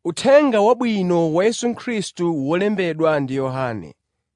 Uthenga Wabwino wa Yesu Khristu wolembedwa ndi Yohane.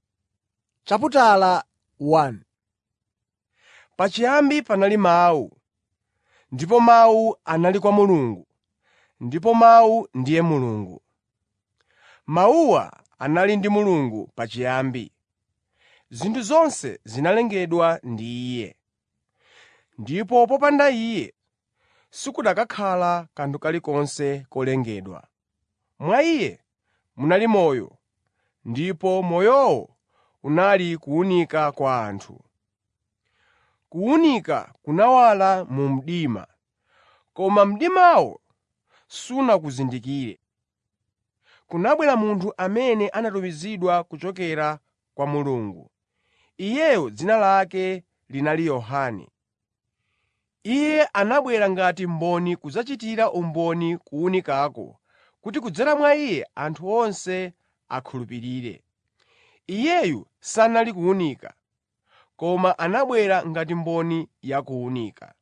Pachiyambi panali Mawu, ndipo Mawu anali kwa Mulungu, ndipo Mawu ndiye Mulungu. Mawuwa anali ndi Mulungu pachiyambi. Zinthu zonse zinalengedwa ndi Iye, ndipo popanda Iye sikukanakhala kanthu kalikonse kolengedwa. Mwa Iye munali moyo, ndipo moyowo unali kuwunika kwa anthu. Kuwunika kunawala mu mdima, koma mdimawo sunakuzindikire. Kunabwera munthu amene anatumizidwa kuchokera kwa Mulungu. Iyeyo dzina lake linali Yohane. Iye anabwera ngati mboni kudzachitira umboni kuwunikako, kuti kudzera mwa Iye anthu onse akhulupirire. Iyeyu sanali kuwunika, koma anabwera ngati mboni ya kuwunika.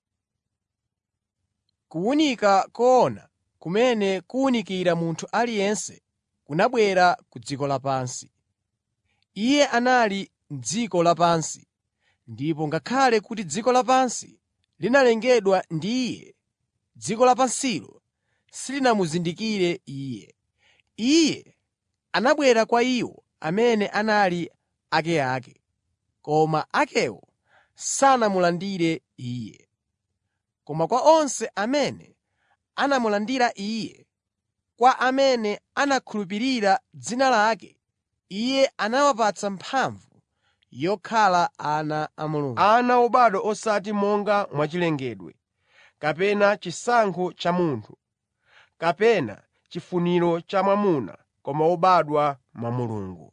Kuwunika koona kumene kuwunikira munthu aliyense kunabwera ku dziko lapansi. Iye anali m'dziko lapansi, ndipo ngakhale kuti dziko lapansi linalengedwa ndi Iye, dziko lapansilo silinamuzindikire Iye. Iye anabwera kwa iwo amene anali akeake, koma akewo sanamulandire Iye. Koma kwa onse amene anamulandira Iye, kwa amene anakhulupirira dzina lake, Iye anawapatsa mphamvu yokhala ana a Mulungu. Ana obadwa osati monga mwachilengedwe, kapena chisankho cha munthu, kapena chifuniro cha mwamuna, koma obadwa mwa Mulungu.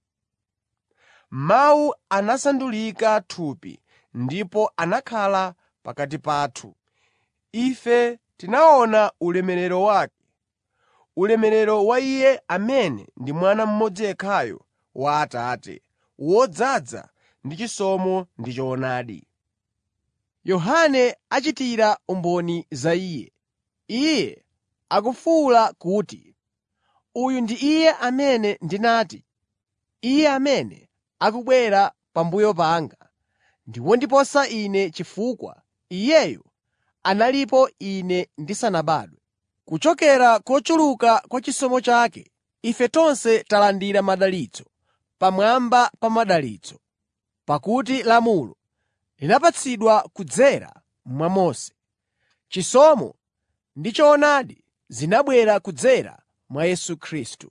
Mawu anasandulika thupi ndipo anakhala pakati pathu. Ife tinaona ulemerero wake, ulemerero wa Iye amene ndi Mwana mmodzi yekhayo wa Atate, wodzaza ndi chisomo ndi choonadi. Yohane achitira umboni za Iye. Iye akufuwula kuti, “Uyu ndi Iye amene ndinati, ‘Iye amene akubwera pambuyo panga ndi wondiposa ine chifukwa Iyeyu analipo ine ndisanabadwe.’ ” Kuchokera kochuluka kwa chisomo chake, ife tonse talandira madalitso pamwamba pa madalitso. Pakuti lamulo linapatsidwa kudzera mwa Mose, chisomo ndi choonadi zinabwera kudzera mwa Yesu Khristu.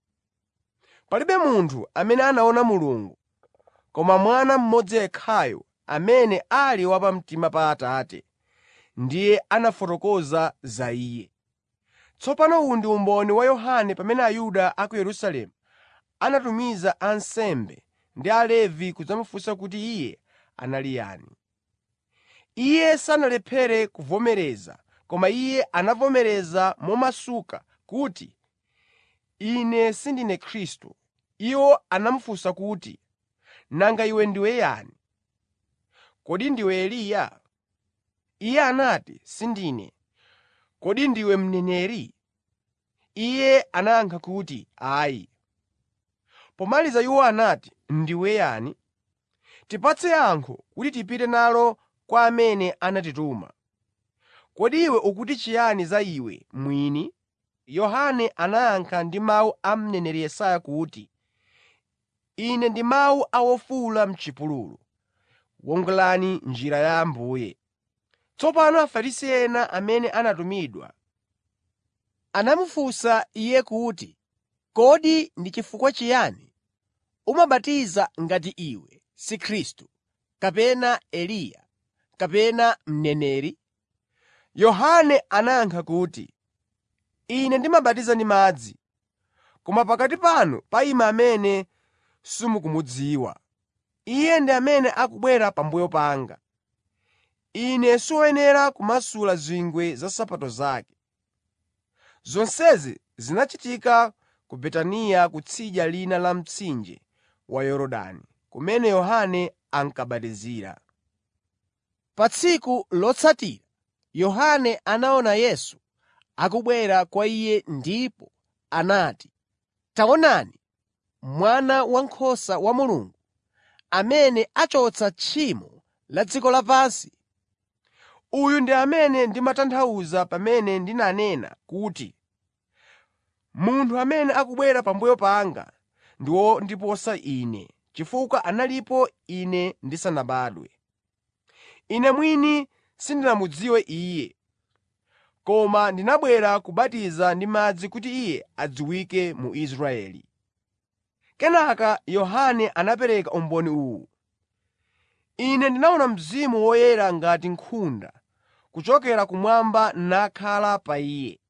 Palibe munthu amene anaona Mulungu, koma Mwana mmodzi yekhayo amene ali wa pamtima pa Atate, ndiye anafotokoza za Iye. Tsopano uwu ndi umboni wa Yohane pamene Ayuda a ku Yerusalemu anatumiza ansembe ndi Alevi kudzamufunsa kuti iye anali yani. Iye sanalephere kuvomereza, koma iye anavomereza momasuka kuti, “Ine sindine Khristu.” Iwo anamufunsa kuti, “Nanga iwe ndiwe yani? Kodi ndiwe Eliya?” Iye anati, “Sindine.” “Kodi ndiwe mneneri?” Iye anayankha kuti, “Ayi.” Pomaliza iwo anati, “Ndiwe yani? Tipatse yankho kuti tipite nalo kwa amene anatituma. Kodi iwe ukuti chiyani za iwe mwini?” Yohane anayankha ndi mawu a mneneri Yesaya kuti, “Ine ndi mawu a wofuwula m'chipululu, wongolani njira ya Ambuye.” Tsopano Afarisi ena amene anatumidwa Anamufunsa Iye kuti, “Kodi ndi chifukwa chiyani umabatiza ngati iwe si Khristu, kapena Eliya, kapena mneneri?” Yohane anayankha kuti, “Ine ndimabatiza ndi madzi, koma pakati panu payima amene simukumudziwa. Iye ndi amene akubwera pambuyo panga. Ine siwoyenera kumasula zingwe za nsapato zake.” Zonsezi zinachitika ku Betaniya kutsidya lina la mtsinje wa Yorodani, kumene Yohane ankabatizira. Pa tsiku lotsatira Yohane anaona Yesu akubwera kwa iye ndipo anati, “Taonani, Mwana Wankhosa wa Mulungu, amene achotsa tchimo la dziko lapansi. Uyu ndi amene ndimatanthauza pamene ndinanena kuti, ‘Munthu amene akubwera pambuyo panga ndi wondiposa ine, chifukwa analipo ine ndisanabadwe.’ Ine mwini sindinamudziwe Iye, koma ndinabwera kubatiza ndi madzi kuti Iye adziwike mu Israeli.” Kenaka Yohane anapereka umboni uwu: “Ine ndinaona Mzimu Woyera ngati nkhunda kuchokera kumwamba nakhala pa Iye.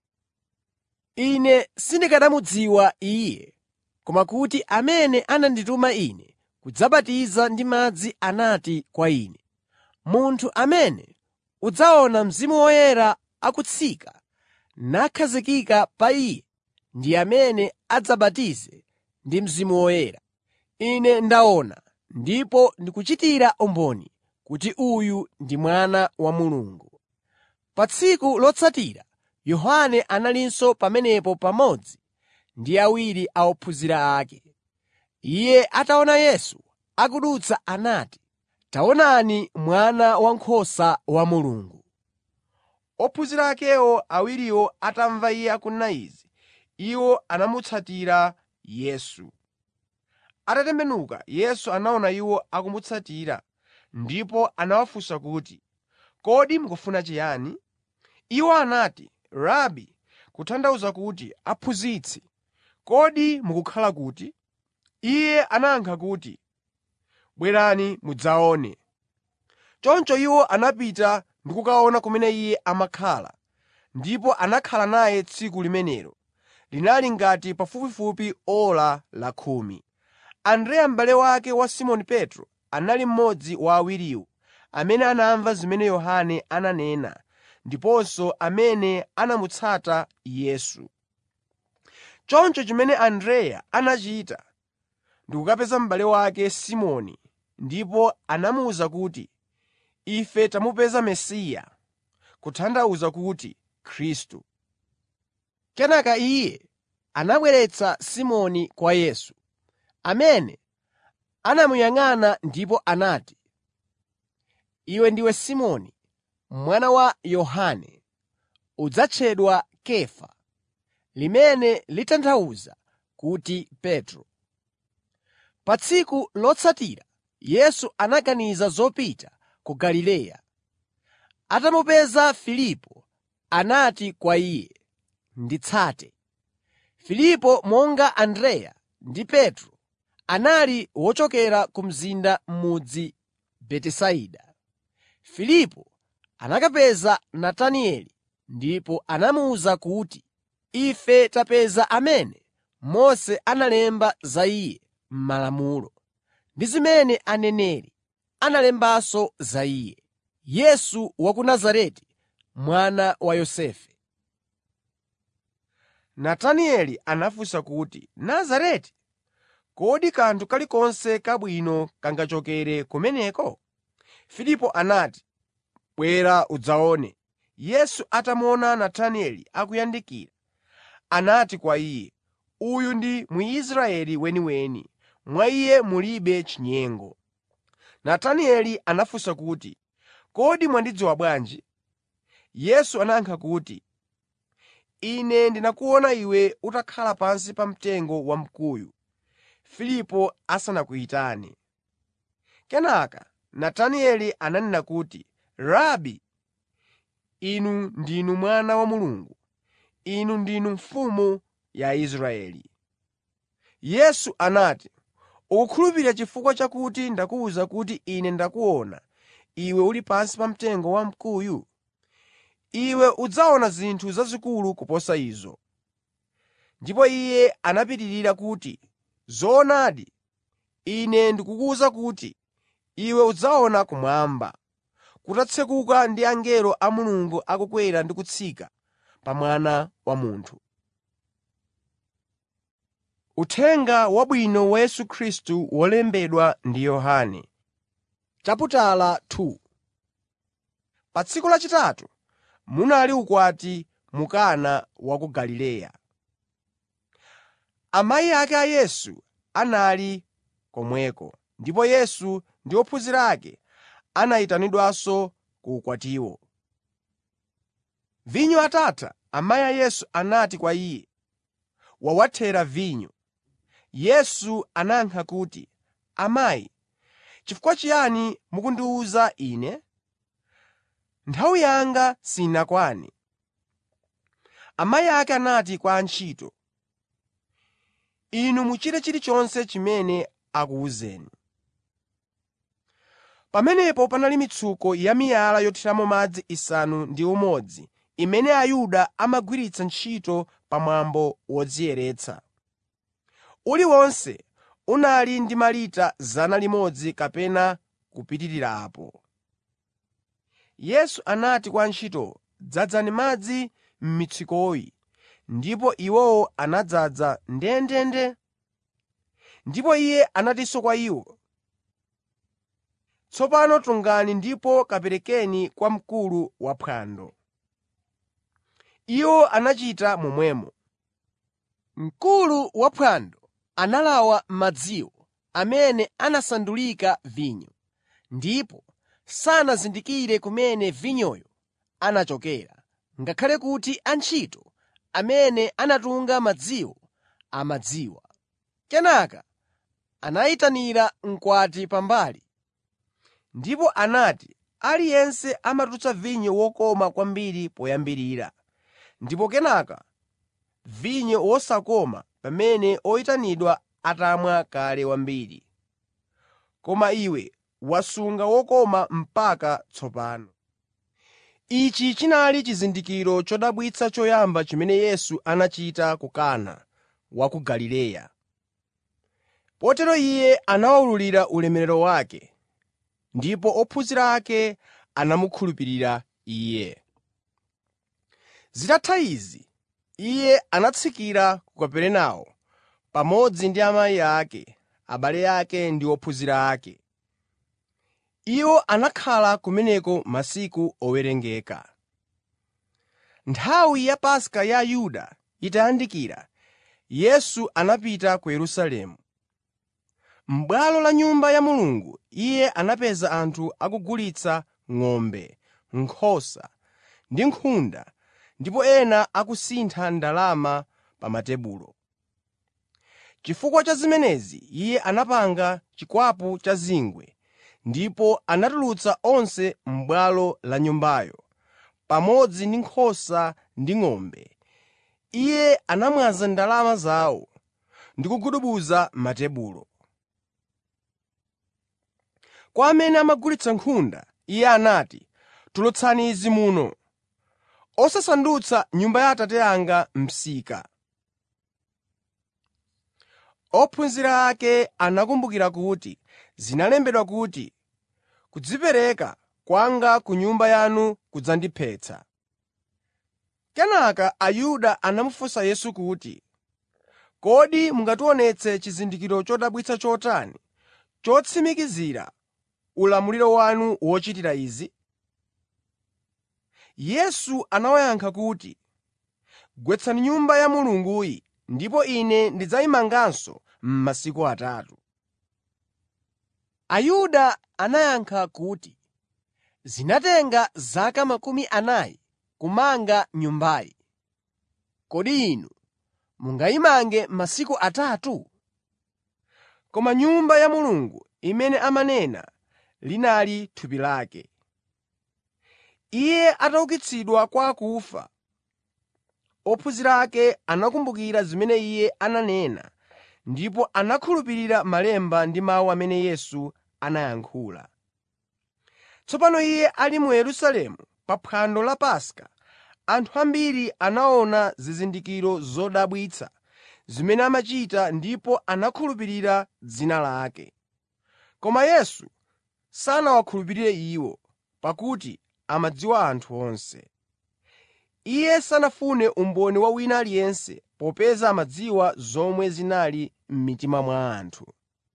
Ine sindikanamudziwa Iye, koma kuti amene anandituma Ine kudzabatiza ndi madzi anati kwa ine, ‘Munthu amene udzaona Mzimu Woyera akutsika nakhazikika pa Iye ndi amene adzabatize ndi Mzimu Woyera.’ Ine ndaona ndipo ndikuchitira umboni kuti uyu ndi Mwana wa Mulungu.” Pa tsiku lotsatira Yohane analinso pamenepo pamodzi ndi awiri a ophunzira ake. Iye ataona Yesu akudutsa anati, “Taonani Mwana Wankhosa wa Mulungu.” Ophunzira akewo awiriwo atamva Iye akunena izi, iwo anamutsatira Yesu. Atatembenuka, Yesu anaona iwo akumutsatira ndipo anawafunsa kuti, “Kodi mukufuna chiyani?” Iwo anati, “Rabi” (kutanthauza kuti, Aphunzitsi), “kodi mukukhala kuti?” Iye anayankha kuti, “Bwerani mudzaone.” Choncho iwo anapita ndi kukaona kumene Iye amakhala, ndipo anakhala naye tsiku limenelo. Linali ngati pafupifupi ora lakhumi. Andreya m'bale wake wa Simoni Petro anali mmodzi wa awiriwo amene anamva zimene Yohane ananena ndiponso amene anamutsata Yesu. Choncho chimene Andreya anachita ndi kukapeza m'bale wake Simoni ndipo anamuwuza kuti, “Ife tamupeza Mesiya” (kutanthauza kuti, Khristu). Kenaka iye anabweretsa Simoni kwa Yesu, amene anamuyang'ana ndipo anati, “Iwe ndiwe Simoni, mwana wa Yohane; udzatchedwa Kefa” limene litanthauza kuti Petro. Pa tsiku lotsatira Yesu anaganiza zopita ku Galileya. Atamupeza Filipo, anati kwa iye, “Nditsate.” Filipo monga Andreya ndi Petro anali wochokera ku mzinda mudzi Betisaida. Filipo anakapeza Natanieli ndipo anamuwuza kuti, “Ife tapeza amene Mose analemba za Iye m'Malamulo, ndi zimene aneneri analembanso za Iye, Yesu wa ku Nazareti, mwana wa Yosefe.” Natanieli anafunsa kuti, “Nazareti? Kodi kanthu kalikonse kabwino kangachokere kumeneko?” Filipo anati, “Bwera udzaone.” Yesu atamuona Natanieli akuyandikira, anati kwa iye, “Uyu ndi Mwisraeli weniweni, mwa iye mulibe chinyengo.” Natanieli anafunsa kuti, “Kodi mwandidziwa bwanji?” Yesu anayankha kuti, “Ine ndinakuona iwe utakhala pansi pa mtengo wamkuyu, Filipo asanakuyitane.” Kenaka Natanieli ananena kuti, “Rabi, inu ndinu Mwana wa Mulungu, inu ndinu Mfumu ya Israeli.” Yesu anati, “Ukukhulupirira chifukwa chakuti ndakuwuza kuti Ine ndakuona iwe uli pansi pa mtengo wamkuyu? Iwe udzaona zinthu zazikulu kuposa izo.” Ndipo Iye anapitirira kuti, “Zoonadi, Ine ndikukuwuza kuti iwe udzaona kumwamba, kutatsekuka ndi angelo a Mulungu akukwera ndi kutsika pa Mwana wa Munthu.” Uthenga Wabwino wa Yesu Khristu wolembedwa ndi Yohane Chaputala 2 Pa tsiku lachitatu munali ukwati mu Kana wa ku Galileya. Amayi ake a Yesu anali komweko, ndipo Yesu ndi ophunzira ake anayitanidwanso ku ukwatiwo. Vinyo atatha, amayi a Yesu anati kwa Iye, “Wawathera vinyo.” Yesu anayankha kuti, “Amayi, chifukwa chiyani mukundiwuza Ine? Nthawi yanga sinakwane.” Amayi ake anati kwa antchito, “Inu muchite chilichonse chimene akuwuzeni.” Pamenepo panali mitsuko yamiyala yothiramo madzi isanu ndi umodzi imene Ayuda amagwiritsa ntchito pamwambo wodziyeretsa. Uliwonse unali ndi malita 100 kapena kupitirira apo. Yesu anati kwa antchitowo, “Dzazani madzi m'mitsukoyi,” ndipo iwowo anadzaza ndendende. Ndipo Iye anatinso kwa iwo, “Tsopano tungani ndipo kaperekeni kwa mkulu waphwando.” Iwo anachita momwemo. Mkulu waphwando analawa madziwo amene anasandulika vinyo, ndipo sanazindikire kumene vinyoyo anachokera, ngakhale kuti antchito amene anatunga madziwo amadziwa. Kenaka anayitanira mkwati pambali ndipo anati, “Aliyense amatulutsa vinyo wokoma kwambiri poyambirira, ndipo kenaka vinyo wosakoma pamene oyitanidwa atamwa kale wambiri. Koma iwe wasunga wokoma mpaka tsopano.” Ichi chinali chizindikiro chodabwitsa choyamba chimene Yesu anachita ku Kana wa ku Galileya. Potero Iye anawulula ulemerero wake, ndipo ophunzira ake anamukhulupirira Iye. Zitatha izi, Iye anatsikira ku Kaperenawo pamodzi ndi amayi ake, abale ake ndi ophunzira ake. Iwo anakhala kumeneko masiku owerengeka. Nthawi ya Paska ya Ayuda itayandikira, Yesu anapita ku Yerusalemu. M'bwalo la Nyumba ya Mulungu Iye anapeza anthu akugulitsa ng'ombe, nkhosa ndi nkhunda ndipo ena akusintha ndalama pa matebulo. Chifukwa cha zimenezi Iye anapanga chikwapu cha zingwe ndipo anatulutsa onse m'bwalo la Nyumbayo, pamodzi ndi nkhosa ndi ng'ombe. Iye anamwaza ndalama zawo ndi kugubuduza matebulo. Kwa amene amagulitsa nkhunda, Iye anati, “Tulutsani izi muno, osasandutsa Nyumba ya Atate anga msika.” Ophunzira ake anakumbukira kuti zinalembedwa kuti, “Kudzipereka kwanga ku Nyumba yanu kudzandiphetsa.” Kenaka Ayuda anamufunsa Yesu kuti, “Kodi mungationetse chizindikiro chodabwitsa chotani chotsimikizira ulamuliro wanu wochitira izi?” Yesu anawayankha kuti, “Gwetsani Nyumba ya Mulunguyi ndipo Ine ndidzayimanganso m'masiku atatu.” Ayuda anayankha kuti, “Zinatenga zaka makumi anayi kumanga Nyumbayi. Kodi inu mungayimange m'masiku atatu?” Koma Nyumba ya Mulungu imene amanena linali thupi lake. Iye ataukitsidwa kwa akufa, ophunzira ake anakumbukira zimene Iye ananena ndipo anakhulupirira Malemba ndi mawu amene Yesu anayankhula. Tsopano Iye ali mu Yerusalemu pa phwando la Paska, anthu ambiri anaona zizindikiro zodabwitsa zimene amachita ndipo anakhulupirira dzina lake. Koma Yesu sanawakhulupirire iwo, pakuti amadziwa anthu onse. Iye sanafune umboni wa wina aliyense popeza amadziwa zomwe zinali m'mitima mwa anthu.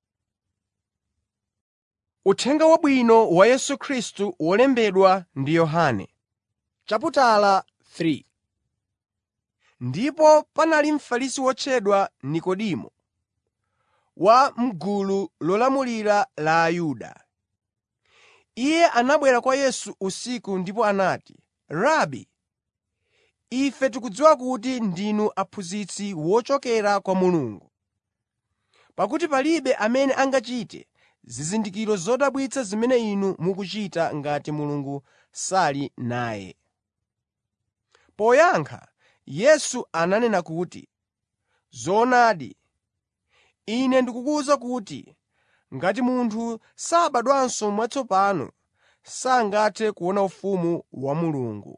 Uthenga Wabwino wa Yesu Khristu wolembedwa ndi Yohane chaputala 3 Ndipo panali Mfarisi wotchedwa Nekodimo, wa m'gulu lolamulira la Ayuda. Iye anabwera kwa Yesu usiku ndipo anati, “Rabi, ife tikudziwa kuti ndinu aphunzitsi wochokera kwa Mulungu, pakuti palibe amene angachite zizindikiro zodabwitsa zimene Inu mukuchita ngati Mulungu sali naye.” Poyankha, Yesu ananena kuti, “Zoonadi, Ine ndikukuwuza kuti ngati munthu sabadwanso mwatsopano, sangathe kuona ufumu wa Mulungu.”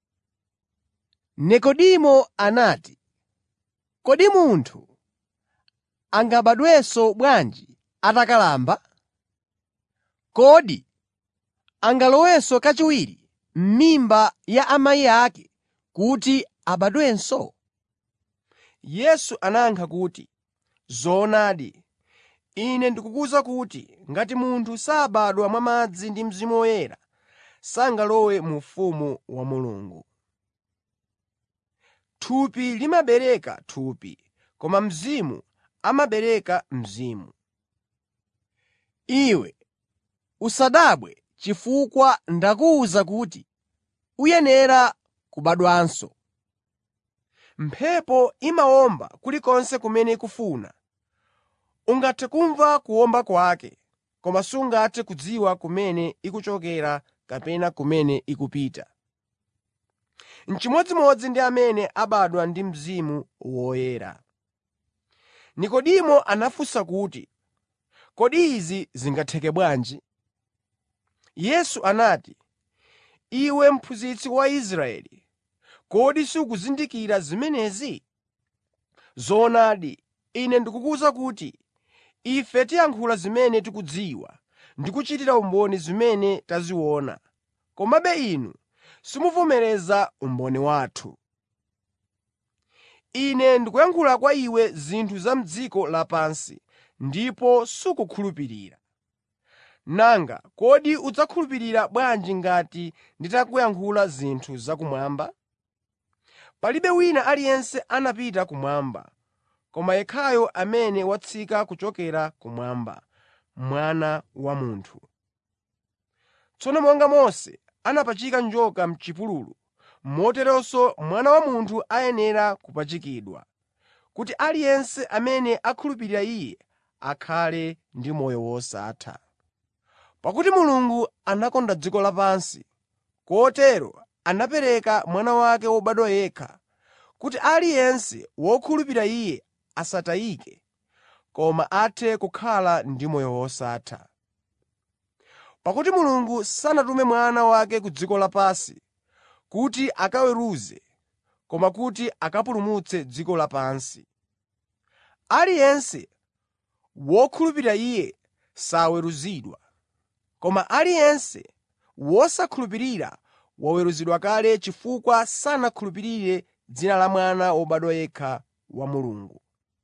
Nekodimo anati, “Kodi munthu angabadwenso bwanji atakalamba? Kodi angalowenso kachiwiri m'mimba ya amayi ake kuti abadwenso?” Yesu anayankha kuti, “Zoonadi, Ine ndikukuwuza kuti ngati munthu sabadwa mwa madzi ndi Mzimu Woyera, sangalowe mu ufumu wa Mulungu. Thupi limabereka thupi, koma Mzimu amabereka mzimu. Iwe usadabwe chifukwa ndakuwuza kuti uyenera kubadwanso. Mphepo imawomba kulikonse kumene ikufuna. Ungathe kumva kuwomba kwake, koma sungathe kudziwa kumene ikuchokera kapena kumene ikupita. N'chimodzimodzi ndi amene abadwa ndi Mzimu Woyera. Nekodimo anafunsa kuti, “Kodi izi zingatheke bwanji?” Yesu anati, “Iwe mphunzitsi wa Israeli, kodi sukuzindikira zimenezi? Zoonadi, Ine ndikukuwuza kuti ife tiyankhula zimene tikuzidziwa ndi kuchitira umboni zimene taziona, komabe inu simuvomereza umboni wathu. Ine ndikuyankhula kwa iwe zinthu za m'dziko lapansi ndipo sukukhulupirira. Nanga kodi udzakhulupirira bwanji ngati nditakuyankhula zinthu zakumwamba? Palibe wina aliyense anapita kumwamba, koma yekhayo amene watsika kuchokera kumwamba, Mwana wa Munthu. Tsono monga Mose anapachika njoka m'chipululu, moteronso Mwana wa Munthu ayenera kupachikidwa, kuti aliyense amene akhulupirira Iye akhale ndi moyo wosatha. Pakuti Mulungu anakonda dziko lapansi, kotero anapereka Mwana wake wobadwa yekha, kuti aliyense wokhulupirira Iye asatayike, koma athe kukhala ndi moyo wosatha. Pakuti Mulungu sanatume Mwana wake ku dziko lapansi kuti akaweruze, koma kuti akapulumutse dziko lapansi. Aliyense wokhulupirira Iye saweruzidwa, koma aliyense wosakhulupirira waweruzidwa kale chifukwa sanakhulupirire dzina la Mwana wobadwa yekha wa Mulungu.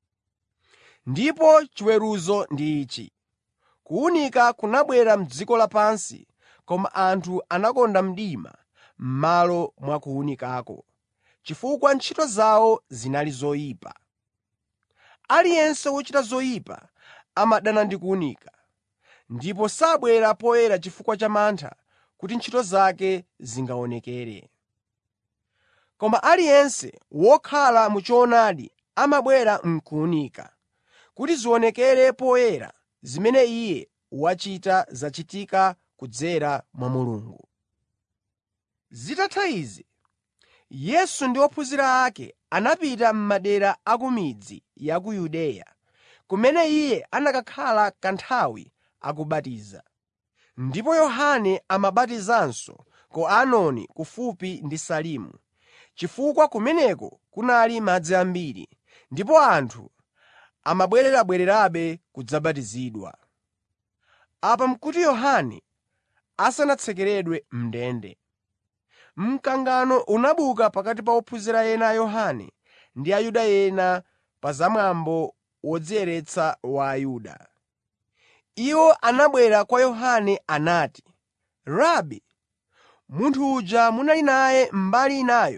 Ndipo chiweruzo ndi ichi: kuwunika kunabwera m'dziko lapansi, koma anthu anakonda mdima m'malo mwa kuwunikako, chifukwa ntchito zawo zinali zoyipa. Aliyense wochita zoyipa amadana ndi kuwunika, ndipo sabwera poyera chifukwa cha mantha kuti ntchito zake zingaonekere. Koma aliyense wokhala mu choonadi amabwera m'kuwunika, kuti zionekere poyera zimene iye wachita zachitika kudzera mwa Mulungu. Zitatha izi, Yesu ndi ophunzira ake anapita m'madera a ku midzi ya ku Yudeya, kumene Iye anakakhala kanthawi akubatiza. Ndipo Yohane amabatizanso ku Ainoni kufupi ndi Salimu, chifukwa kumeneko kunali madzi ambiri, ndipo anthu amabwererabwererabe kudzabatizidwa. Apa n'kuti Yohane asanatsekeredwe m'ndende. Mkangano unabuka pakati pa ophunzira ena a Yohane ndi Ayuda ena pa za mwambo wodziyeretsa wa Ayuda. Iwo anabwera kwa Yohane anati, “Rabi, munthu uja munali naye mbali inayo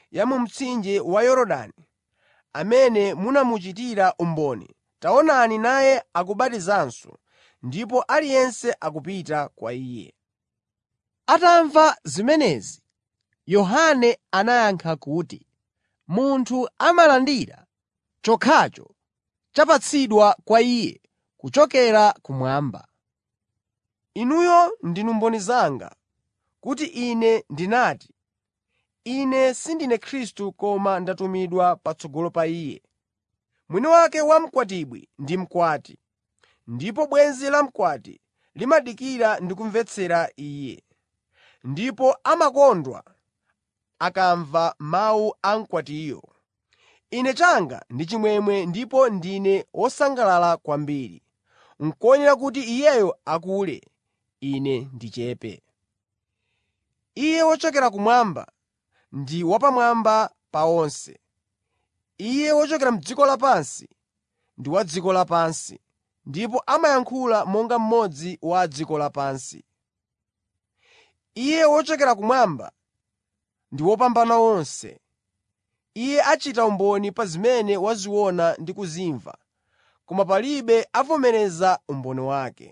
ya mu mtsinje wa Yorodani, amene munamuchitira umboni, taonani naye akubatizanso, ndipo aliyense akupita kwa Iye.” Atamva zimenezi, Yohane anayankha kuti, “Munthu amalandira chokhacho chapatsidwa kwa iye kuchokera kumwamba. Inuyo ndinu mboni zanga kuti Ine ndinati, ‘Ine sindine Khristu koma ndatumidwa patsogolo pa Iye.’ Mwini wake wa mkwatibwi ndi mkwati, ndipo bwenzi la mkwati limadikira ndi kumvetsera iye, ndipo amakondwa akamva mawu a mkwatiyo. Ine changa ndi chimwemwe ndipo ndine wosangalala kwambiri. N'koyenera kuti iyeyo akule, ine ndichepe. Iye wochokera kumwamba ndi wapamwamba pa onse. Iye wochokera m'dziko lapansi ndi wa dziko lapansi, ndipo amayankhula monga mmodzi wa a dziko lapansi. Iye wochokera kumwamba ndi wopambana onse. Iye achita umboni pa zimene waziona ndi kuzimva, koma palibe avomereza umboni wake.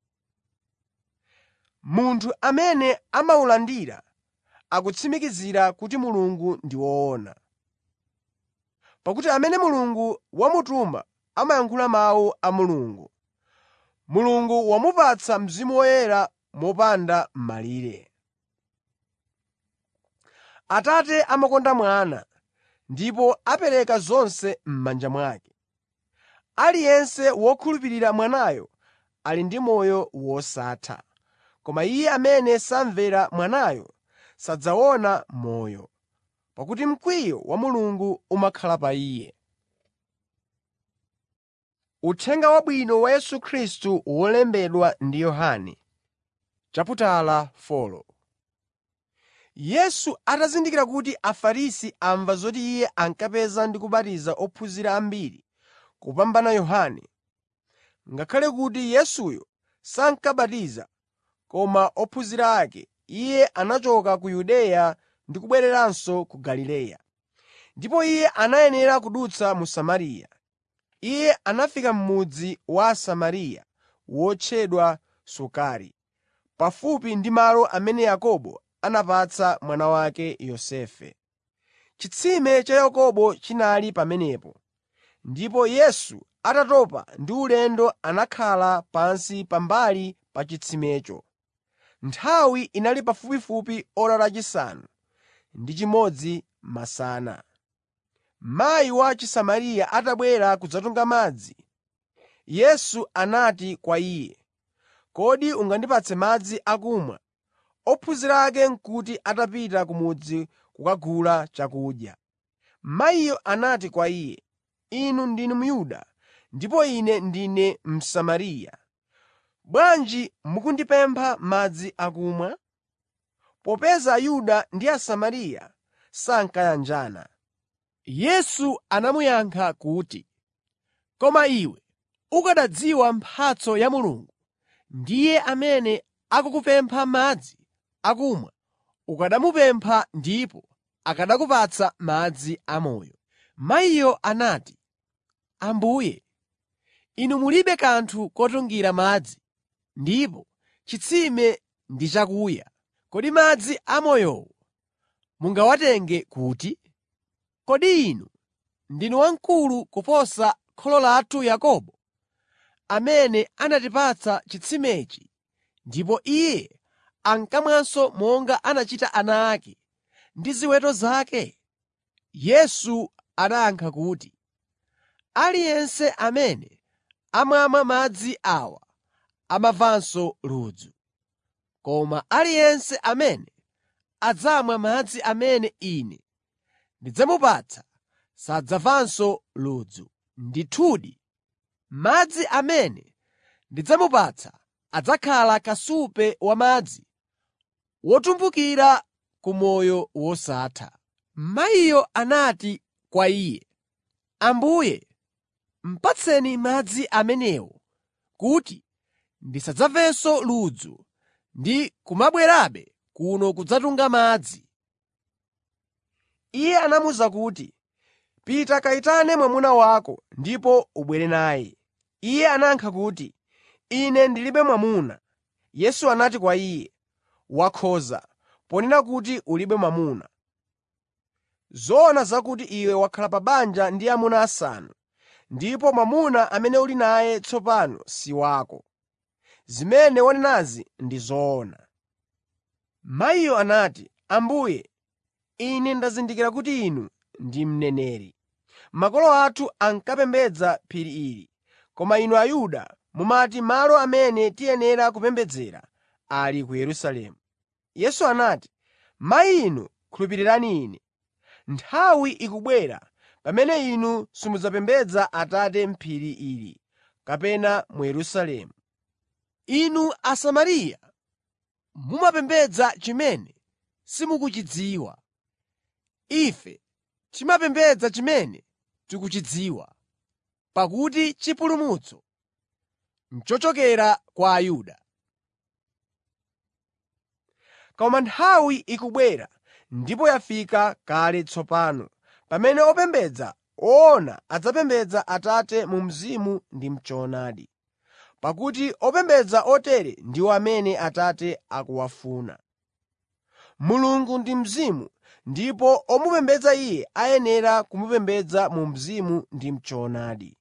Munthu amene amawulandira akutsimikizira kuti Mulungu ndi woona. Pakuti amene Mulungu wamutuma amayankhula mawu a Mulungu. Mulungu wamupatsa Mzimu Woyera mopanda malire. Atate amakonda Mwana ndipo apereka zonse m'manja mwake. Aliyense wokhulupirira Mwanayo ali ndi moyo wosatha, koma iye amene samvera Mwanayo sadzaona moyo, pakuti mkwiyo wa Mulungu umakhala pa iye. Uthenga Wabwino wa Yesu Khristu wolembedwa ndi Yohane chaputala 4 Yesu atazindikira kuti Afarisi amva zoti Iye ankapeza ndi kubatiza ophunzira ambiri kupambana Yohane, ngakhale kuti Yesuyo sankabatiza koma ophunzira ake, Iye anachoka ku Yudeya ndi kubwereranso ku Galileya. Ndipo Iye anayenera kudutsa mu Samariya. Iye anafika m'mudzi wa Asamariya wotchedwa Sukari, pafupi ndi malo amene Yakobo anapatsa mwana wake Yosefe. Chitsime cha Yakobo chinali pamenepo, ndipo Yesu atatopa ndi ulendo anakhala pansi pambali pa chitsimecho. Nthawi inali pafupifupi ora lachisanu ndi chimodzi masana. Mayi wa Chisamariya atabwera kudzatunga madzi, Yesu anati kwa iye, “Kodi ungandipatse madzi akumwa?” Ophunzira ake n'kuti atapita ku mudzi kukagula chakudya. Mayiyo anati kwa Iye, “Inu ndinu Myuda ndipo ine ndine Msamariya. Bwanji mukundipempha madzi akumwa?” Popeza Ayuda ndi Asamariya sankayanjana. Yesu anamuyankha kuti, “Koma iwe ukanadziwa mphatso ya Mulungu, ndiye amene akukupempha madzi akumwa, ukanamupempha ndipo akanakupatsa madzi amoyo.” Mayiyo anati, “Ambuye, inu mulibe kanthu kotungira madzi, ndipo chitsime ndi chakuya. Kodi madzi amoyowo mungawatenge kuti? Kodi inu ndinu wamkulu kuposa kholo lathu Yakobo, amene anatipatsa chitsimechi ndipo iye ankamwanso monga anachita ana ake ndi ziweto zake?” Yesu anayankha kuti, “Aliyense amene amamwa madzi awa amamvanso ludzu. Koma aliyense amene adzamwa madzi amene Ine ndidzamupatsa sadzamvanso ludzu. Ndithudi, madzi amene ndidzamupatsa adzakhala kasupe wamadzi wotumphukira ku moyo wosatha.” Mayiyo anati kwa Iye, “Ambuye, patseni madzi amenewo kuti ndisadzamvenso ludzu ndi kumabwerabe kuno kudzatunga madzi.” Iye anamuwuza kuti, “Pita kayitane mwamuna wako ndipo ubwere naye.” Iye anayankha kuti, “Ine ndilibe mwamuna.” Yesu anati kwa iye, “Wakhoza ponena kuti ulibe mwamuna. Zoona zakuti iwe wakhala pa banja ndi amuna asanu, ndipo mwamuna amene uli naye tsopano si wako. Zimene wanenazi ndi zoona.” Mayiyo anati, “Ambuye, ine ndazindikira kuti Inu ndi mneneri. Makolo athu ankapembedza phiri ili, koma inu Ayuda mumati malo amene tiyenera kupembedzera ali ku Yerusalemu.” Yesu anati, “Mayi inu khulupirirani Ine. Nthawi ikubwera pamene inu simudzapembedza Atate m'phiri ili kapena mu Yerusalemu. Inu Asamariya mumapembedza chimene simukuchidziwa. Ife timapembedza chimene tikuchidziwa, pakuti chipulumutso n'chochokera kwa Ayuda. Koma nthawi ikubwera ndipo yafika kale tsopano pamene opembedza woona adzapembedza Atate mu mzimu ndi m'choonadi. Pakuti opembedza otere ndiwo amene Atate akuwafuna. Mulungu ndi mzimu ndipo omupembedza Iye ayenera kumupembedza mu mzimu ndi m'choonadi.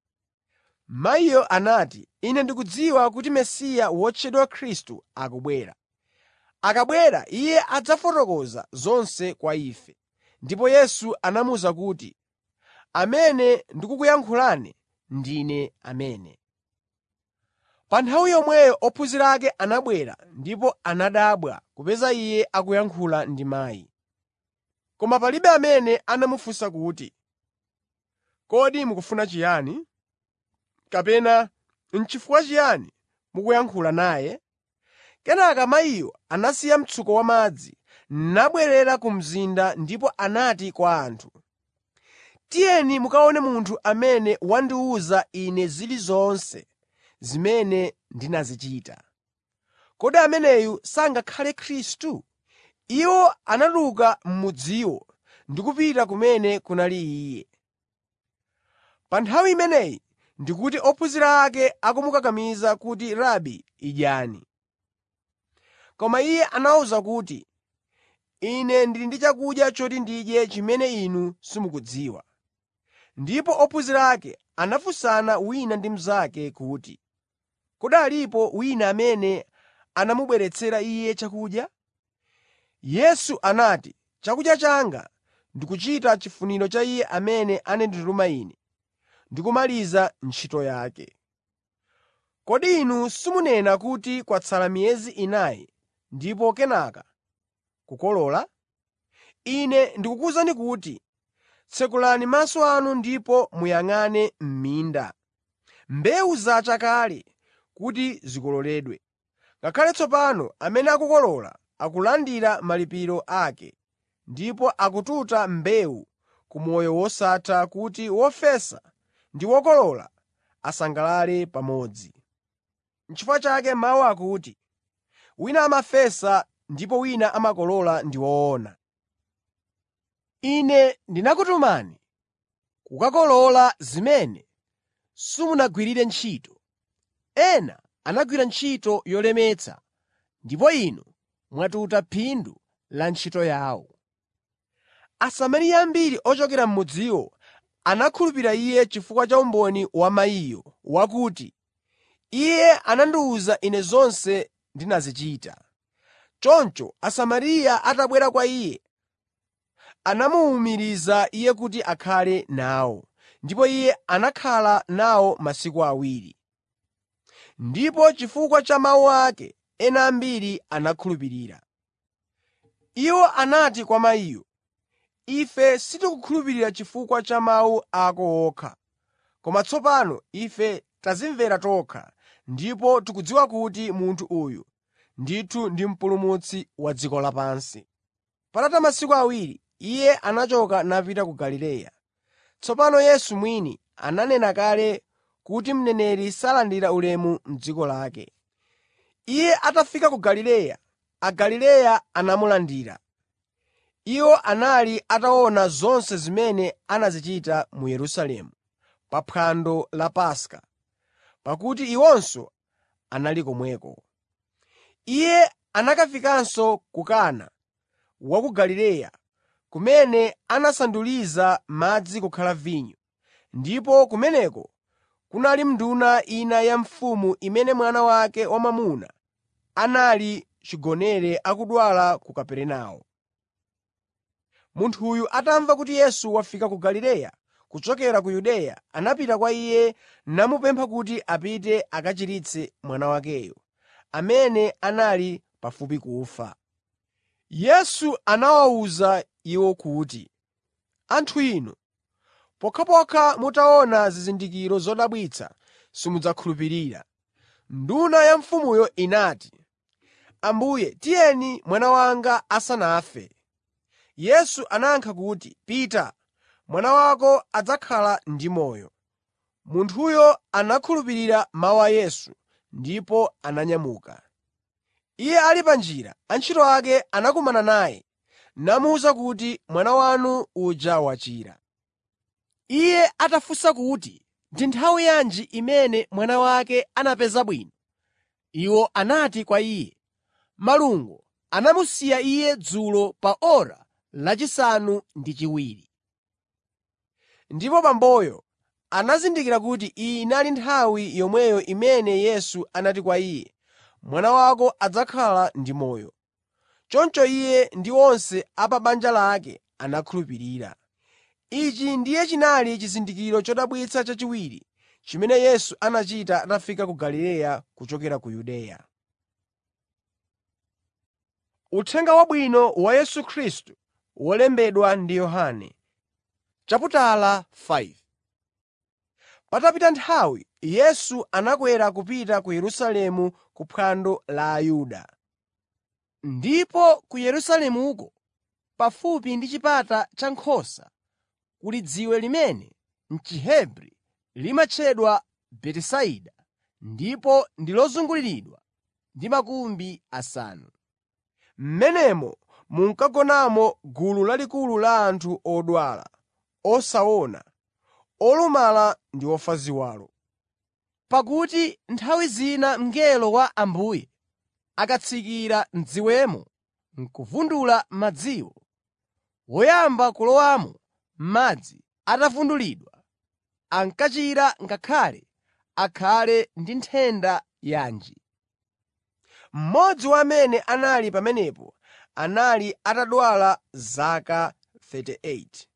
Mayiyo anati, “Ine ndikudziwa kuti Mesiya wotchedwa Khristu akubwera. Akabwera Iye adzafotokoza zonse kwa ife.” Ndipo Yesu anamuwuza kuti, “Amene ndikukuyankhulane ndine amene.” Pa nthawi yomweyo ophunzira ake anabwera ndipo anadabwa kupeza Iye akuyankhula ndi mayi. Koma palibe amene anamufunsa kuti, “Kodi mukufuna chiyani?” kapena “N'chifukwa chiyani mukuyankhula naye?” Kenaka mayiyo anasiya mtsuko wamadzi, nabwerera ku mzinda ndipo anati kwa anthu, “Tiyeni mukaone munthu amene wandiwuza ine zilizonse zimene ndinazichita. Kodi ameneyu sangakhale Khristu?” Iwo anatuluka m'mudziwo ndi kupita kumene kunali Iye. Pa nthawi imeneyi ndikuti ophunzira ake akumukakamiza kuti, “Rabi, idyani.” Koma Iye anawawuza kuti, “Ine ndili ndi chakudya choti ndidye chimene inu simukudziwa.” Ndipo ophunzira ake anafunsana wina ndi mnzake kuti, “Kodi alipo wina amene anamubweretsera Iye chakudya?” Yesu anati, “Chakudya changa ndi kuchita chifuniro cha Iye amene anandituma Ine ndi kumaliza ntchito yake. Kodi inu simunena kuti kwatsala miyezi inayi ndipo kenaka kukolola? Ine ndikukuwuzani kuti tsekulani maso anu ndipo muyang'ane m'minda. Mbewu zacha kale kuti zikololedwe. Ngakhale tsopano amene akukolola akulandira malipiro ake, ndipo akututa mbewu ku moyo wosatha kuti wofesa ndi wokolola asangalale pamodzi. N'chifukwa chake mawu akuti, “Wina amafesa ndipo wina amakolola ndi woona.” Ine ndinakutumani kukakolola zimene simunagwirire ntchito. Ena anagwira ntchito yolemetsa ndipo inu mwatuta phindu la ntchito yawo. Asamariya ambiri ochokera m'mudziwo anakhulupirira Iye chifukwa cha umboni wa mayiyo wakuti, “Iye anandiwuza ine zonse ndinazichita.” Choncho Asamariya atabwera kwa Iye, anamuwumiriza Iye kuti akhale nawo, ndipo Iye anakhala nawo masiku awiri. Ndipo chifukwa cha mawu ake, ena ambiri anakhulupirira. Iwo anati kwa mayiyo, “Ife sitikukhulupirira chifukwa cha mawu ako okha, koma tsopano ife tadzimvera tokha ndipo tikudziwa kuti munthu uyu ndithu ndi Mpulumutsi wa dziko lapansi.” Patatha masiku awiri, Iye anachoka napita ku Galileya. Tsopano Yesu mwini ananena kale kuti mneneri salandira ulemu m'dziko lake. Iye atafika ku Galileya, Agalileya anamulandira. Iwo anali ataona zonse zimene anazichita mu Yerusalemu pa phwando la Paska, pakuti iwonso anali komweko. Iye anakafikanso ku Kana wa ku Galileya, kumene anasanduliza madzi kukhala vinyo. Ndipo kumeneko kunali nduna ina ya mfumu imene mwana wake wamwamuna anali chigonere akudwala ku Kaperenawo. Munthuyu atamva kuti Yesu wafika ku Galileya kuchokera ku Yudeya, anapita kwa Iye namupempha kuti apite akachiritse mwana wakeyo, amene anali pafupi kufa. Yesu anawawuza iwo kuti, “Anthu inu, pokhapokha mutaona zizindikiro zodabwitsa simudzakhulupirira.” Nduna ya mfumuyo inati, “Ambuye tiyeni mwana wanga asanafe.” Yesu anayankha kuti, “Pita, mwana wako adzakhala ndi moyo.” Munthuyo anakhulupirira mawu a Yesu ndipo ananyamuka. Iye ali pa njira, antchito ake anakumana naye namuwuza kuti, “Mwana wanu uja wachira.” Iye atafunsa kuti ndi nthawi yanji imene mwana wake anapeza bwino, iwo anati kwa iye, “Malungo anamusiya iye dzulo pa ora lachisanu ndi chiwiri.” Ndipo bamboyo anazindikira kuti iyi inali nthawi yomweyo imene Yesu anati kwa iye, “Mwana wako adzakhala ndi moyo.” Choncho iye ndi onse a pa banja lake anakhulupirira. Ichi ndiye chinali chizindikiro chodabwitsa chachiwiri chimene Yesu anachita atafika ku Galileya kuchokera ku Yudeya. Uthenga Wabwino wa Yesu Khristu wolembedwa ndi Yohane chaputala 5 Patapita nthawi, Yesu anakwera kupita ku Yerusalemu ku phwando la Ayuda. Ndipo ku Yerusalemuko, pafupi ndi Chipata cha Nkhosa, kuli dziwe limene m'Chihebri limatchedwa Betisaida ndipo ndi lozunguliridwa ndi makumbi asanu. M'menemo munkagonamo gulu lalikulu la anthu odwala, osaona, olumala ndi ofa ziwalo. Pakuti nthawi zina mngelo wa Ambuye akatsikira m'dziwemo n'kuvundula madziwo, woyamba kulowamo madzi atavundulidwa, ankachira ngakhale akhale ndi nthenda yanji. Mmodzi wa amene anali pamenepo anali atadwala zaka 38.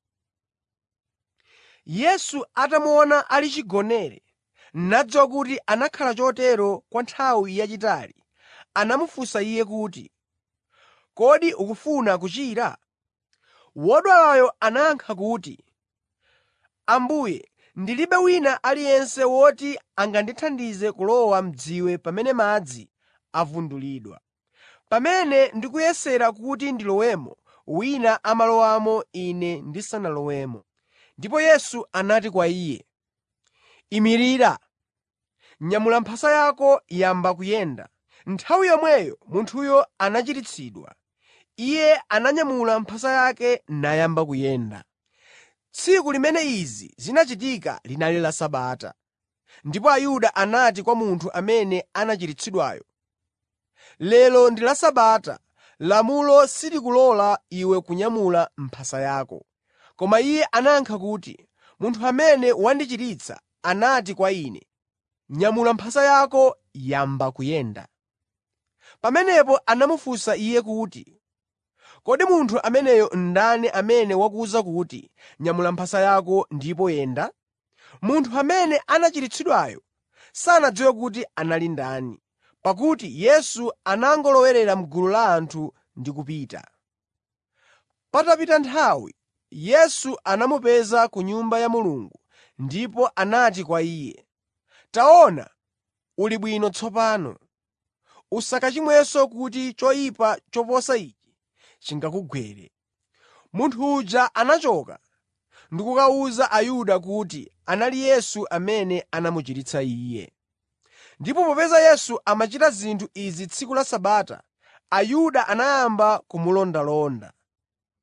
Yesu atamuona ali chigonere, nadziwa kuti anakhala chotero kwa nthawi yayitali, anamufunsa iye kuti, “Kodi ukufuna kuchira?” Wodwalayo anayankha kuti, “Ambuye, ndilibe wina aliyense woti angandithandize kulowa m'dziwe pamene madzi avundulidwa. Pamene ndikuyesera kuti ndilowemo, wina amalowamo ine ndisanalowemo.” Ndipo Yesu anati kwa iye, “Imirira, nyamula mphasa yako yamba kuyenda.” Nthawi yomweyo munthuyo anachiritsidwa. Iye ananyamula mphasa yake nayamba kuyenda. Tsiku limene izi zinachitika linali la Sabata. Ndipo Ayuda anati kwa munthu amene anachiritsidwayo, “Lero ndi la Sabata, lamulo silikulola iwe kunyamula mphasa yako.” Koma iye anayankha kuti, “Munthu amene wandichiritsa anati kwa ine, ‘Nyamula mphasa yako yamba kuyenda.’ ” Pamenepo anamufunsa iye kuti, “Kodi munthu ameneyo ndani amene wakuwuza kuti, ‘Nyamula mphasa yako ndipo yenda?’ ” Munthu amene anachiritsidwayo sanadziwe kuti anali ndani, pakuti Yesu anangolowerera m'gulu la anthu ndi kupita. Patapita nthawi, Yesu anamupeza ku Nyumba ya Mulungu ndipo anati kwa iye, “Taona, uli bwino tsopano. Usakachimwenso kuti choyipa choposa ichi chingakugwere.” Munthu uja anachoka ndi kukawuza Ayuda kuti anali Yesu amene anamuchiritsa iye. Ndipo popeza Yesu amachita zinthu izi tsiku la Sabata, Ayuda anayamba kumulondalonda.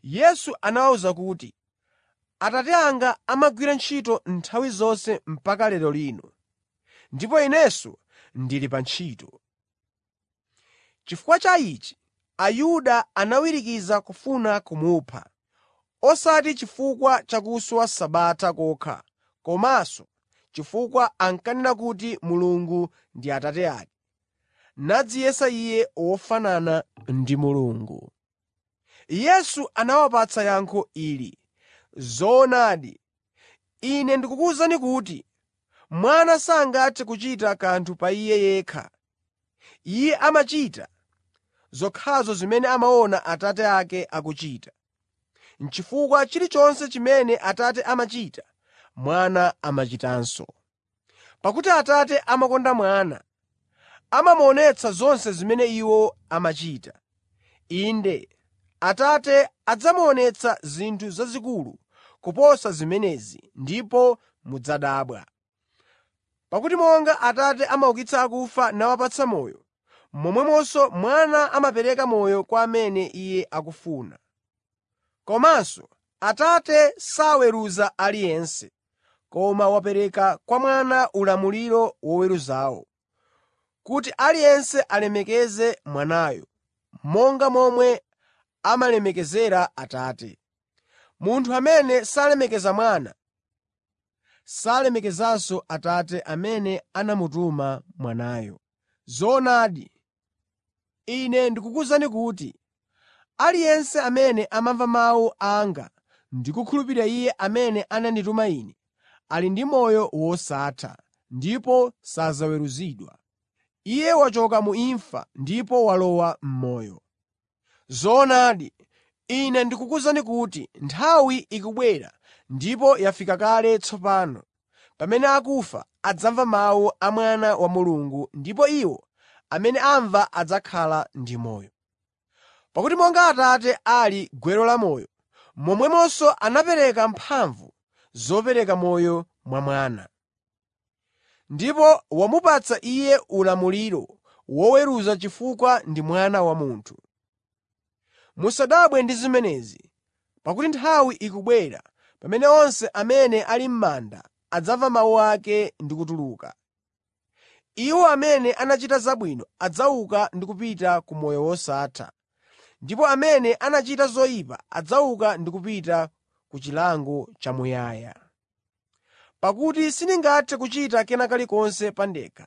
Yesu anawawuza kuti, “Atate anga amagwira ntchito nthawi zonse mpaka lero lino, ndipo Inenso ndili pa ntchito.” Chifukwa cha ichi, Ayuda anawirikiza kufuna kumupha, osati chifukwa cha kuswa Sabata kokha, komanso chifukwa ankanena kuti Mulungu ndi Atate ake, nadziyesa Iye wofanana ndi Mulungu. Yesu anawapatsa yankho ili, “Zoonadi, Ine ndikukuwuzani kuti Mwana sangathe kuchita kanthu pa Iye yekha. Iye amachita zokhazo zimene amaona Atate ake akuchita, chifukwa chilichonse chimene Atate amachita, Mwana amachitanso. Pakuti Atate amakonda Mwana, amamuonetsa zonse zimene Iwo amachita. Inde, Atate adzamuonetsa zinthu zazikulu kuposa zimenezi ndipo mudzadabwa. Pakuti monga Atate amaukitsa akufa nawapatsa moyo, momwemonso Mwana amapereka moyo kwa amene Iye akufuna. Komanso Atate saweruza aliyense, koma wapereka kwa Mwana ulamuliro woweruzawo, kuti aliyense alemekeze Mwanayo, monga momwe amalemekezera Atate. Munthu amene salemekeza Mwana, salemekezanso Atate amene anamutuma Mwanayo. Zoonadi, Ine ndikukuwuzani kuti aliyense amene amamva mawu anga ndi kukhulupirira Iye amene anandituma Ine, ali ndi moyo wosatha ndipo sadzaweruzidwa. Iye wachoka mu imfa ndipo walowa m'moyo. Zoonadi, Ine ndikukuwuzani kuti nthawi ikubwera ndipo yafika kale tsopano, pamene akufa adzamva mawu a Mwana wa Mulungu ndipo iwo amene amva adzakhala ndi moyo. Pakuti monga Atate ali gwero la moyo, momwemonso anapereka mphamvu zopereka moyo mwa Mwana. Ndipo wamupatsa Iye ulamuliro woweruza chifukwa ndi Mwana wa Munthu. Musadabwe ndi zimenezi, pakuti nthawi ikubwera pamene onse amene ali m'manda adzamva mawu ake ndi kutuluka. Iwo amene anachita zabwino adzauka ndi kupita ku moyo wosatha, ndipo amene anachita zoyipa adzauka ndi kupita ku chilango chamuyaya. Pakuti sindingathe kuchita kena kalikonse pa ndekha.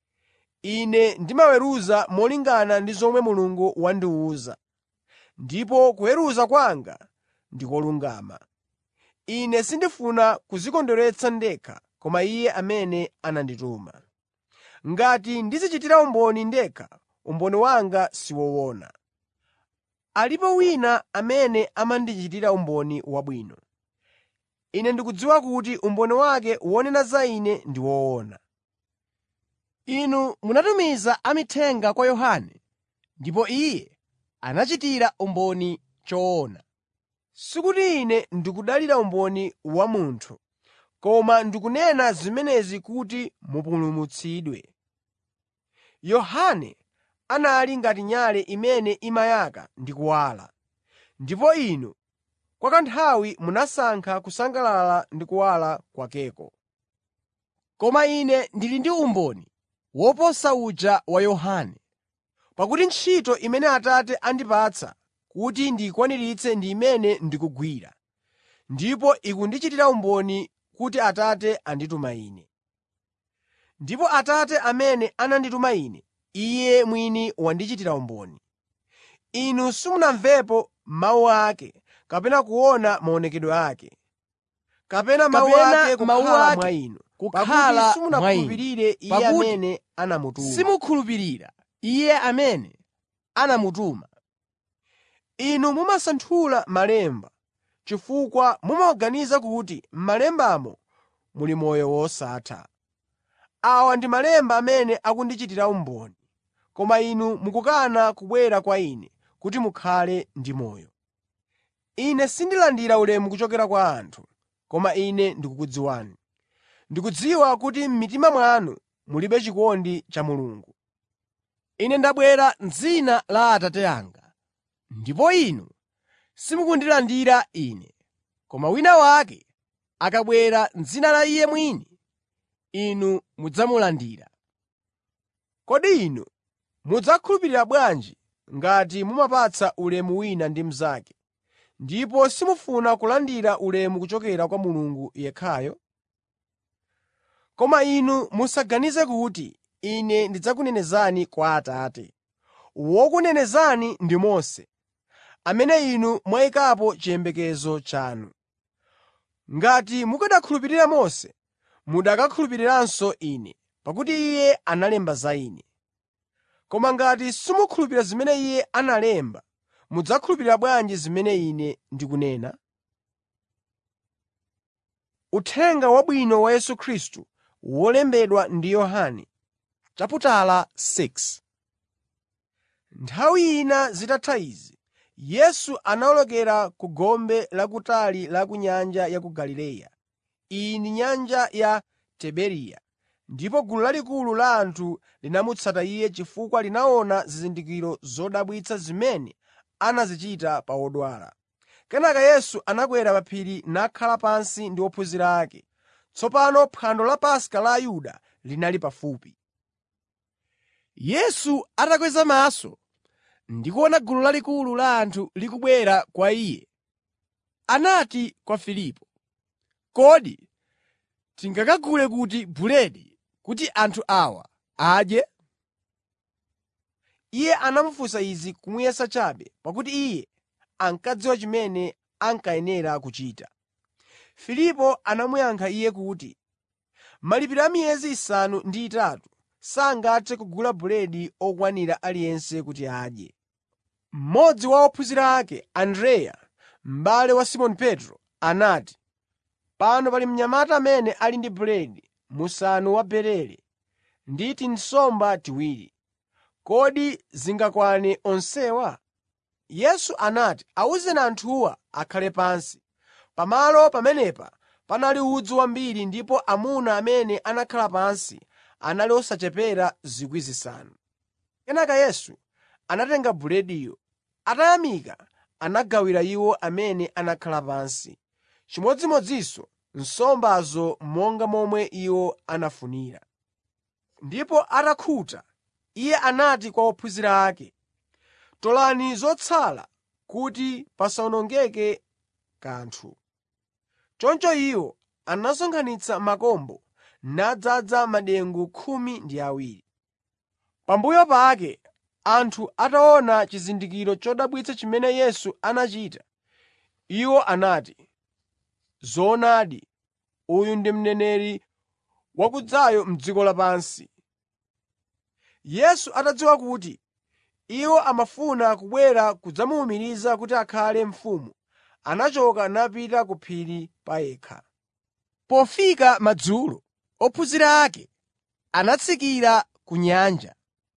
Ine ndimaweruza molingana ndi zomwe Mulungu wandiwuza, ndipo kuweruza kwanga ndi kolungama. Ine sindifuna kudzikondweretsa ndekha koma Iye amene anandituma. Ngati ndidzichitira umboni ndekha, umboni wanga si woona. Alipo wina amene amandichitira umboni wabwino. Ine ndikudziwa kuti umboni wake wonena za Ine ndi woona. Inu munatumiza amithenga kwa Yohane, ndipo iye anachitira umboni choona. Sikuti Ine ndikudalira umboni wa munthu, koma ndikunena zimenezi kuti mupulumutsidwe. Yohane anali ngati nyale imene imayaka ndi kuwala, ndipo inu kwa kanthawi munasankha kusangalala ndi kuwala kwakeko. Koma Ine ndili ndi umboni woposa uja wa Yohane. Pakuti ntchito imene Atate andipatsa kuti ndiyikwaniritse ndi imene ndikugwira, ndipo ikundichitira umboni kuti Atate andituma Ine. Ndipo Atate amene anandituma Ine, Iye mwini wandichitira umboni. Inu simunamvepo mawu ake kapena kuona maonekedwe ake, kapena mawu Kapena ake mawu kukhala ake mwa inu, kukhala pakuti simunakhulupirire Iye Pakuti amene anamutuma. simukhulupirira Iye amene anamutuma. Inu mumasanthula malemba chifukwa mumaganiza kuti m'malembamo muli moyo wosatha. Awa ndi malemba amene akundichitira umboni, koma inu mukukana kubwera kwa Ine kuti mukhale ndi moyo. Ine sindilandira ulemu kuchokera kwa anthu, koma Ine ndikukudziwani. Ndikudziwa kuti m'mitima mwanu mulibe chikondi cha Mulungu. Ine ndabwera m'dzina la Atate anga, ndipo inu simukundilandira Ine, koma wina wake akabwera m'dzina la iye mwini, inu mudzamulandira. Kodi inu mudzakhulupirira bwanji ngati mumapatsa ulemu wina ndi mnzake, ndipo simufuna kulandira ulemu kuchokera kwa Mulungu yekhayo? Koma inu musaganize kuti Ine ndidzakunenezani kwa Atate. Wokunenezani ndi Mose, amene inu mwayikapo chiyembekezo chanu. Ngati mukanakhulupirira Mose, mukanakakhulupiriranso Ine, pakuti iye analemba za Ine. Koma ngati simukhulupirira zimene iye analemba, mudzakhulupirira bwanji zimene Ine ndikunena? Uthenga Wabwino wa Yesu Khristu wolembedwa ndi Yohane chaputala 6 Nthawi ina zitatha izi, Yesu anawolokera ku gombe lakutali la ku nyanja ya ku Galileya. Iyi ndi nyanja ya Tiberiya, ndipo gulu lalikulu la anthu linamutsata Iye chifukwa linaona zizindikiro zodabwitsa zimene anazichita pa odwala. Kenaka Yesu anakwera pa phiri nakhala pansi ndi ophunzira ake. Tsopano phwando la Paska la Ayuda linali pafupi. Yesu atakweza maso ndi kuona gulu lalikulu la anthu likubwera kwa Iye, anati kwa Filipo, “Kodi tingakagule kuti buledi kuti anthu awa adye?” Iye anamufunsa izi kumuyesa chabe, pakuti Iye ankadziwa chimene ankayenera kuchita. Filipo anamuyankha Iye kuti, “Malipiro a miyezi isanu ndi itatu sangathe kugula buledi okwanira aliyense kuti adye.” Mmodzi wa ophunzira ake, Andreya, m'bale wa Simoni Petro, anati, “Pano pali mnyamata amene ali ndi buledi musanu wa barele ndi tinsomba tiwiri. Kodi zingakwane onsewa?” Yesu anati, “Awuzeni anthuwa akhale pansi.” Pamalo pamenepa panali udzu wambiri ndipo amuna amene anakhala pansi anali osachepera 5,000. Kenaka Yesu anatenga bulediyo, atayamika anagawira iwo amene anakhala pansi, chimodzimodzinso nsombazo monga momwe iwo anafunira. Ndipo atakhuta, Iye anati kwa ophunzira ake, “Tolani zotsala kuti pasawonongeke kanthu.” Choncho iwo anasonkhanitsa makombo nadzaza madengu khumi ndi awiri. Pambuyo pake anthu ataona chizindikiro chodabwitsa chimene Yesu anachita, iwo anati, “Zoonadi, uyu ndi mneneri wakudzayo m'dziko lapansi.” Yesu atadziwa kuti iwo amafuna kubwera kudzamuwumiriza kuti akhale mfumu, anachoka napita ku phiri pa yekha. Pofika madzulo, ophunzira ake anatsikira ku nyanja,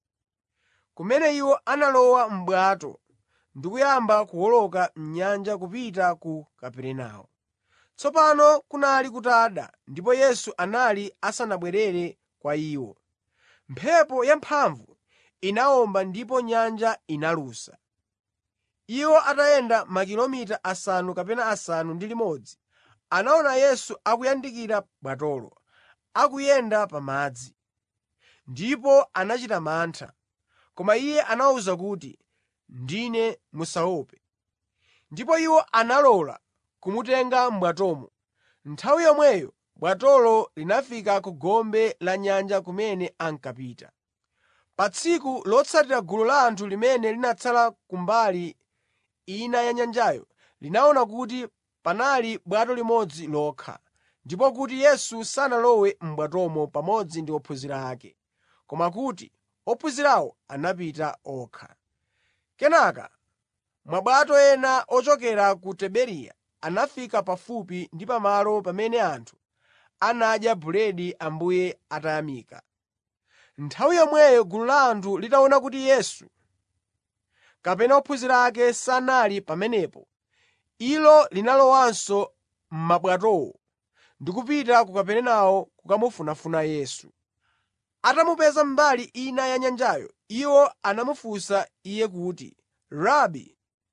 kumene iwo analowa m'bwato ndi kuyamba kuwoloka m'nyanja kupita ku Kaperenawo. Tsopano kunali kutada ndipo Yesu anali asanabwerere kwa iwo. Mphepo yamphamvu inawomba ndipo nyanja inalusa. Iwo atayenda makilomita asanu kapena asanu ndi limodzi, anaona Yesu akuyandikira bwatolo, akuyenda pa madzi. Ndipo anachita mantha. Koma Iye anawawuza kuti, “Ndine, musaope.” Ndipo iwo analola kumutenga m'bwatomo. Nthawi yomweyo bwatolo linafika ku gombe la nyanja kumene ankapita. Pa tsiku lotsatira gulu la anthu limene linatsala ku mbali ina ya nyanjayo linaona kuti panali bwato limodzi lokha, ndipo kuti Yesu sanalowe m'bwatomo pamodzi ndi ophunzira ake, koma kuti ophunzirawo anapita okha. Kenaka mabwato ena ochokera ku Tiberiya anafika pafupi ndi pamalo pamene anthu anadya buledi Ambuye atayamika. Nthawi yomweyo gulu la anthu litaona kuti Yesu kapena ophunzira ake sanali pamenepo, ilo linalowanso m'mabwatowo ndi kupita ku Kaperenawo kukamufunafuna Yesu. Atamupeza mbali ina ya nyanjayo, iwo anamufunsa Iye kuti, “Rabi,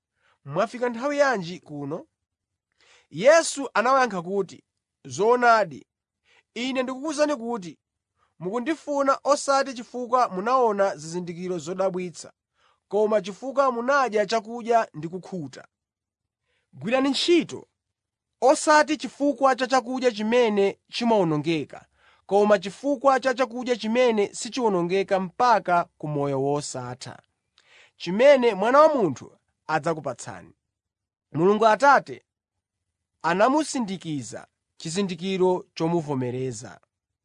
mwafika nthawi yanji kuno?” Yesu anawayankha kuti, “Zoonadi, Ine ndikukuwuzani kuti mukundifuna osati chifukwa munaona zizindikiro zodabwitsa, koma chifukwa munadya chakudya ndi kukhuta. Gwirani ntchito, osati chifukwa cha chakudya chimene chimawonongeka, koma chifukwa cha chakudya chimene sichiwonongeka mpaka ku moyo wosatha, chimene Mwana wa Munthu adzakupatsani. Mulungu Atate anamusindikiza chizindikiro chomuvomereza.”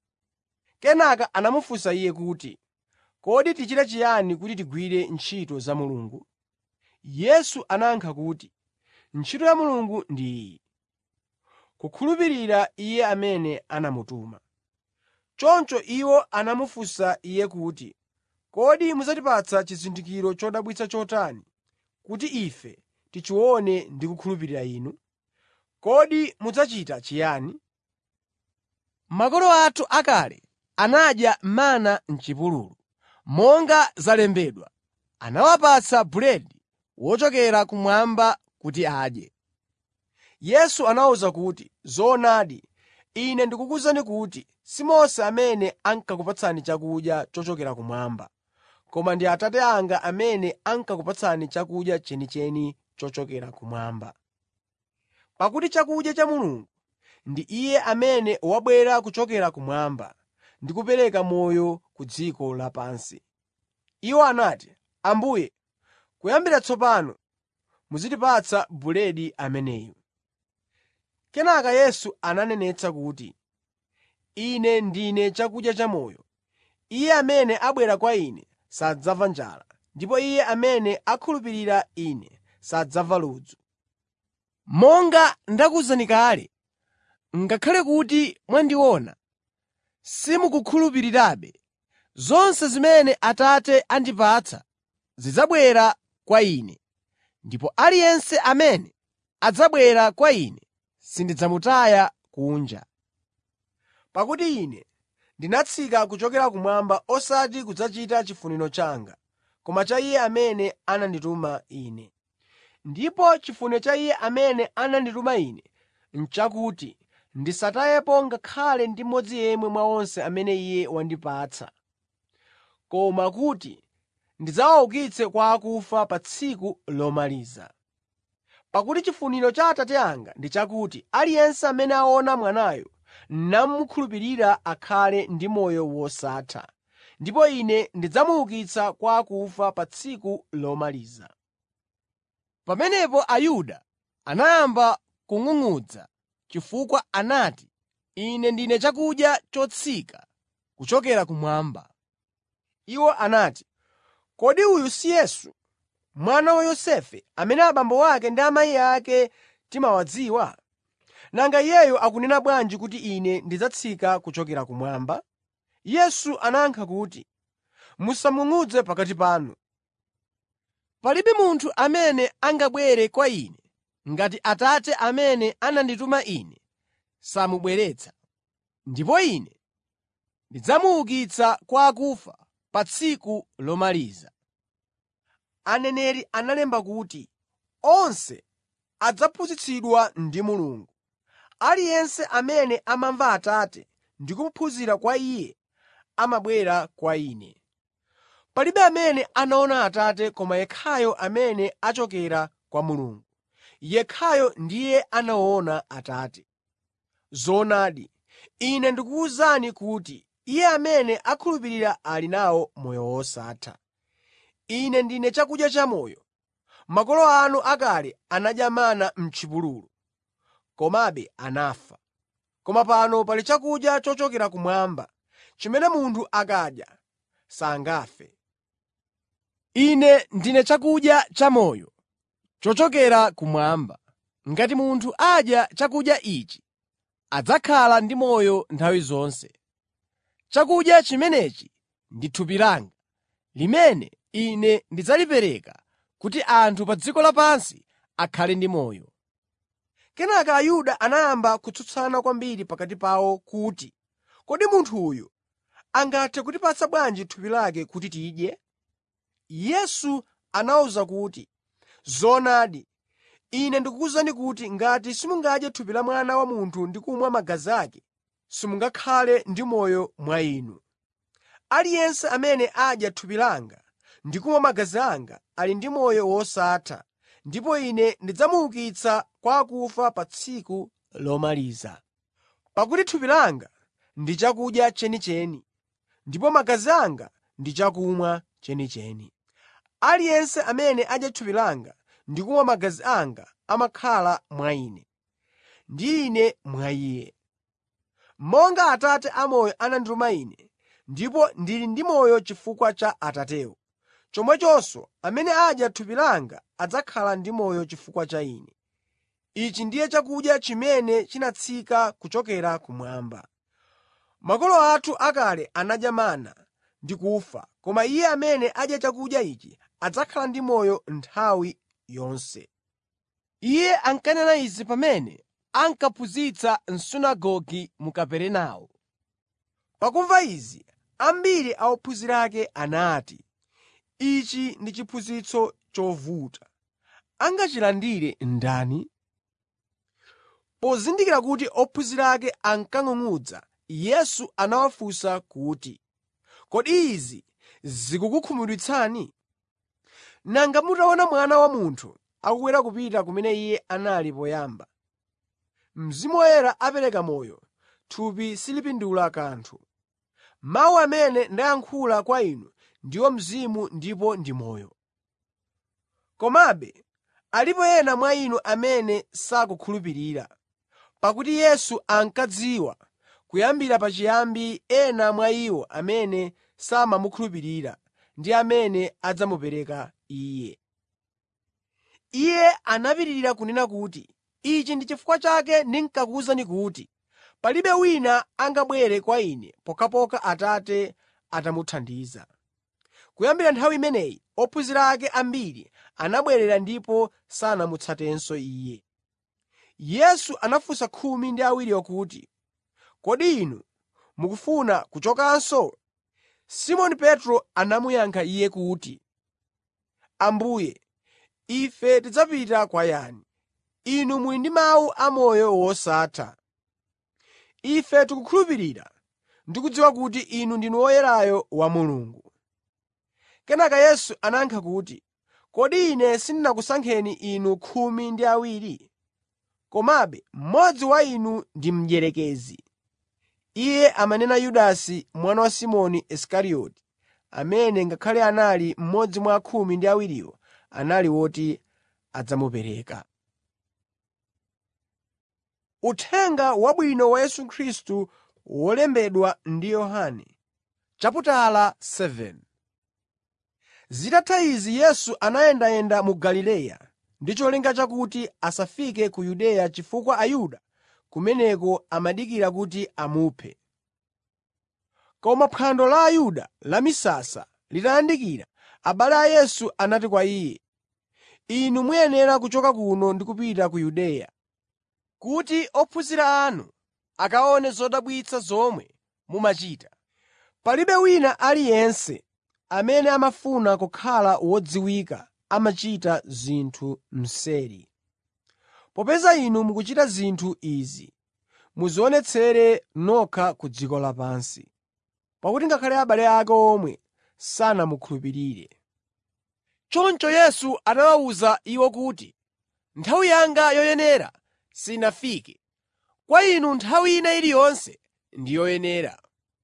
Kenaka anamufunsa Iye kuti, “Kodi tichite chiyani kuti tigwire ntchito za Mulungu?” Yesu anayankha kuti, “Ntchito ya Mulungu ndi iyi: kukhulupirira Iye amene anamutuma.” Choncho iwo anamufunsa Iye kuti, “Kodi mudzatipatsa chizindikiro chodabwitsa chotani, kuti ife tichione ndi kukhulupirira Inu? Kodi mudzachita chiyani?” Makolo athu akale anadya mana m'chipululu. Monga zalembedwa, anawapatsa buledi wochokera kumwamba kuti adye. Yesu anawawuza kuti, “Zoonadi, Ine ndikukuwuzani kuti si Mose amene ankakupatsani chakudya chochokera kumwamba, koma ndi Atate anga amene ankakupatsani chakudya chenicheni chochokera kumwamba. Pakuti chakudya cha Mulungu ndi Iye amene wabwera kuchokera kumwamba ndi kupereka moyo ku dziko lapansi.” Iwo anati, “Ambuye, kuyambira tsopano muzitipatsa buledi ameneyu.” Kenaka Yesu ananenetsa kuti, “Ine ndine chakudya chamoyo. Iye amene abwera kwa Ine sadzamva njala, ndipo iye amene akhulupirira Ine sadzamva ludzu. Monga ndakuwuzani kale, ngakhale kuti mwandiona, simukukhulupirirabe. Zonse zimene Atate andipatsa zidzabwera kwa Ine, ndipo aliyense amene adzabwera kwa Ine sindidzamutaya kunja. Pakuti Ine ndinatsika kuchokera kumwamba osati kudzachita chifuniro changa, koma cha Iye amene anandituma Ine. Ndipo chifuniro cha Iye amene anandituma Ine n'chakuti ndisatayepo ngakhale ndi mmodzi yemwe mwa onse amene Iye wandipatsa, koma kuti ndidzawaukitse kwa akufa pa tsiku lomaliza. Pakuti chifuniro cha Atate anga ndi chakuti aliyense amene aona Mwanayo namukhulupirira akhale ndi moyo wosatha, ndipo Ine ndidzamuukitsa kwa akufa pa tsiku lomaliza.” Pamenepo Ayuda anayamba kung'ung'udza chifukwa anati, “Ine ndine chakudya chotsika kuchokera kumwamba.” Iwo anati, “Kodi uyu si Yesu, mwana wa Yosefe, amene abambo ake ndi amayi ake timawadziwa? Nanga iyeyu akunena bwanji kuti Ine ndidzatsika kuchokera kumwamba?” Yesu anayankha kuti, “Musang'ung'udze pakati panu. Palibe munthu amene angabwere kwa Ine ngati Atate amene anandituma Ine samubweretsa, ndipo Ine ndidzamuukitsa kwa akufa pa tsiku lomaliza. Aneneri analemba kuti, “Onse adzaphunzitsidwa ndi Mulungu. Aliyense amene amamva Atate ndi kuphunzira kwa Iye amabwera kwa Ine. Palibe amene anaona Atate koma yekhayo amene achokera kwa Mulungu. Yekhayo ndiye anaona Atate. Zoonadi, Ine ndikuwuzani kuti iye amene akhulupirira ali nawo moyo wosatha. Ine ndine chakudya chamoyo. Makolo anu akale anadya mana m'chipululu, komabe anafa. Koma pano pali chakudya chochokera kumwamba, chimene munthu akadya sangafe. Ine ndine chakudya chamoyo chochokera kumwamba. Ngati munthu adya chakudya ichi, adzakhala ndi moyo nthawi zonse. Chakudya chimenechi ndi thupi langa, limene Ine ndidzalipereka kuti anthu pa dziko lapansi akhale ndi moyo. Kenaka Ayuda anayamba kutsutsana kwambiri pakati pawo kuti, “Kodi munthu uyu angathe kutipatsa bwanji thupi lake kuti tidye?” Yesu anawawuza kuti, “Zoonadi, Ine ndikukuwuzani kuti ngati simungadye thupi la Mwana wa Munthu ndi kumwa magazi ake, simungakhale ndi moyo mwa inu. Aliyense amene adya thupi langa ndi kumwa magazi anga ali ndi moyo wosatha ndipo Ine ndidzamuukitsa kwa akufa pa tsiku lomaliza. Pakuti thupi langa ndi chakudya chenicheni, ndipo magazi anga ndi chakumwa chenicheni. Aliyense amene adya thupi langa ndi kumwa magazi anga amakhala mwa Ine, ndi Ine mwa iye. Monga Atate amoyo anandituma Ine, ndipo ndili ndi moyo chifukwa cha Atatewo, chomwechonso amene adya thupi langa adzakhala ndi moyo chifukwa cha Ine. Ichi ndiye chakudya chimene chinatsika kuchokera kumwamba. Makolo athu akale anadya mana ndi kufa, koma iye amene adya chakudya ichi adzakhala ndi moyo nthawi yonse. Iye ankanena izi pamene ankaphunzitsa m'sunagoge mu Kaperenawo. Pakumva izi, ambiri a ophunzira ake anati, “Ichi ndi chiphunzitso chovuta. Angachilandire ndani?” Pozindikira kuti ophunzira ake ankang'ung'udza, Yesu anawafunsa kuti, “Kodi izi zikukukhumudwitsani? Nanga mutaona Mwana wa Munthu akukwera kupita kumene Iye anali poyamba. Mzimu Woyera apereka moyo, thupi silipindula kanthu. Mawu amene ndayankhula kwa inu ndiwo mzimu ndipo ndi moyo. Komabe alipo ena mwa inu amene sakukhulupirira.” Pakuti Yesu ankadziwa kuyambira pachiyambi ena mwa iwo amene samamukhulupirira ndi amene adzamupereka Iye. Iye anapitirira kunena kuti, “Ichi ndi chifukwa chake ndinkakuwuzani kuti palibe wina angabwere kwa Ine pokhapokha Atate atamuthandiza.” Kuyambira nthawi imeneyi ophunzira ake ambiri anabwerera ndipo sanamutsatenso Iye. Yesu anafunsa khumi ndi awiriwo kuti, “Kodi inu mukufuna kuchokanso?” Simoni Petro anamuyankha Iye kuti, “Ambuye, ife tidzapita kwa yani? Inu muli ndi mawu amoyo wosatha. Ife tikukhulupirira ndi kudziwa kuti Inu ndinu Woyerayo wa Mulungu.” Kenaka Yesu anayankha kuti, “Kodi Ine sindinakusankheni inu khumi ndi awiri? Komabe mmodzi wa inu ndi mdierekezi.” Iye amanena Yudasi mwana wa Simoni Isikarioti, amene ngakhale anali mmodzi mwa khumi ndi awiriwo, anali woti adzamupereka. Uthenga Wabwino wa Yesu Khristu wolembedwa ndi Yohane chaputala 7 Zitatha izi Yesu anayendayenda mu Galileya ndi cholinga chakuti asafike ku Yudeya chifukwa Ayuda kumeneko amadikira kuti amuphe. Koma phwando la Ayuda la misasa litayandikira, abale a Yesu anati kwa Iye, “Inu muyenera kuchoka kuno ndi kupita ku Yudeya, kuti ophunzira anu akaone zodabwitsa zomwe mumachita. Palibe wina aliyense amene amafuna kukhala wodziwika amachita zinthu mseri. Popeza inu mukuchita zinthu izi, mudzionetsere nokha ku dziko lapansi.” Pakuti ngakhale abale ake omwe sanamukhulupirire. Choncho Yesu anawawuza iwo kuti, “Nthawi yanga yoyenera sinafike. Kwa inu nthawi ina iliyonse ndi yoyenera.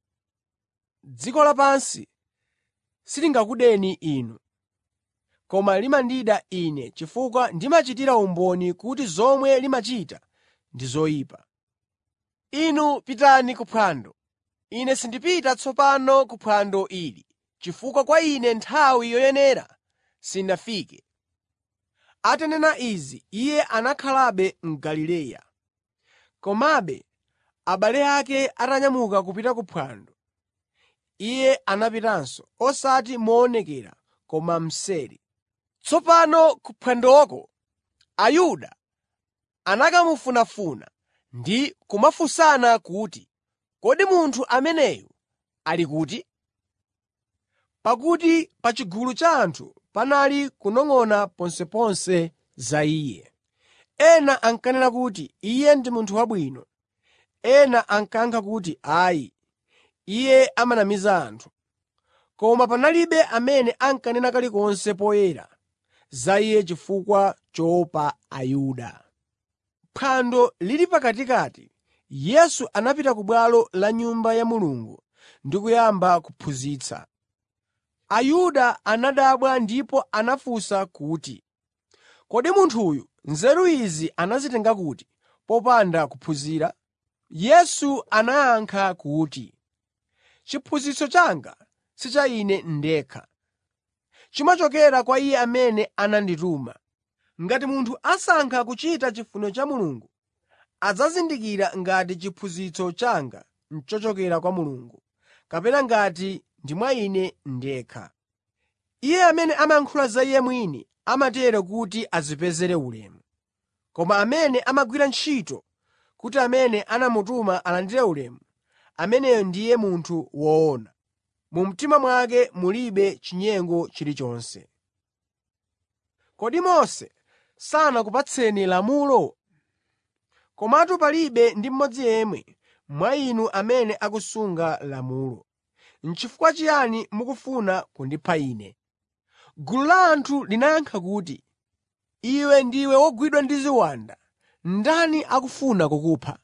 Dziko lapansi silingakudeni inu, koma limandida Ine chifukwa ndimachitira umboni kuti zomwe limachita ndi zoyipa. Inu pitani ku phwando. Ine sindipita tsopano ku phwando ili, chifukwa kwa Ine nthawi yoyenera sinafike.” Atanena izi, Iye anakhalabe m'Galileya. Komabe abale ake atanyamuka kupita ku phwando, Iye anapitanso, osati moonekera koma mseri. Tsopano ku phwandoko Ayuda anakamufunafuna ndi kumafunsana kuti, “Kodi munthu ameneyu ali kuti?” Pakuti pa chigulu cha anthu panali kunong'ona ponseponse za Iye. Ena ankanena kuti, “Iye ndi munthu wabwino.” Ena ankayankha kuti, “Ayi, iye amanamiza anthu.” Koma panalibe amene ankanena kalikonse poyera za iye chifukwa choopa Ayuda. Phwando lili pakatikati, Yesu anapita ku bwalo la Nyumba ya Mulungu ndi kuyamba kuphunzitsa. Ayuda anadabwa ndipo anafunsa kuti, “Kodi munthuyu nzeru izi anazitenga kuti popanda kuphunzira?” Yesu anayankha kuti, “Chiphunzitso changa si cha Ine ndekha. Chimachokera kwa Iye amene anandituma. Ngati munthu asankha kuchita chifuniro cha Mulungu, adzazindikira ngati chiphunzitso changa n'chochokera kwa Mulungu, kapena ngati ndi mwa Ine ndekha. Iye amene amayankhula za iye mwini amatero kuti adzipezere ulemu. Koma amene amagwira ntchito kuti amene anamutuma alandire ulemu, ameneyo ndiye munthu woona. Mu mtima mwake mulibe chinyengo chilichonse. Kodi Mose sanakupatseni lamulo? Komatu palibe ndi mmodzi yemwe mwa inu amene akusunga lamulo. N'chifukwa chiyani mukufuna kundipha Ine? Gulu la anthu linayankha kuti, “Iwe ndiwe wogwidwa ndi ziwanda. Ndani akufuna kukupha?”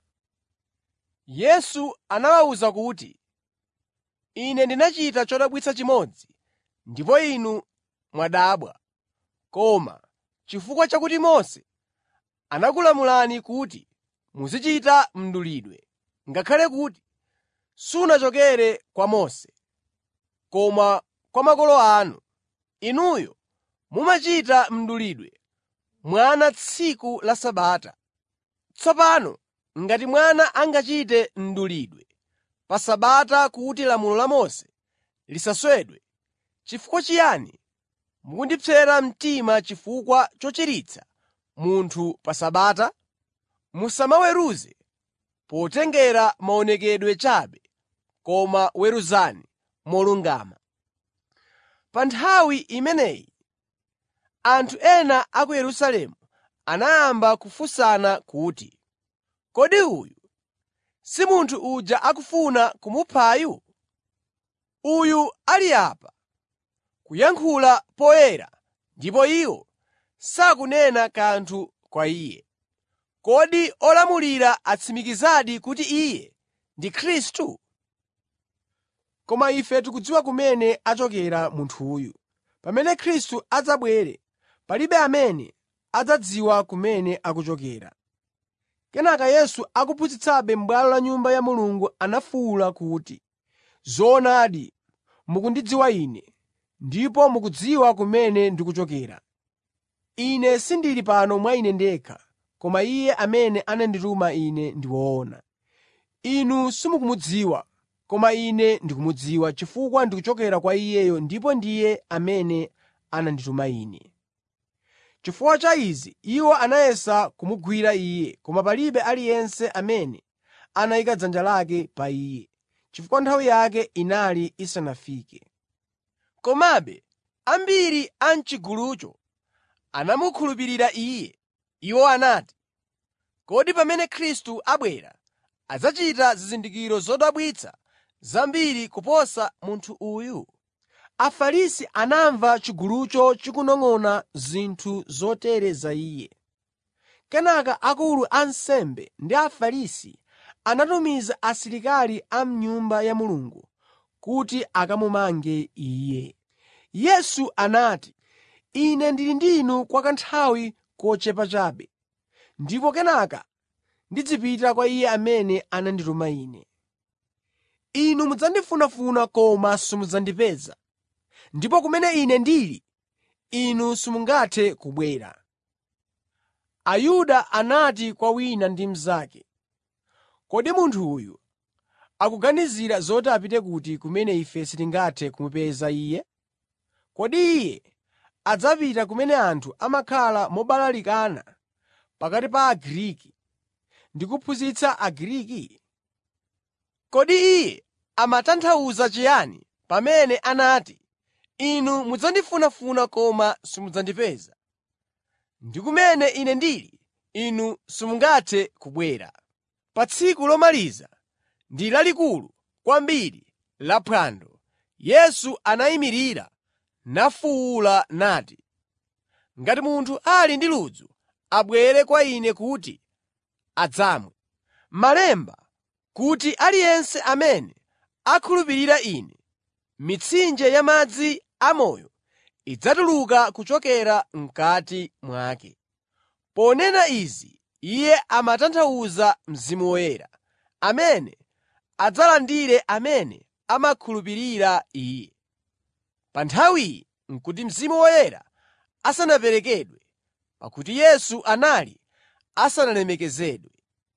Yesu anawawuza kuti, “Ine ndinachita chodabwitsa chimodzi, ndipo inu mwadabwa. Koma chifukwa chakuti Mose anakulamulani kuti muzichita mdulidwe, ngakhale kuti sunachokere kwa Mose, koma kwa makolo anu, inuyo mumachita mdulidwe mwana tsiku la Sabata. Tsopano ngati mwana angachite mdulidwe pa Sabata kuti lamulo la Mose lisaswedwe, chifukwa chiyani mukundipsera mtima chifukwa chochiritsa munthu pa Sabata? Musamaweruze potengera maonekedwe chabe, koma weruzani molungama. Pa nthawi imeneyi anthu ena a ku Yerusalemu anayamba kufunsana kuti, “Kodi uyu si munthu uja akufuna kumuphayu? Uyu ali apa kuyankhula poyera ndipo iwo sakunena kanthu kwa iye. Kodi olamulira atsimikizadi kuti iye ndi Khristu? Koma ife tikudziwa kumene achokera munthuyu. Pamene Khristu adzabwere, palibe amene adzadziwa kumene akuchokera.” Kenaka Yesu akuphunzitsabe m'bwalo la Nyumba ya Mulungu anafuwula kuti, “Zoonadi, mukundidziwa Ine, ndipo mukudziwa kumene ndikuchokera. Ine sindili pano mwa Ine ndekha, koma Iye amene anandituma Ine ndi woona. Inu simukumudziwa, koma Ine ndikumudziwa chifukwa ndikuchokera kwa Iyeyo ndipo ndiye amene anandituma Ine.” Chifukwa cha izi iwo anayesa kumugwira Iye, koma palibe aliyense amene anayika dzanja lake pa Iye, chifukwa nthawi yake inali isanafike. Komabe ambiri a m'chigulucho anamukhulupirira Iye. Iwo anati, “Kodi pamene Khristu abwera adzachita zizindikiro zodabwitsa zambiri kuposa munthu uyu?” Afarisi anamva chigulucho chikunong'ona zinthu zotere za Iye. Kenaka akulu a ansembe ndi Afarisi anatumiza asilikali a m'Nyumba ya Mulungu kuti akamumange Iye. Yesu anati, “Ine ndili ndi inu kwa kanthawi kochepa chabe, ndipo kenaka ndizipita kwa Iye amene anandituma Ine. Inu mudzandifunafuna koma simudzandipeza, ndipo kumene Ine ndili, inu simungathe kubwera.” Ayuda anati kwa wina ndi mnzake, “Kodi munthu uyu akuganizira zoti apite kuti kumene ife sitingathe kumupeza Iye? Kodi Iye adzapita kumene anthu amakhala mobalalikana pakati pa Agriki ndi kuphunzitsa Agriki? Kodi Iye amatanthauza chiyani pamene anati, ‘Inu mudzandifunafuna koma simudzandipeza,’ ndi ‘Kumene Ine ndili, inu simungathe kubwera. Pa tsiku lomaliza ndi lalikulu kwambiri la phwando, Yesu anayimirira nafuwula nati, “Ngati munthu ali ndi ludzu, abwere kwa Ine kuti adzamwe. Malemba kuti aliyense amene akhulupirira Ine, mitsinje ya madzi amoyo idzatuluka kuchokera m'kati mwake.” Ponena izi, Iye amatanthauza Mzimu Woyera, amene adzalandire amene amakhulupirira Iye. Pa nthawiyi n'kuti Mzimu Woyera asanaperekedwe, pakuti Yesu anali asanalemekezedwe.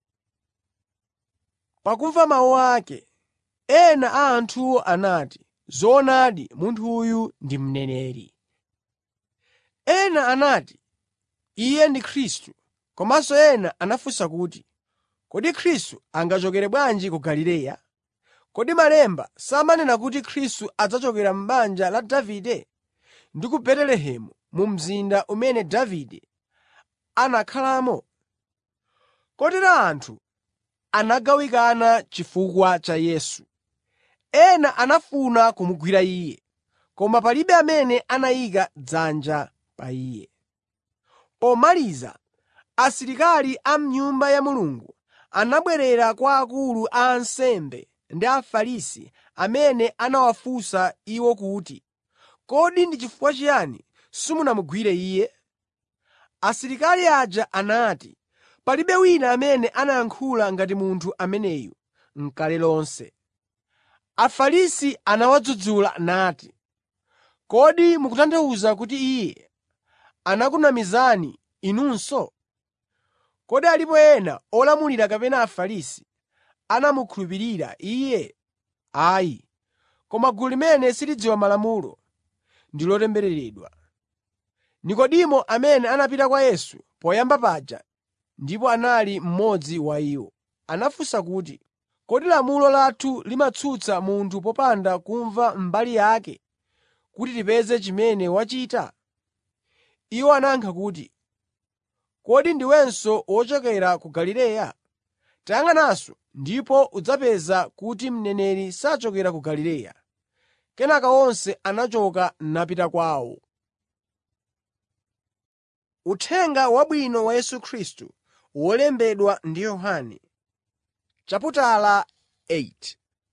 Pakumva mawu ake, ena a anthuwo anati, “Zoonadi munthu uyu ndi mneneri.” Ena anati, “Iye ndi Khristu.” Komanso ena anafunsa kuti, “Kodi Khristu angachokere bwanji ku Galileya? Kodi Malemba samanena kuti Khristu adzachokera m'banja la Davide ndi ku Betelehemu mu mzinda umene Davide anakhalamo?” Kotero anthu anagawikana chifukwa cha Yesu. Ena anafuna kumugwira Iye, koma palibe amene anayika dzanja pa Iye. Pomaliza, asilikali a m'Nyumba ya Mulungu anabwerera kwa akulu a ansembe ndi Afarisi amene anawafunsa iwo kuti, “Kodi ndi chifukwa chiyani simunamugwire Iye?” Asilikali aja anati, “Palibe wina amene anayankhula ngati munthu ameneyu n'kale lonse.” Afarisi anawadzudzula nati, “Kodi mukutanthauza kuti Iye anakunamizani inunso? Kodi alipo ena olamulira kapena Afarisi anamukhulupirira Iye? Ayi, koma gulu limene silidziwa malamulo ndi lotembereredwa.” Nekodimo amene anapita kwa Yesu poyamba paja ndipo anali mmodzi wa iwo, anafunsa kuti, “Kodi lamulo lathu limatsutsa munthu popanda kumva mbali yake kuti tipeze chimene wachita?” Iwo anayankha kuti, “Kodi ndiwenso wochokera ku Galileya? Tayang'ananso ndipo udzapeza kuti mneneri sachokera ku Galileya.” Kenaka onse anachoka napita kwawo. Uthenga Wabwino wa Yesu Khristu wolembedwa ndi Yohane chaputala 8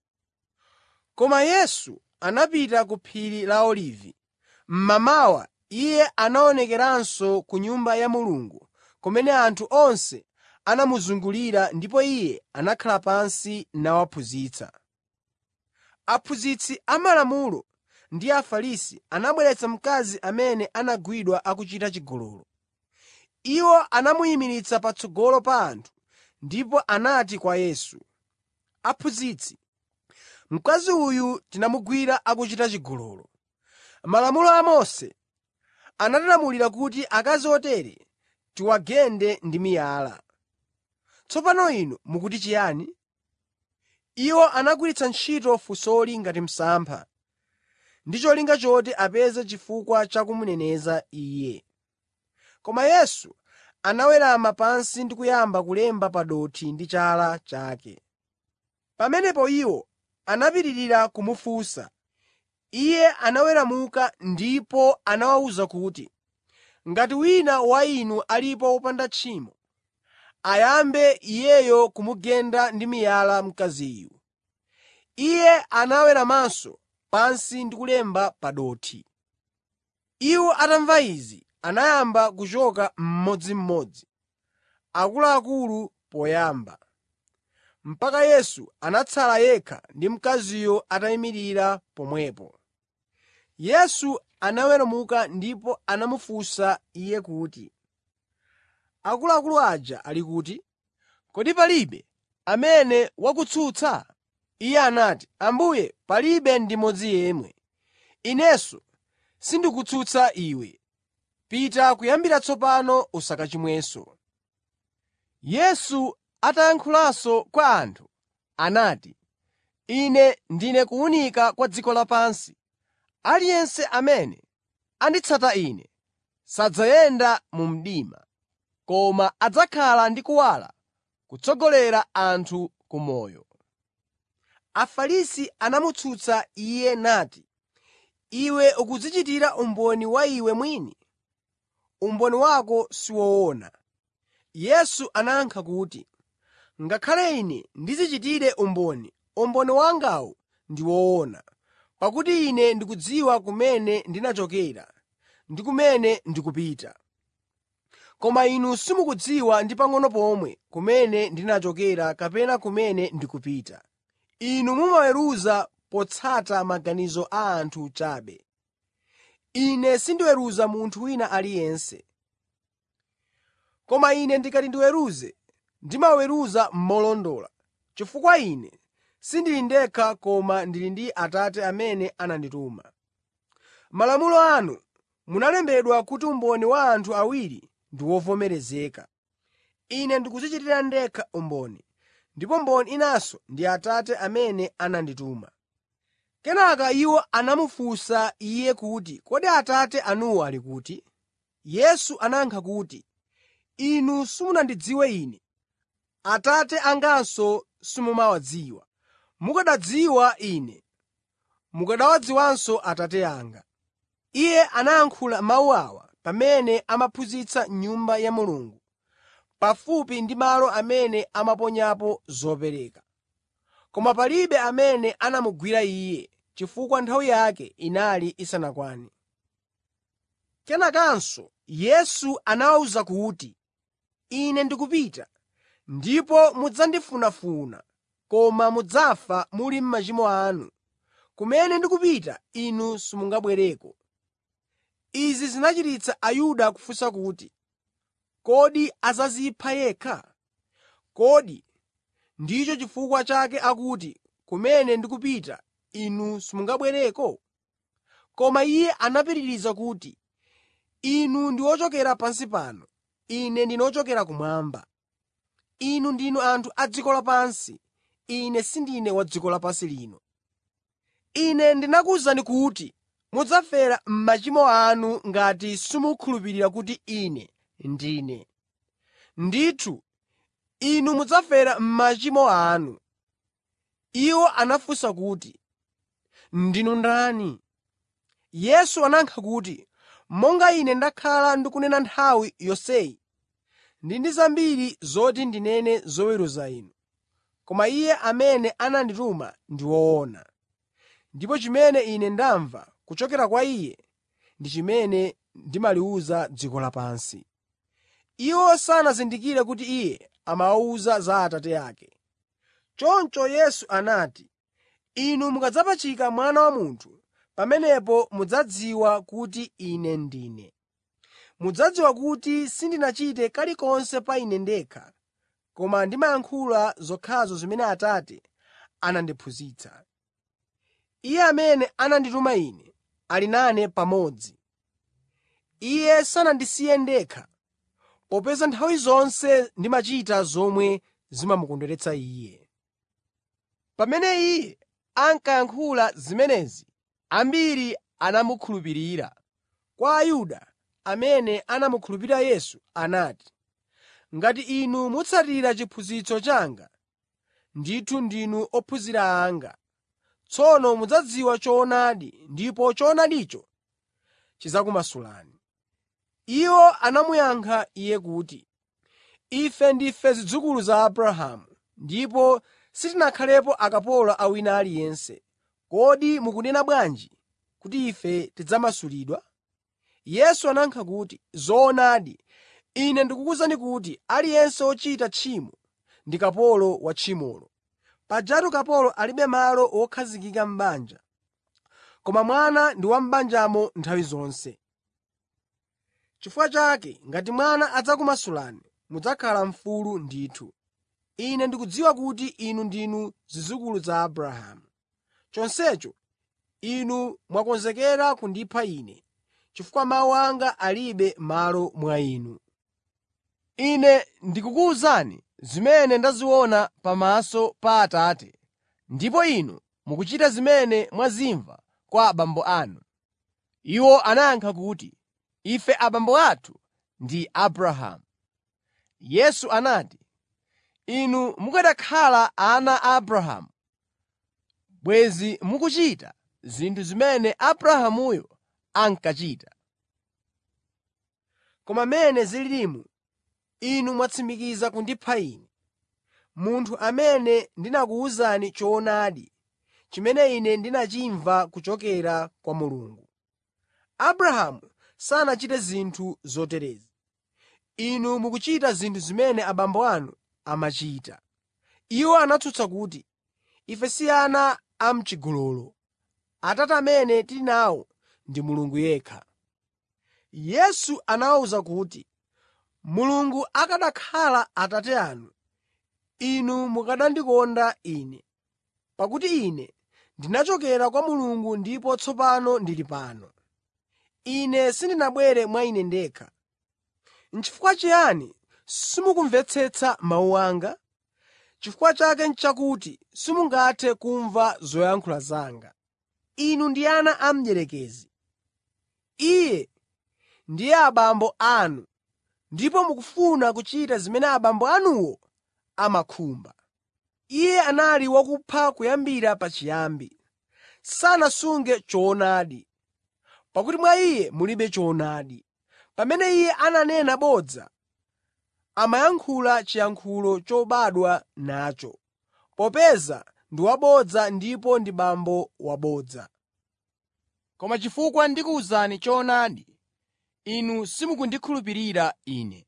Koma Yesu anapita ku phiri la Olivi. Mmamawa Iye anaonekeranso ku Nyumba ya Mulungu kumene anthu onse anamuzungulira ndipo Iye anakhala pansi nawaphunzitsa. Aphunzitsi amalamulo ndi Afarisi anabweretsa mkazi amene anagwidwa akuchita chigololo. Iwo anamuyimiritsa patsogolo pa anthu ndipo anati kwa Yesu, “Aphunzitsi, mkazi uyu tinamugwira akuchita chigololo. Malamulo a Mose anatilamulira kuti akazi otere tiwagende ndi miyala. Tsopano inu mukuti chiyani?” Iwo anagwiritsa ntchito funsoli ngati msampha, ndi cholinga choti apeze chifukwa cha kumuneneza Iye. Koma Yesu anawerama pansi ndi kuyamba kulemba pa dothi ndi chala chake. Pamenepo iwo anapitirira kumufunsa. Iye anaweramuka ndipo anawawuza kuti, “Ngati wina wa inu alipo wopanda tchimo, ayambe iyeyo kumugenda ndi miyala mkaziyu.” Iye anaweramanso pansi ndi kulemba pa dothi. Iwo atamva izi, anayamba kuchoka mmodzimmodzi, akuluakulu poyamba, mpaka Yesu anatsala yekha ndi mkaziyo atayimirira pomwepo. Yesu anaweramuka ndipo anamufunsa iye kuti, “Akuluakulu aja ali kuti? Kodi palibe amene wakutsutsa?” Iye anati, “Ambuye, palibe ndi mmodzi yemwe. Inenso sindikutsutsa iwe. Pita kuyambira tsopano usakachimwenso.” Yesu atayankhulanso kwa anthu, anati, “Ine ndine kuwunika kwa dziko lapansi. Aliyense amene anditsata Ine sadzayenda mu mdima, koma adzakhala ndi kuwala kutsogolera anthu ku moyo.” Afarisi anamutsutsa Iye nati, “Iwe ukudzichitira umboni wa iwe mwini. Umboni wako si woona.” Yesu anayankha kuti, “Ngakhale Ine ndidzichitire umboni, umboni wangawu ndi woona, pakuti Ine ndikudziwa kumene ndinachokera ndi kumene ndikupita. Koma inu simukudziwa ndi pang'ono pomwe kumene ndinachokera kapena kumene ndikupita. Inu mumaweruza potsata maganizo a anthu chabe. Ine sindiweruza munthu wina aliyense. Koma Ine ndikati ndiweruze, ndimaweruza molondola, chifukwa Ine sindili ndekha koma ndili ndi Atate amene anandituma. M'malamulo anu munalembedwa kuti umboni wa anthu awiri ndi wovomerezeka. Ine ndikudzichitira ndekha umboni, ndipo mboni inanso ndi Atate amene anandituma.” Kenaka iwo anamufunsa Iye kuti, “Kodi Atate anuwo ali kuti?” Yesu anayankha kuti, “Inu simunandidziwe Ine, Atate anganso simumawadziwa. Mukanadziwa Ine, mukanawadziwanso Atate anga.” Iye anayankhula mawu awa pamene amaphunzitsa m'Nyumba ya Mulungu, pafupi ndi malo amene amaponyapo zopereka. Koma palibe amene anamugwira Iye, chifukwa nthawi yake inali isanakwane. Kenakanso Yesu anawawuza kuti, “Ine ndikupita, ndipo mudzandifunafuna, koma mudzafa muli m'machimo anu. Kumene ndikupita inu simungabwereko.” Izi zinachititsa Ayuda kufunsa kuti, “Kodi adzadzipha yekha? Kodi ndicho chifukwa chake akuti, ‘Kumene ndikupita inu simungabwereko?’ ” Koma Iye anapitiriza kuti, “Inu ndi ochokera pansi pano, Ine ndine wochokera kumwamba. Inu ndinu anthu a dziko lapansi, Ine sindine wa dziko lapansi lino. Ine ndinakuwuzani kuti mudzafera m'machimo anu ngati simukhulupirira kuti Ine ndine. Ndithu, inu mudzafera m'machimo anu.” Iwo anafunsa kuti, “Ndinu ndani?” Yesu anayankha kuti, “Monga Ine ndakhala ndikunena nthawi yonseyi, ndili ndi zambiri zoti ndinene zoweruza inu. Koma Iye amene anandituma ndi woona, ndipo chimene Ine ndamva kuchokera kwa Iye ndi chimene ndimaliwuza dziko lapansi.” Iwo sanazindikire kuti Iye amawawuza za Atate ake. Choncho Yesu anati, “Inu mukadzapachika Mwana wa Munthu, pamenepo mudzadziwa kuti Ine ndine. Mudzadziwa kuti sindinachite kalikonse pa Ine ndekha, koma ndimayankhula zokhazo zimene Atate anandiphunzitsa. Iye amene anandituma Ine ali nane pamodzi. Iye sanandisiye ndekha, popeza nthawi zonse ndimachita zomwe zimamukondweretsa Iye. Pamene Iye ankayankhula zimenezi, ambiri anamukhulupirira. Kwa Ayuda amene anamukhulupirira Yesu anati, “Ngati inu mutsatira chiphunzitso changa, ndithu ndinu ophunzira anga. Tsono mudzadziwa choonadi ndipo choonadicho chidzakumasulani.” Iwo anamuyankha Iye kuti, “Ife ndife zidzukulu za Abrahamu ndipo sitinakhalepo akapolo a wina aliyense. Kodi mukunena bwanji kuti ife tidzamasulidwa?” Yesu anayankha kuti, “Zoonadi, Ine ndikukuwuzani kuti aliyense wochita tchimo ndi kapolo wa tchimolo. Pajatu kapolo alibe malo wokhazikika m'banja, koma mwana ndi wa m'banjamo nthawi zonse. Chifukwa chake ngati mwana adzakumasulani, mudzakhala mfulu ndithu. Ine ndikudziwa kuti inu ndinu zidzukulu za Abrahamu. Chonsecho inu mwakonzekera kundipha Ine, chifukwa mawu anga alibe malo mwa inu. Ine ndikukuwuzani zimene ndaziona pamaso pa Atate, ndipo inu mukuchita zimene mwazimva kwa abambo anu.” Iwo anayankha kuti, “Ife abambo athu ndi Abrahamu.” Yesu anati, “Inu mukanakhala ana a Abrahamu, bwenzi mukuchita zinthu zimene Abrahamuyo ankachita. Koma mmene zililimu, inu mwatsimikiza kundipha Ine, munthu amene ndinakuwuzani choonadi chimene Ine ndinachimva kuchokera kwa Mulungu. Abrahamu sanachite zinthu zoterezi. Inu mukuchita zinthu zimene abambo anu amachita.” Iwo anatsutsa kuti, “Ife si ana a m'chigololo. Atate amene tili nawo ndi Mulungu yekha.” Yesu anawawuza kuti, “Mulungu akanakhala Atate anu, inu mukanandikonda Ine, pakuti Ine ndinachokera kwa Mulungu ndipo tsopano ndili pano. Ine sindinabwere mwa Ine ndekha. N'chifukwa chiyani simukumvetsetsa mawu anga? Chifukwa chake n'chakuti simungathe kumva zoyankhula zanga. Inu ndi ana a mdierekezi. Iye ndiye abambo anu ndipo mukufuna kuchita zimene abambo anuwo amakhumba. Iye anali wakupha kuyambira pachiyambi. Sanasunge choonadi, pakuti mwa iye mulibe choonadi. Pamene iye ananena bodza, amayankhula chiyankhulo chobadwa nacho, popeza ndi wabodza ndipo ndi bambo wabodza. Koma chifukwa ndikuwuzani choonadi, inu simukundikhulupirira Ine.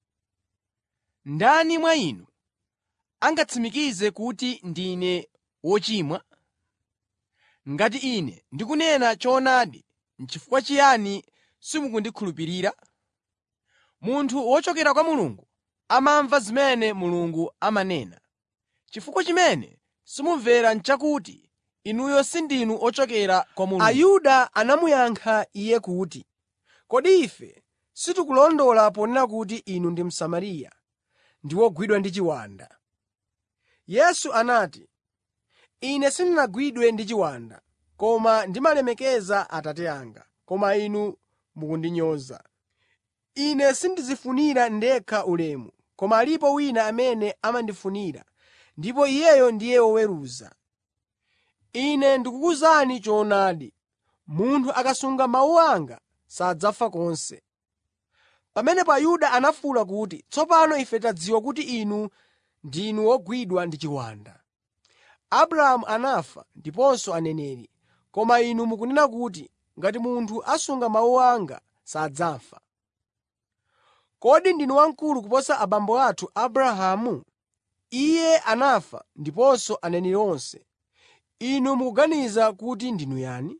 Ndani mwa inu angatsimikize kuti ndine wochimwa? Ngati Ine ndikunena choonadi, n'chifukwa chiyani simukundikhulupirira? Munthu wochokera kwa Mulungu amamva zimene Mulungu amanena. Chifukwa chimene simumvera n'chakuti inuyo sindinu ochokera kwa Mulungu. Ayuda anamuyankha Iye kuti, “Kodi ife sitikulondola ponena kuti inu ndi Msamariya ndi wogwidwa ndi chiwanda?” Yesu anati, “Ine sindinagwidwe ndi chiwanda, koma ndimalemekeza Atate anga, koma inu mukundinyoza. Ine sindidzifunira ndekha ulemu, koma alipo wina amene amandifunira, ndipo Iyeyo ndiye woweruza. Ine ndikukuwuzani choonadi, munthu akasunga mawu anga sadzafa konse.” Pamenepo Ayuda anafuwula kuti, “Tsopano ife tadziwa kuti inu ndinu wogwidwa ndi chiwanda. Abrahamu anafa ndiponso aneneri, koma inu mukunena kuti, ‘Ngati munthu asunga mawu anga sadzafa.’ Kodi ndinu wamkulu kuposa abambo athu Abrahamu? Iye anafa ndiponso aneneri onse. Inu mukuganiza kuti ndinu yani?”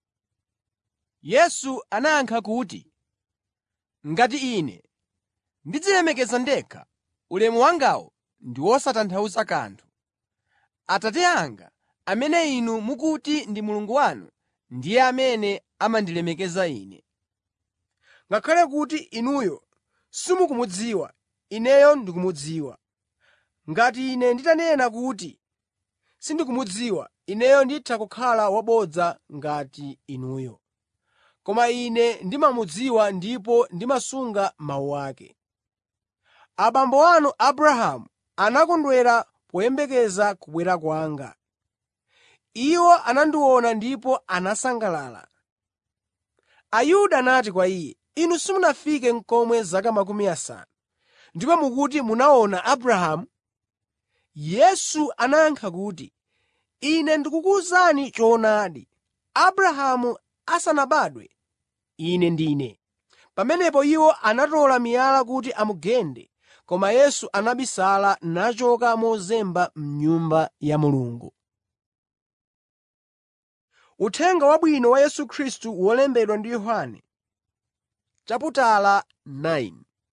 Yesu anayankha kuti, “Ngati Ine ndidzilemekeza ndekha, ulemu wangawo ndi wosatanthauza kanthu. Atate anga, amene inu mukuti ndi Mulungu wanu, ndiye amene amandilemekeza Ine. Ngakhale kuti inuyo simukumudziwa, Ineyo ndikumudziwa. Ngati Ine nditanena kuti sindikumudziwa, Ineyo nditha kukhala wabodza ngati inuyo. Koma Ine ndimamudziwa ndipo ndimasunga mawu ake. Abambo anu Abrahamu anakondwera poyembekeza kubwera kwanga. Iwo anandiona ndipo anasangalala.” Ayuda anati kwa Iye, “Inu simunafike n'komwe zaka makumi asanu, ndipo mukuti munaona Abrahamu?” Yesu anayankha kuti, “Ine ndikukuwuzani choonadi, Abrahamu asanabadwe, Ine ndine.” Pamenepo iwo anatola miyala kuti amugende, koma Yesu anabisala nachoka mozemba m'Nyumba ya Mulungu. Uthenga Wabwino wa Yesu Khristu wolembedwa ndi Yohane chaputala 9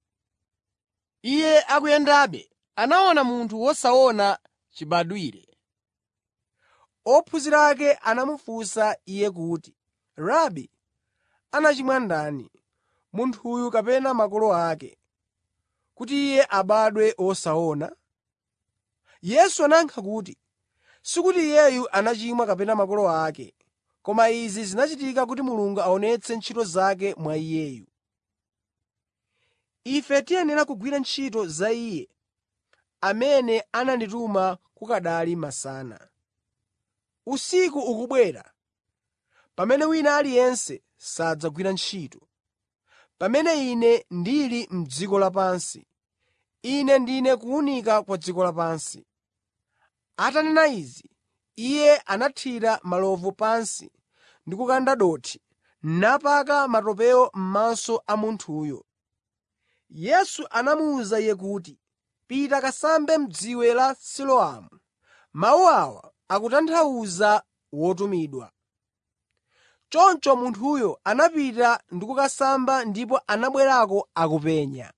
Iye akuyendabe, anaona munthu wosaona chibadwire. Ophunzira ake anamufunsa Iye kuti, “Rabi, anachimwa ndani, munthuyu kapena makolo ake, kuti iye abadwe wosaona?” Yesu anayankha kuti, “Sikuti iyeyu anachimwa kapena makolo ake, koma izi zinachitika kuti Mulungu aonetse ntchito zake mwa iyeyu. ife tiyenera kugwira ntchito za Iye amene anandituma kukanali masana. Usiku ukubwera pamene wina aliyense sadzagwira ntchito. Pamene Ine ndili m'dziko lapansi, Ine ndine kuwunika kwa dziko lapansi.” Atanena izi, Iye anathira malovu pansi ndi kukanda dothi, napaka matopewo m'maso a munthuyo. Yesu anamuwuza iye kuti, “Pita kasambe m'dziwe la Siloamu.” Mawu awa akutanthauza “Wotumidwa.” Choncho munthuyo anapita ndi kukasamba ndipo anabwerako akupenya.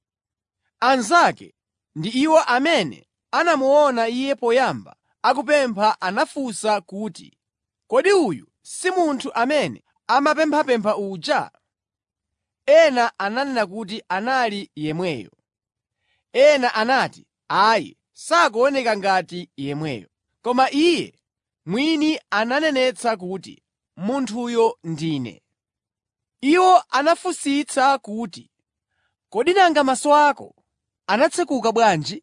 Anzake ndi iwo amene anamuona iye poyamba akupempha anafunsa kuti, “Kodi uyu si munthu amene amapemphapempha uja?” Ena ananena kuti anali yemweyo. Ena anati, “Ayi, sakuoneka ngati yemweyo.” Koma iye mwini ananenetsa kuti, “Munthuyo ndine.” Iwo anafunsitsa kuti, “Kodi nanga maso ako anatsekuka bwanji?”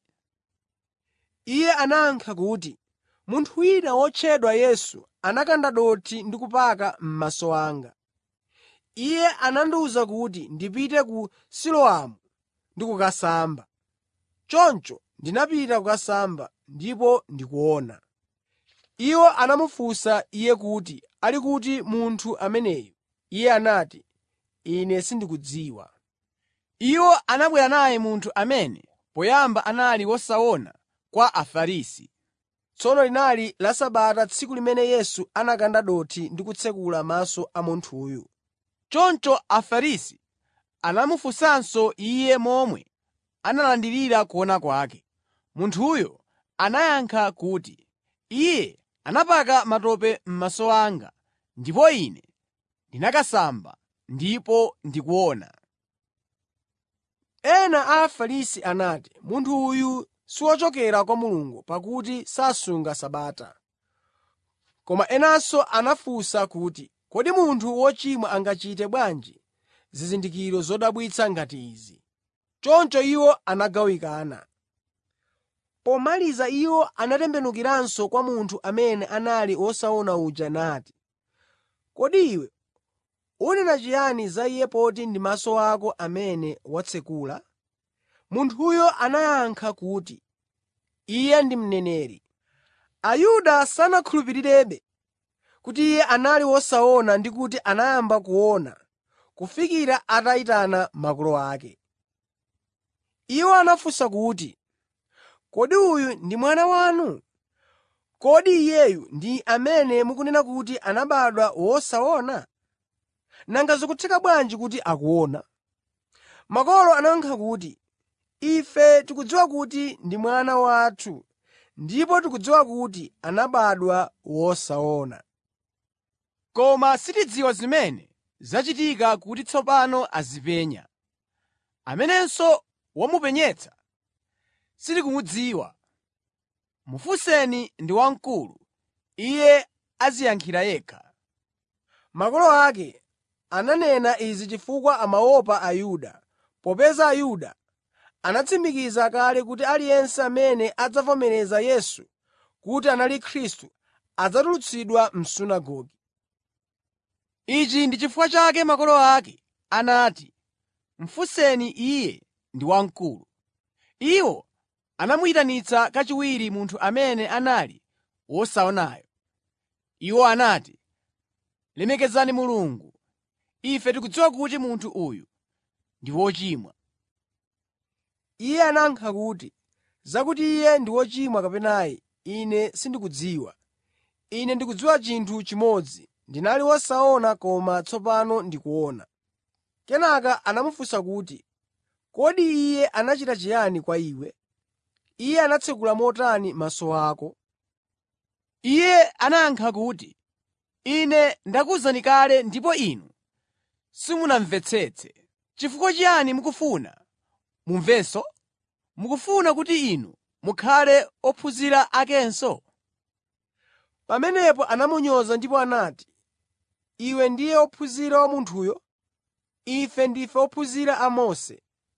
Iye anayankha kuti, “Munthu wina wotchedwa Yesu anakanda dothi ndi kupaka m'maso anga. Iye anandiwuza kuti ndipite ku Siloamu ndi kukasamba. Choncho ndinapita kukasamba, ndipo ndikuona.” Iwo anamufunsa iye kuti ali kuti munthu ameneyo. Iye anati, “Ine sindikudziwa.” Iwo anabwera naye munthu amene poyamba anali wosaona kwa Afarisi. Tsono linali la Sabata tsiku limene Yesu anakanda dothi ndi kutsekula maso a munthuyu. Choncho Afarisi anamufunsanso iye momwe analandirira kuona kwake. Munthuyo anayankha kuti, “Iye anapaka matope m'maso anga, ndipo ine ndinakasamba, ndipo ndikuona.” Ena a Afarisi anati, “Munthu uyu si wochokera kwa Mulungu pakuti sasunga Sabata.” Koma enanso anafunsa kuti, “Kodi munthu wochimwa angachite bwanji zizindikiro zodabwitsa ngati izi?” Choncho iwo anagawikana. Pomaliza iwo anatembenukiranso kwa munthu amene anali wosaona uja nati, “Kodi iwe unena chiyani za iye poti ndi maso ako amene watsekula?” Munthuyo anayankha kuti, “Iye ndi mneneri.” Ayuda sanakhulupirirebe kuti iye anali wosaona ndi kuti anayamba kuona kufikira atayitana makolo ake. Iwo anafunsa kuti, “Kodi uyu ndi mwana wanu? Kodi iyeyu ndi amene mukunena kuti anabadwa wosaona? Nanga zikutheka bwanji kuti akuona?” Makolo anayankha kuti, “Ife tikudziwa kuti ndi mwana wathu ndipo tikudziwa kuti anabadwa wosaona. Koma sitidziwa zimene zachitika kuti tsopano azipenya. Amenenso wamupenyetsa sitikumudziwa. Mufunseni ndi wamkulu, iye adziyankhira yekha.” Makolo ake ananena izi chifukwa amaopa Ayuda, popeza Ayuda anatsimikiza kale kuti aliyense amene adzavomereza Yesu kuti anali Khristu adzatulutsidwa m'sunagoge. Ichi ndi chifukwa chake makolo ake anati, “Mufunseni iye ndi wamkulu.” Iwo anamuyitanitsa kachiwiri munthu amene anali wosaonayo. Iwo anati, “Lemekezani Mulungu. Ife tikudziwa kuti munthu uyu ndi wochimwa.” Iye anayankha kuti, “Zakuti iye ndi wochimwa kapena ayi, ine sindikudziwa. Ine ndikudziwa chinthu chimodzi, ndinali wosaona koma tsopano ndikuona.” Kenaka anamufunsa kuti, “Kodi iye anachita chiyani kwa iwe? Iye anatsekula motani maso ako?” Iye anayankha kuti, “Ine ndakuwuzani kale ndipo inu simunamvetsetse. Chifukwa chiyani mukufuna mumvenso? Mukufuna kuti inu mukhale ophunzira akenso?” Pamenepo anamunyoza ndipo anati, “Iwe ndiye wophunzira wa munthuyo? Ife ndife ophunzira a Mose.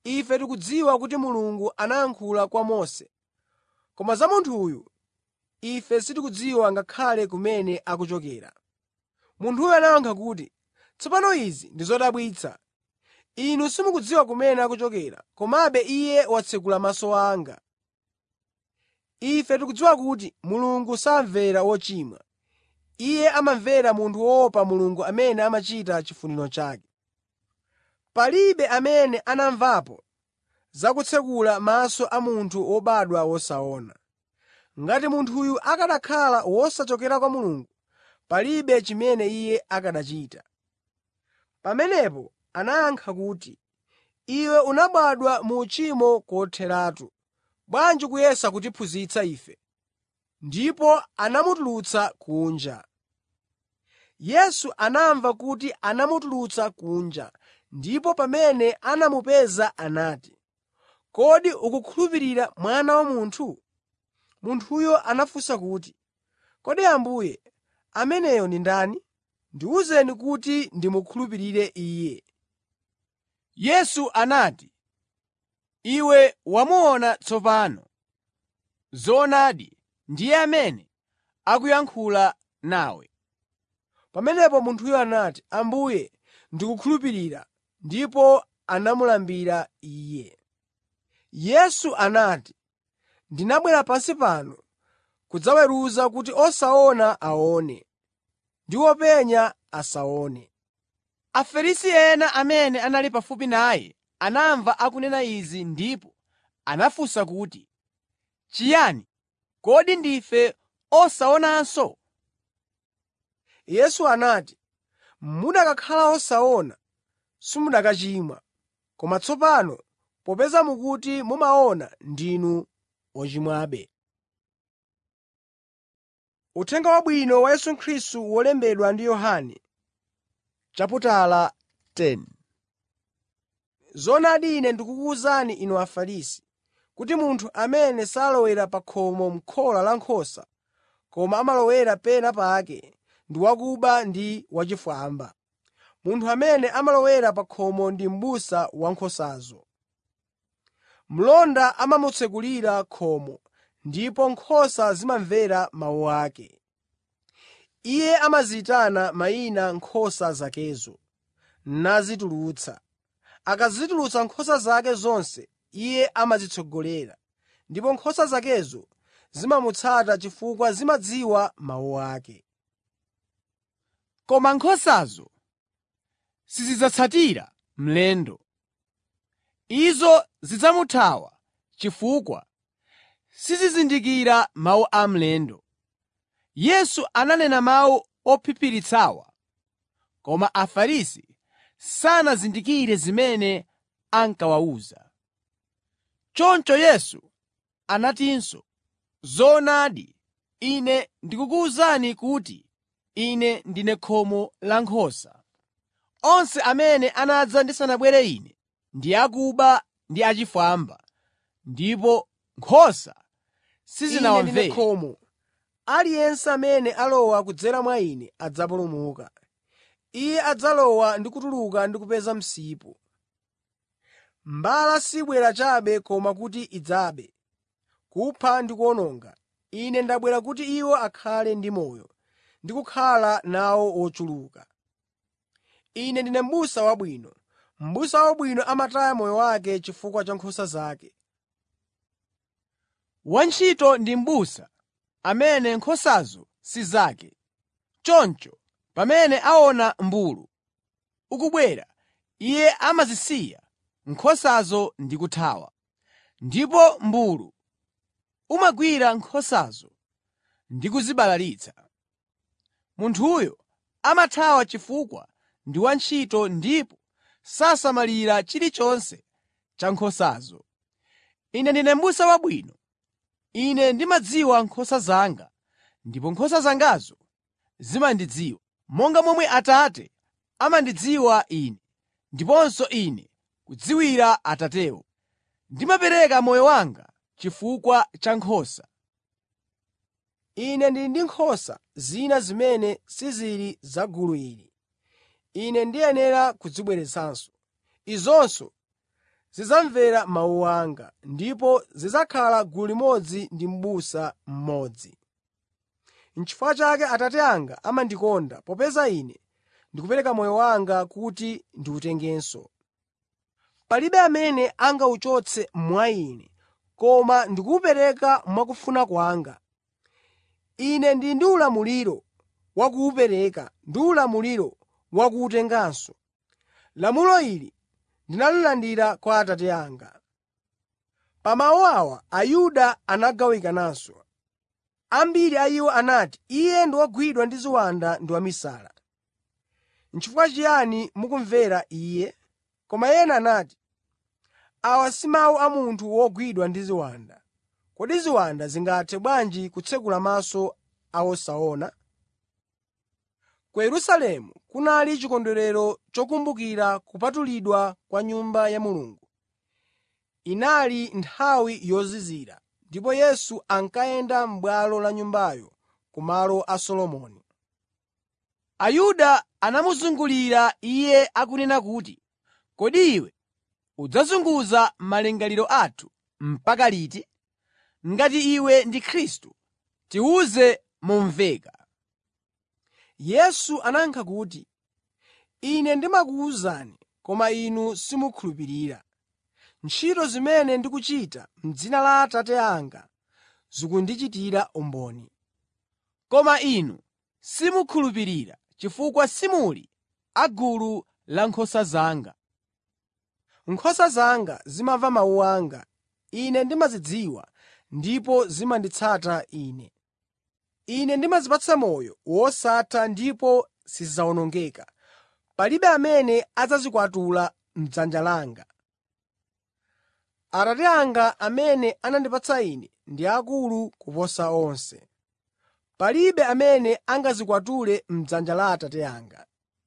Ife tikudziwa kuti Mulungu anayankhula kwa Mose, koma za munthu uyu ife sitikudziwa ngakhale kumene akuchokera.” Munthuyo anayankha kuti, “Tsopano izi ndi zodabwitsa. Inu simukudziwa kumene akuchokera, komabe Iye watsekula maso anga. Ife tikudziwa kuti Mulungu samvera wochimwa. Iye amamvera munthu woopa Mulungu amene amachita chifuniro chake. Palibe amene anamvapo za kutsekula maso a munthu wobadwa wosaona. Ngati munthuyu akanakhala wosachokera kwa Mulungu, palibe chimene Iye akanachita.” Pamenepo anayankha kuti, “Iwe unabadwa mu uchimo kotheratu. Bwanji ukuyesa kutiphunzitsa ife?” Ndipo anamutulutsa kunja. Yesu anamva kuti anamutulutsa kunja, ndipo pamene anamupeza anati, “Kodi ukukhulupirira Mwana wa Munthu?” Munthuyo anafunsa kuti, “Kodi Ambuye, ameneyo ndi ndani? Ndiwuzeni kuti ndimukhulupirire Iye.” Yesu anati, “Iwe wamuona tsopano. Zoonadi, ndiye amene akuyankhula nawe.” Pamenepo munthuyo anati, “Ambuye, ndikukhulupirira,” ndipo anamulambira Iye. Yesu anati, “Ndinabwera pansi pano kudzaweruza kuti osaona aone ndi openya asaone.” Afarisi ena amene anali pafupi naye anamva akunena izi ndipo anafunsa kuti, “Chiyani? Kodi ndife osaonanso?” Yesu anati, “Mukanakhala osaona, simukanachimwa. Koma tsopano popeza mukuti mumaona, ndinu ochimwabe.” Uthenga Wabwino wa Yesu Khristu wolembedwa ndi Yohane chaputala 10 Zoonadi Ine ndikukuwuzani inu Afarisi, kuti munthu amene salowera pa khomo m'khola la nkhosa, koma amalowera pena pake, ndi wakuba ndi wachifwamba. Munthu amene amalowera pa khomo ndi m'busa wa nkhosazo. Mlonda amamutsekulira khomo, ndipo nkhosa zimamvera mawu ake. Iye amaziyitana mayina nkhosa zakezo, nazitulutsa. Akazitulutsa nkhosa zake zonse, iye amazitsogolera, ndipo nkhosa zakezo zimamutsata chifukwa zimadziwa mawu ake. Koma nkhosazo sizidzatsatira mlendo. Izo zidzamuthawa chifukwa sizizindikira mawu a mlendo. Yesu ananena mawu ophiphiritsawa, koma Afarisi sanazindikire zimene ankawawuza. Choncho Yesu anatinso, “Zoonadi, Ine ndikukuwuzani kuti Ine ndine khomo la nkhosa. Onse amene anadza ndisanabwere Ine ndi akuba ndi achifwamba, ndipo nkhosa Ine ndine sizinawamvere. khomo. Aliyense amene alowa kudzera mwa Ine adzapulumuka. Iye adzalowa ndi kutuluka ndi kupeza msipu. Mbala sibwera chabe koma kuti idzabe, kupha ndi kuwononga. Ine ndabwera kuti iwo akhale ndi moyo, ndi kukhala nawo ochuluka. Ine ndine m'busa wabwino. M'busa wabwino amataya moyo wake chifukwa cha nkhosa zake. Wantchito ndi m'busa amene nkhosazo si zake. Choncho pamene aona m'mbulu ukubwera, iye amazisiya nkhosazo ndi kuthawa. Ndipo m'mbulu umagwira nkhosazo ndi kuzibalalitsa. Munthuyo amathawa chifukwa ndi wantchito ndipo sasamalira chilichonse cha nkhosazo. Ine ndine m'busa wabwino. Ine ndimadziwa nkhosa zanga ndipo nkhosa zangazo zimandidziwa, monga momwe Atate amandidziwa Ine, ndiponso Ine kudziwira Atatewo. Ndimapereka moyo wanga chifukwa cha nkhosa. Ine ndili ndi nkhosa zina zimene sizili za gulu ili. Ine ndiyenera kuzibweretsanso. Izonso zidzamvera mawu anga, ndipo zidzakhala gulu limodzi ndi m'busa mmodzi. N'chifukwa chake Atate anga amandikonda, popeza Ine ndikupereka moyo wanga kuti ndiwutengenso. Palibe amene angawuchotse mwa Ine, koma ndikuwupereka mwakufuna kwanga. Ine ndili ndi ulamuliro wa kuwupereka ndi ulamuliro wa kuwutenganso. Lamulo ili ndinalilandira kwa Atate anga.” Pa mawu awa Ayuda anagawikananso. Ambiri a iwo anati, “Iye ndi wogwidwa ndi ziwanda ndi wamisala. N'chifukwa chiyani mukumvera Iye?” Koma ena anati, “Awa si mawu a munthu wogwidwa ndi ziwanda. Kodi ziwanda zingathe bwanji kutsekula maso a osaona?” Ku Yerusalemu kunali chikondwerero chokumbukira kupatulidwa kwa Nyumba ya Mulungu. Inali nthawi yozizira, ndipo Yesu ankayenda m'bwalo la Nyumbayo ku malo a Solomoni. Ayuda anamuzungulira Iye akunena kuti, “Kodi iwe udzazunguza malingaliro athu mpaka liti? Ngati iwe ndi Khristu, tiwuze momveka.” Yesu anayankha kuti, “Ine ndimakuwuzani, koma inu simukhulupirira. Ntchito zimene ndikuchita m'dzina la Atate anga zikundichitira umboni. Koma inu simukhulupirira chifukwa simuli a gulu la nkhosa zanga. Nkhosa zanga zimamva mawu anga. Ine ndimazidziwa ndipo zimanditsata Ine. Ine ndimazipatsa moyo wosatha ndipo sizidzawonongeka. Palibe amene adzazikwatula m'dzanja langa. Atate anga amene anandipatsa Ine ndi akulu kuposa onse. Palibe amene angazikwatule m'dzanja la Atate anga.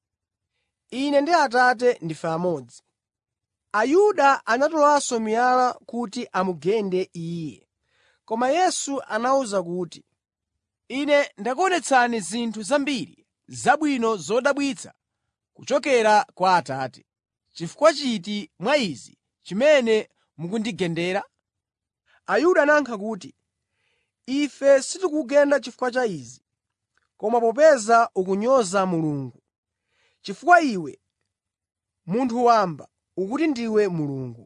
Ine ndi Atate ndife amodzi. Ayuda anatolanso miyala kuti amugende Iye. Koma Yesu anawawuza kuti, “Ine ndakuonetsani zinthu zambiri zabwino zodabwitsa kuchokera kwa Atate. Chifukwa chiti mwa izi chimene mukundigendera?” Ayuda anayankha kuti, “Ife sitikukugenda chifukwa cha izi, koma popeza ukunyoza Mulungu. Chifukwa iwe, munthu wamba, ukuti ndiwe Mulungu.”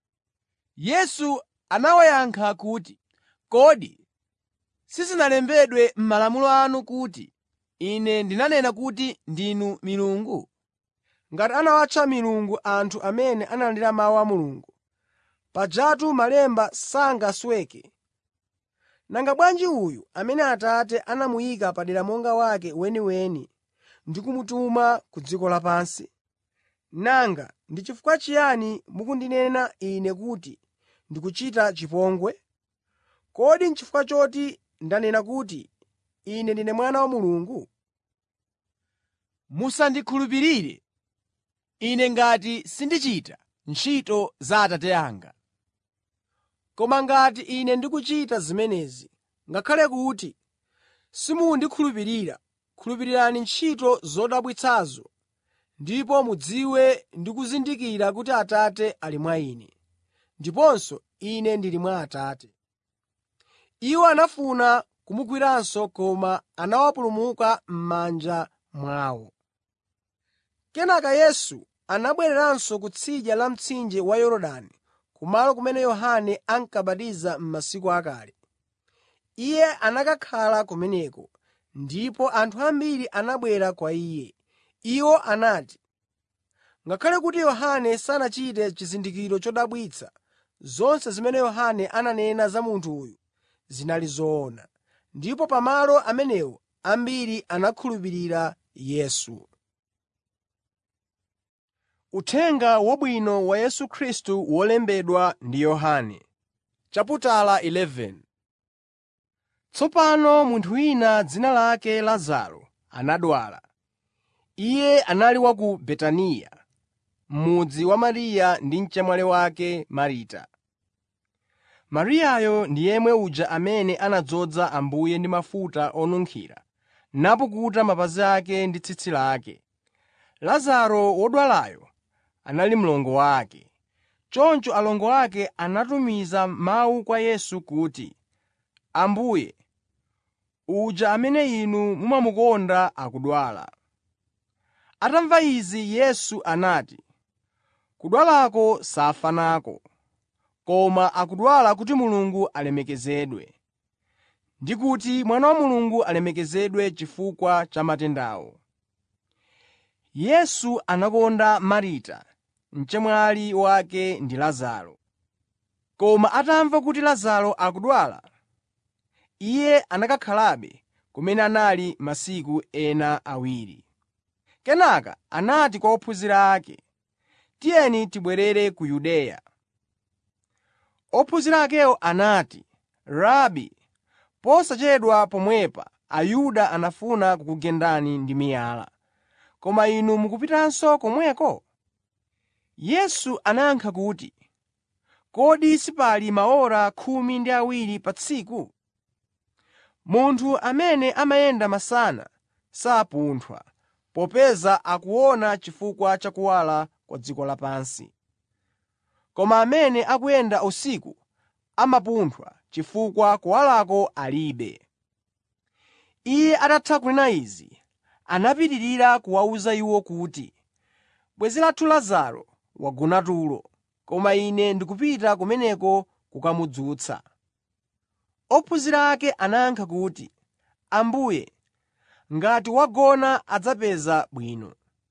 Yesu anawayankha kuti, “Kodi sizinalembedwe m'malamulo anu kuti, ‘Ine ndinanena kuti ndinu milungu?’ ” Ngati anawatcha milungu anthu amene analandira mawu a Mulungu, pajatu malemba sangasweke. Nanga bwanji uyu amene Atate anamuyika padera monga wake weniweni ndi kumutuma ku dziko lapansi? Nanga ndi chifukwa chiyani mukundinena Ine kuti ndikuchita chipongwe? Kodi n'chifukwa choti ndanena kuti Ine ndine Mwana wa Mulungu? Musandikhulupirire Ine ngati sindichita ntchito za Atate anga. Koma ngati Ine ndikuchita zimenezi, ngakhale kuti simundikhulupirira, khulupirirani ntchito zodabwitsazo ndipo mudziwe ndi kuzindikira kuti Atate ali mwa Ine, ndiponso Ine ndili mwa Atate. Iwo anafuna kumugwiranso koma anawapulumuka m'manja mwawo. Kenaka Yesu anabwereranso kutsidya la mtsinje wa Yorodani, kumalo kumene Yohane ankabatiza m'masiku akale. Iye anakakhala kumeneko, ndipo anthu ambiri anabwera kwa Iye. Iwo anati, “Ngakhale kuti Yohane sanachite chizindikiro chodabwitsa, zonse zimene Yohane ananena za munthu uyu zinali zoona.” Ndipo pamalo amenewo ambiri anakhulupirira Yesu. Uthenga Wabwino wa Yesu Khristu wolembedwa ndi Yohane chaputala 11 Tsopano munthu wina dzina lake Lazaro anadwala. Iye anali wa ku Betaniya, mudzi wa Mariya ndi mchemwali wake Marita. Mariyayo ndi yemwe uja amene anadzoza Ambuye ndi mafuta onunkhira napukuta mapazi ake ndi tsitsi lake. Lazaro wodwalayo anali mlongo wake. Choncho alongo ake anatumiza mawu kwa Yesu kuti, “Ambuye, uja amene Inu mumamukonda akudwala.” Atamva izi Yesu anati, “Kudwalako safa nako, koma akudwala kuti Mulungu alemekezedwe, ndi kuti Mwana wa Mulungu alemekezedwe chifukwa cha matendawo.” Yesu anakonda Marita, mchemwali wake ndi Lazaro. Koma atamva kuti Lazaro akudwala, Iye anakakhalabe kumene anali masiku ena awiri. Kenaka anati kwa ophunzira ake, “Tiyeni tibwerere ku Yudeya.” Ophunzira akewo anati, “Rabi, posachedwa pomwepa Ayuda anafuna kukugendani ndi miyala, koma Inu mukupitanso komweko?” Yesu anayankha kuti, “Kodi sipali maora khumi ndi awiri pa tsiku? Munthu amene amayenda masana sapunthwa, popeza akuona chifukwa cha kuwala kwa dziko lapansi. Koma amene akuyenda usiku amapunthwa chifukwa kuwalako alibe.” Iye atatha kunena izi, anapitirira kuwawuza iwo kuti, “Bwenzi lathu Lazaro wagona tulo, koma Ine ndikupita kumeneko kukamudzutsa.” Ophunzira ake anayankha kuti, “Ambuye, ngati wagona adzapeza bwino.”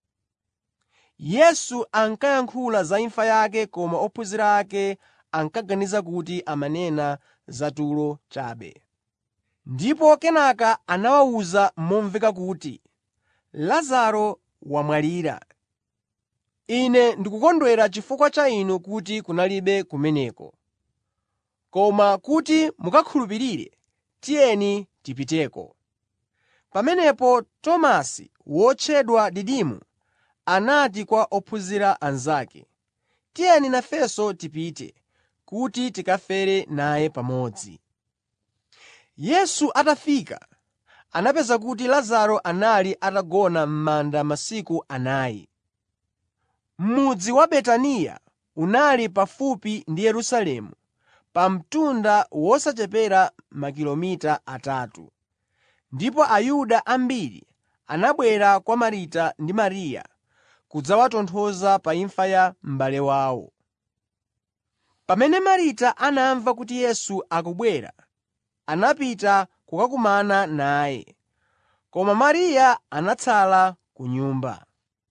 Yesu ankayankhula za imfa yake koma ophunzira ake ankaganiza kuti amanena za tulo chabe. Ndipo kenaka anawawuza momveka kuti, “Lazaro wamwalira. Ine ndikukondwera chifukwa cha inu kuti kunalibe kumeneko. Koma kuti mukakhulupirire, tiyeni tipiteko.” Pamenepo Tomasi wotchedwa Didimu anati kwa ophunzira anzake, “Tiyeni nafenso tipite, kuti tikafere naye pamodzi.” Yesu atafika, anapeza kuti Lazaro anali atagona m'manda masiku anayi. Mudzi wa Betaniya unali pafupi ndi Yerusalemu pa mtunda wosachepera makilomita atatu. Ndipo Ayuda ambiri anabwera kwa Marita ndi Mariya kudzawatonthoza pa imfa ya m'bale wawo. Pamene Marita anamva kuti Yesu akubwera, anapita kukakumana naye, koma Mariya anatsala ku nyumba.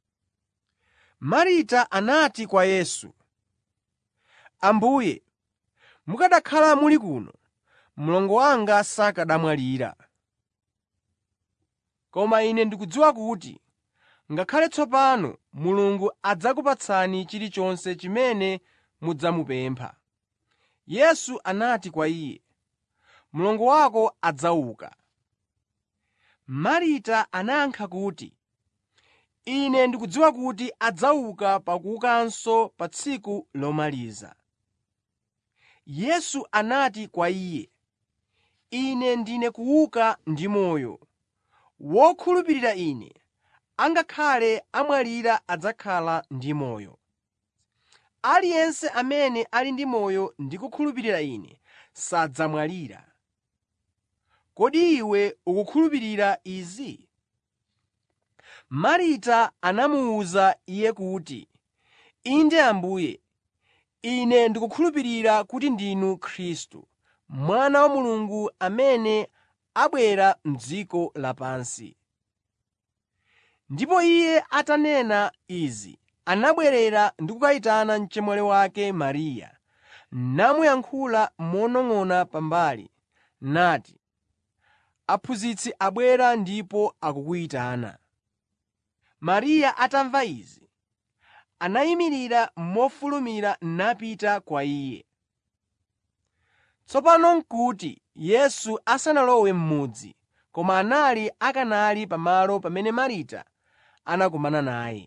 Marita anati kwa Yesu, “Ambuye, mukanakhala muli kuno, mlongo wanga sakanamwalira. Koma ine ndikudziwa kuti ngakhale tsopano Mulungu adzakupatsani chilichonse chimene mudzamupempha.” Yesu anati kwa iye, “Mlongo wako adzauka.” Marita anayankha kuti, “Ine ndikudziwa kuti adzauka pakuukanso pa tsiku lomaliza.” Yesu anati kwa iye, “Ine ndine kuuka ndi moyo. Wokhulupirira Ine, angakhale amwalira adzakhala ndi moyo. Aliyense amene ali ndi moyo ndi kukhulupirira Ine sadzamwalira. Kodi iwe ukukhulupirira izi?” Marita anamuwuza Iye kuti, “Inde Ambuye, ine ndikukhulupirira kuti ndinu Khristu, Mwana wa Mulungu amene abwera m'dziko lapansi.” Ndipo Iye atanena izi, anabwerera ndi kukayitana mchemwali wake Mariya, namuyankhula monong'ona pambali, nati, “Aphunzitsi abwera ndipo akukuyitana.” Mariya atamva izi, anayimirira mofulumira napita kwa Iye. Tsopano n'kuti Yesu asanalowe m'mudzi, koma anali akanali pamalo pamene Marita anakumana naye.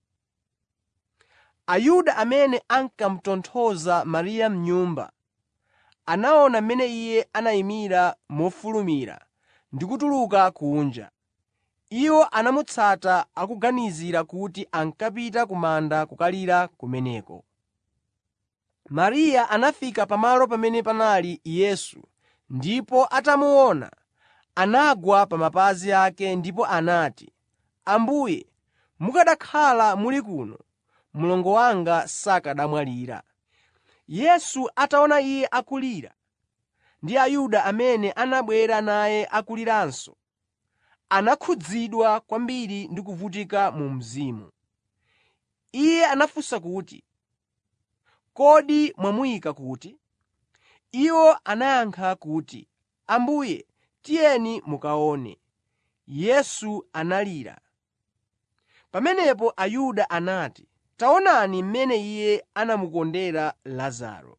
Ayuda amene ankamutonthoza Mariya m'nyumba anaona mmene iye anayimira mofulumira ndi kutuluka kunja. Iwo anamutsata akuganizira kuti ankapita ku manda kukalira kumeneko. Mariya anafika pamalo pamene panali Yesu ndipo atamuona, anagwa pa mapazi ake ndipo anati, “Ambuye, mukanakhala muli kuno, mlongo wanga sakanamwalira.” Yesu ataona iye akulira, ndi Ayuda amene anabwera naye akuliranso, anakhudzidwa kwambiri ndi kuvutika mu mzimu. Iye anafunsa kuti, “Kodi mwamuyika kuti?” Iwo anayankha kuti, “Ambuye, tiyeni mukaone.” Yesu analira. Pamenepo Ayuda anati, “Taonani mmene Iye anamukondera Lazaro.”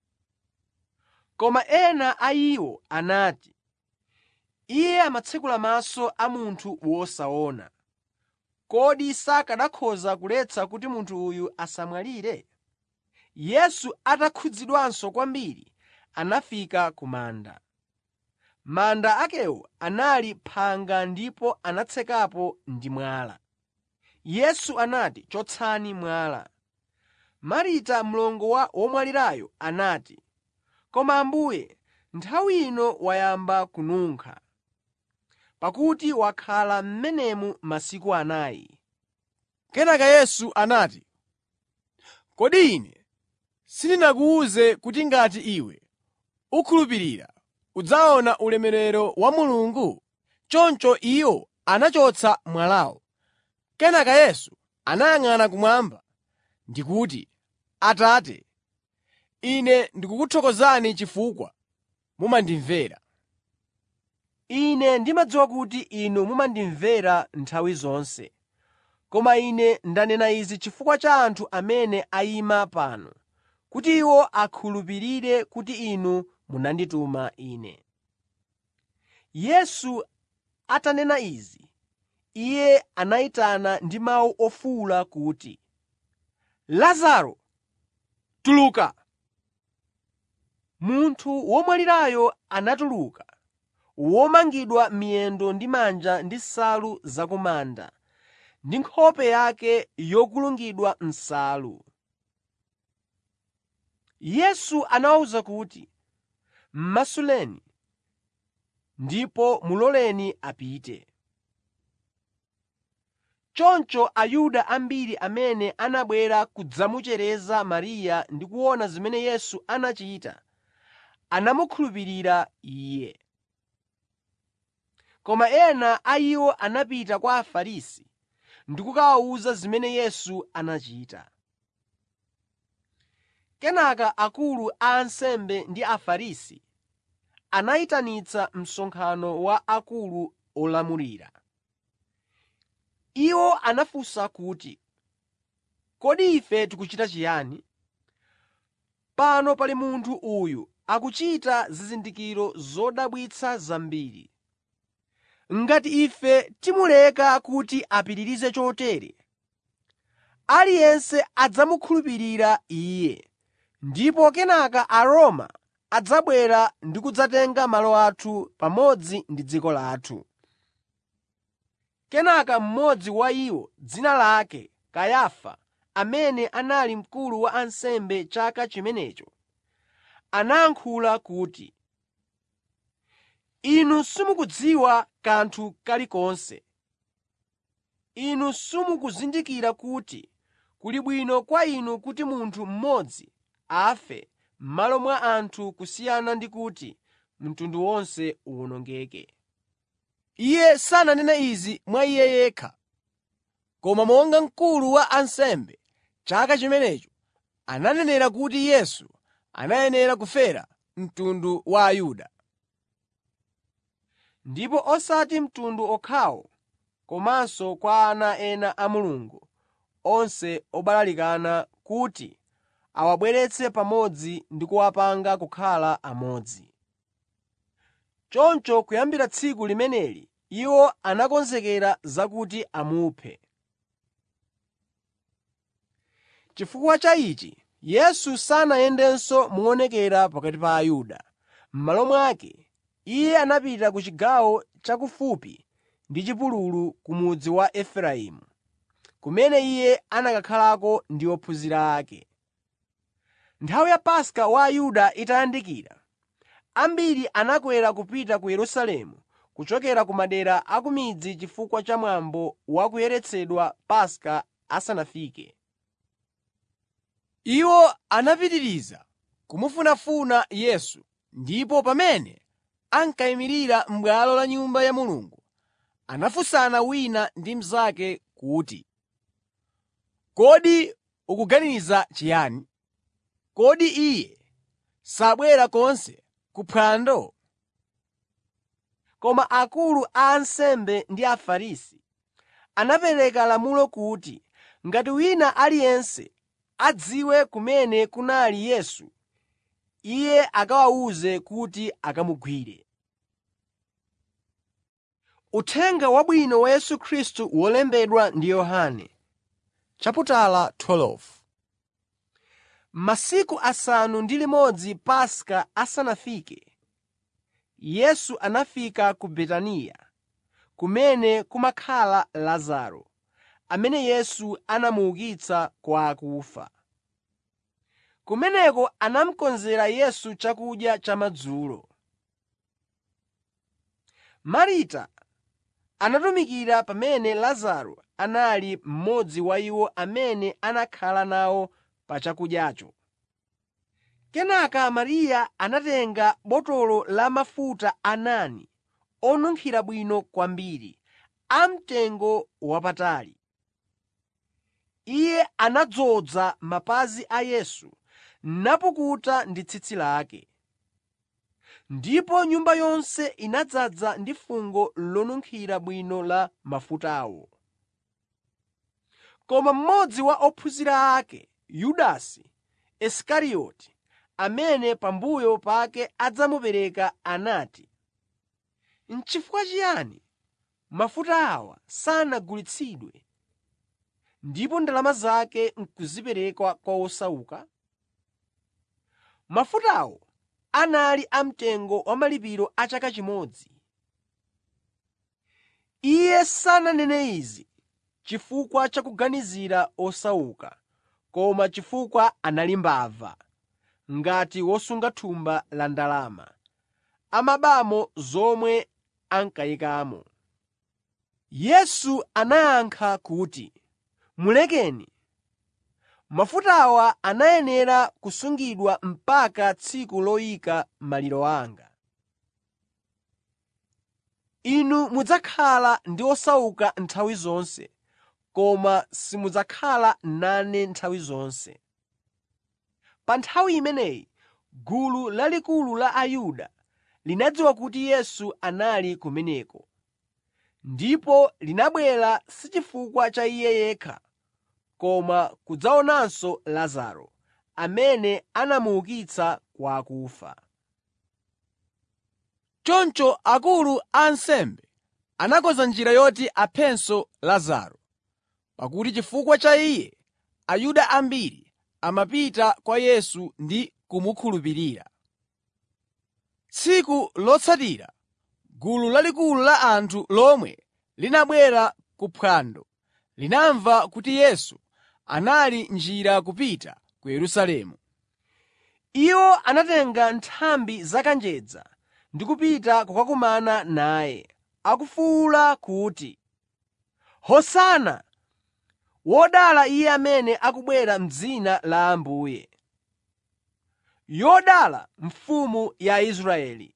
Koma ena a iwo anati, “Iye amatsekula maso a munthu wosaona. Kodi sakanakhoza kuletsa kuti munthu uyu asamwalire?” Yesu atakhudzidwanso kwambiri, anafika ku manda. Manda akewo anali phanga ndipo anatsekapo ndi mwala. Yesu anati, “Chotsani mwala.” Marita mlongo wa womwalirayo anati, “Koma Ambuye, nthawi ino wayamba kununkha, pakuti wakhala m'menemu masiku anayi.” Kenaka Yesu anati, “Kodi Ine sindinakuwuze kuti ngati iwe ukhulupirira udzaona ulemerero wa Mulungu?” Choncho iwo anachotsa mwalawo. Kenaka Yesu anayang'ana kumwamba ndi kuti, “Atate, Ine ndikukuthokozani chifukwa mumandimvera. Ine ndimadziwa kuti Inu mumandimvera nthawi zonse. Koma Ine ndanena izi chifukwa cha anthu amene ayima pano, kuti iwo akhulupirire kuti Inu munandituma Ine.” Yesu atanena izi, Iye anayitana ndi mawu ofuwula kuti, “Lazaro, tuluka!” Munthu womwalirayo anatuluka, womangidwa miyendo ndi manja ndi nsalu za ku manda, ndi nkhope yake yokulungidwa nsalu. Yesu anawawuza kuti, “M'masuleni ndipo muloleni apite.” Choncho Ayuda ambiri amene anabwera kudzamuchereza Mariya ndi kuona zimene Yesu anachita, anamukhulupirira Iye. Koma ena a iwo anapita kwa Afarisi ndi kukawawuza zimene Yesu anachita. Kenaka akulu a ansembe ndi Afarisi anayitanitsa msonkhano wa akulu olamulira. Iwo anafunsa kuti, “Kodi ife tikuchita chiyani? Pano pali munthu uyu akuchita zizindikiro zodabwitsa zambiri. Ngati ife timuleka kuti apitirize chotere, aliyense adzamukhulupirira Iye, ndipo kenaka Aroma adzabwera ndi kudzatenga malo athu pamodzi ndi dziko lathu.” Kenaka mmodzi wa iwo, dzina lake Kayafa, amene anali mkulu wa ansembe chaka chimenecho, anayankhula kuti, “Inu simukudziwa kanthu kalikonse. Inu simukuzindikira kuti kuli bwino kwa inu kuti munthu mmodzi afe m'malo mwa anthu kusiyana ndi kuti mtundu wonse uwonongeke.” Iye sananene izi mwa iye yekha, koma monga mkulu wa ansembe chaka chimenecho ananenera kuti Yesu anayenera kufera mtundu wa Ayuda. Ndipo osati mtundu okhawo komanso kwa ana ena a Mulungu onse obalalikana kuti awabweretse pamodzi ndi kuwapanga kukhala amodzi. Choncho kuyambira tsiku limeneli iwo anakonzekera zakuti amuphe. Chifukwa cha ichi, Yesu sanayendenso moonekera pakati pa Ayuda. M'malo mwake, Iye anapita ku chigawo chakufupi ndi chipululu ku mudzi wa Efereimu, kumene Iye anakakhalako ndi ophunzira ake. Nthawi ya Paska wa Ayuda itayandikira, ambiri anakwera kupita ku Yerusalemu kuchokera ku madera a ku midzi chifukwa cha mwambo wa kuyeretsedwa Paska asanafike. Iwo anapitiriza kumufunafuna Yesu, ndipo pamene ankayimirira m'bwalo la Nyumba ya Mulungu, anafunsana wina ndi mnzake kuti, “Kodi ukuganiza chiyani? Kodi Iye sabwera konse kuphwando?” Koma akulu a ansembe ndi Afarisi anapereka lamulo kuti ngati wina aliyense adziwe kumene kunali Yesu, iye akawawuze kuti akamugwire. Uthenga Wabwino wa Yesu Khristu wolembedwa ndi Yohane Chaputala 12 Masiku asanu ndi limodzi Paska asanafike, Yesu anafika ku Betaniya, kumene kumakhala Lazaro, amene Yesu anamuukitsa kwa akufa. Kumeneko anamukonzera Yesu chakudya chamadzulo. Marita anatumikira pamene Lazaro anali mmodzi wa iwo amene anakhala nawo pa chakudyacho. Kenaka Mariya anatenga botolo la mafuta a nadi onunkhira bwino kwambiri, amtengo wapatali. Iye anadzoza mapazi a Yesu napukuta ndi tsitsi lake. Ndipo nyumba yonse inadzaza ndi fungo lonunkhira bwino la mafutawo. Koma mmodzi wa ophunzira ake, Yudasi Isikarioti, amene pambuyo pake adzamupereka anati, “N'chifukwa chiyani mafuta awa sanagulitsidwe ndipo ndalama zake n'kuzipereka kwa osauka?” Mafutawo anali amtengo wa malipiro a chaka chimodzi. Iye sananene izi chifukwa cha kuganizira osauka, koma chifukwa anali mbava, ngati wosunga thumba la ndalama, amabamo zomwe ankayikamo. Yesu anayankha kuti, “Mulekeni. Mafutawa anayenera kusungidwa mpaka tsiku loyika maliro anga. Inu mudzakhala ndi osauka nthawi zonse, koma simudzakhala nane nthawi zonse.” Pa nthawi imeneyi gulu lalikulu la Ayuda linadziwa kuti Yesu anali kumeneko, ndipo linabwera si chifukwa cha Iye yekha, koma kudzaonanso Lazaro, amene anamuukitsa kwa akufa. Choncho akulu a ansembe anakonza njira yoti aphenso Lazaro, pakuti chifukwa cha iye Ayuda ambiri amapita kwa Yesu ndi kumukhulupirira. Tsiku lotsatira gulu lalikulu la anthu lomwe linabwera ku phwando linamva kuti Yesu anali m'njira kupita ku Yerusalemu. Iwo anatenga nthambi zakanjedza ndi kupita kukakumana naye, akufuwula kuti, “Hosana! Wodala Iye amene akubwera m'dzina la Ambuye! Yodala Mfumu ya Israeli!”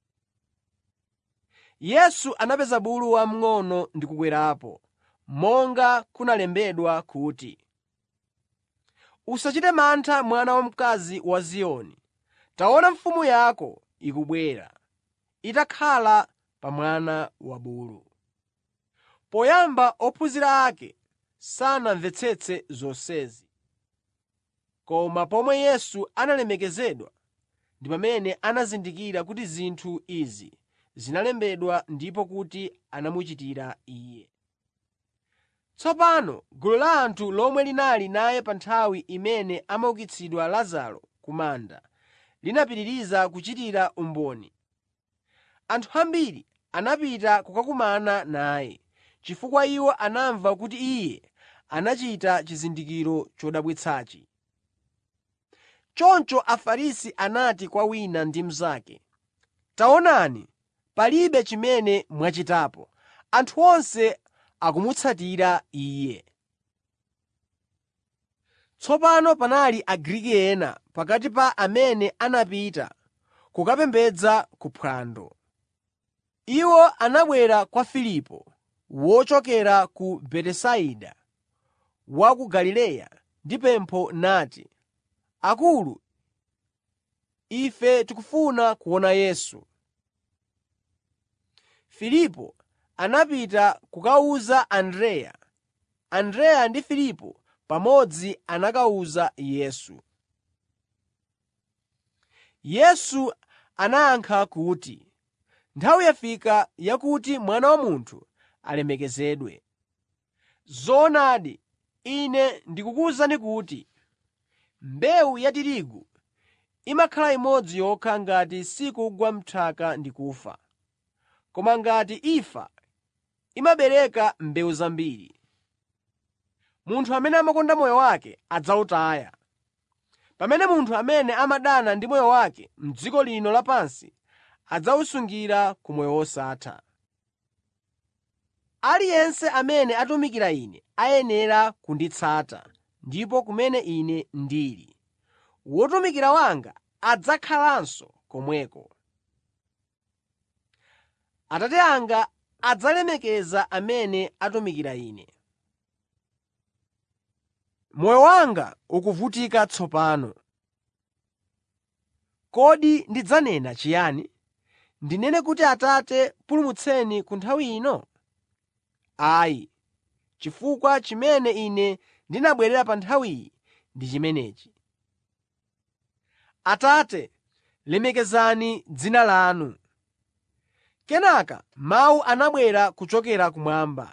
Yesu anapeza bulu wamng'ono ndi kukwerapo, monga kunalembedwa kuti, “Usachite mantha mwana wamkazi wa Ziyoni; taona mfumu yako ikubwera, itakhala pa mwana wabulu.” Poyamba ophunzira ake sanamvetsetse zonsezi. Koma pomwe Yesu analemekezedwa ndi pamene anazindikira kuti zinthu izi zinalembedwa ndipo kuti anamuchitira Iye. Tsopano gulu la anthu lomwe linali naye pa nthawi imene amaukitsidwa Lazaro ku manda linapitiriza kuchitira umboni. Anthu ambiri anapita kukakumana naye, chifukwa iwo anamva kuti Iye anachita chizindikiro chodabwitsachi. Choncho Afarisi anati kwa wina ndi mnzake, “Taonani, palibe chimene mwachitapo. Anthu onse akumutsatira Iye.” Tsopano panali Agriki ena pakati pa amene anapita kukapembedza ku phwando. Iwo anabwera kwa Filipo, wochokera ku Betisaida wa ku Galileya ndi pempho nati, “Akulu, ife tikufuna kuona Yesu.” Filipo anapita kukawuza Andreya. Andreya ndi Filipo pamodzi anakawuza Yesu. Yesu anayankha kuti, “Nthawi yafika yakuti Mwana wa Munthu alemekezedwe. Zoonadi, Ine ndikukuwuzani kuti mbewu ya tirigu imakhala imodzi yokha ngati sikugwa m'nthaka ndi kufa. Koma ngati ifa, imabereka mbewu zambiri. Munthu amene amakonda moyo wake adzawutaya, pamene munthu amene amadana ndi moyo wake m'dziko lino lapansi adzawusungira ku moyo wosatha. Aliyense amene atumikira Ine ayenera kunditsata, ndipo kumene Ine ndili, wotumikira wanga adzakhalanso komweko. Atate anga adzalemekeza amene atumikira Ine. Moyo wanga ukuvutika tsopano. Kodi ndidzanena chiyani? Ndinene kuti Atate pulumutseni ku nthawi ino? Ayi, chifukwa chimene Ine ndinabwerera pa nthawiyi ndi chimenechi. Atate, lemekezani dzina lanu. Kenaka mawu anabwera kuchokera kumwamba.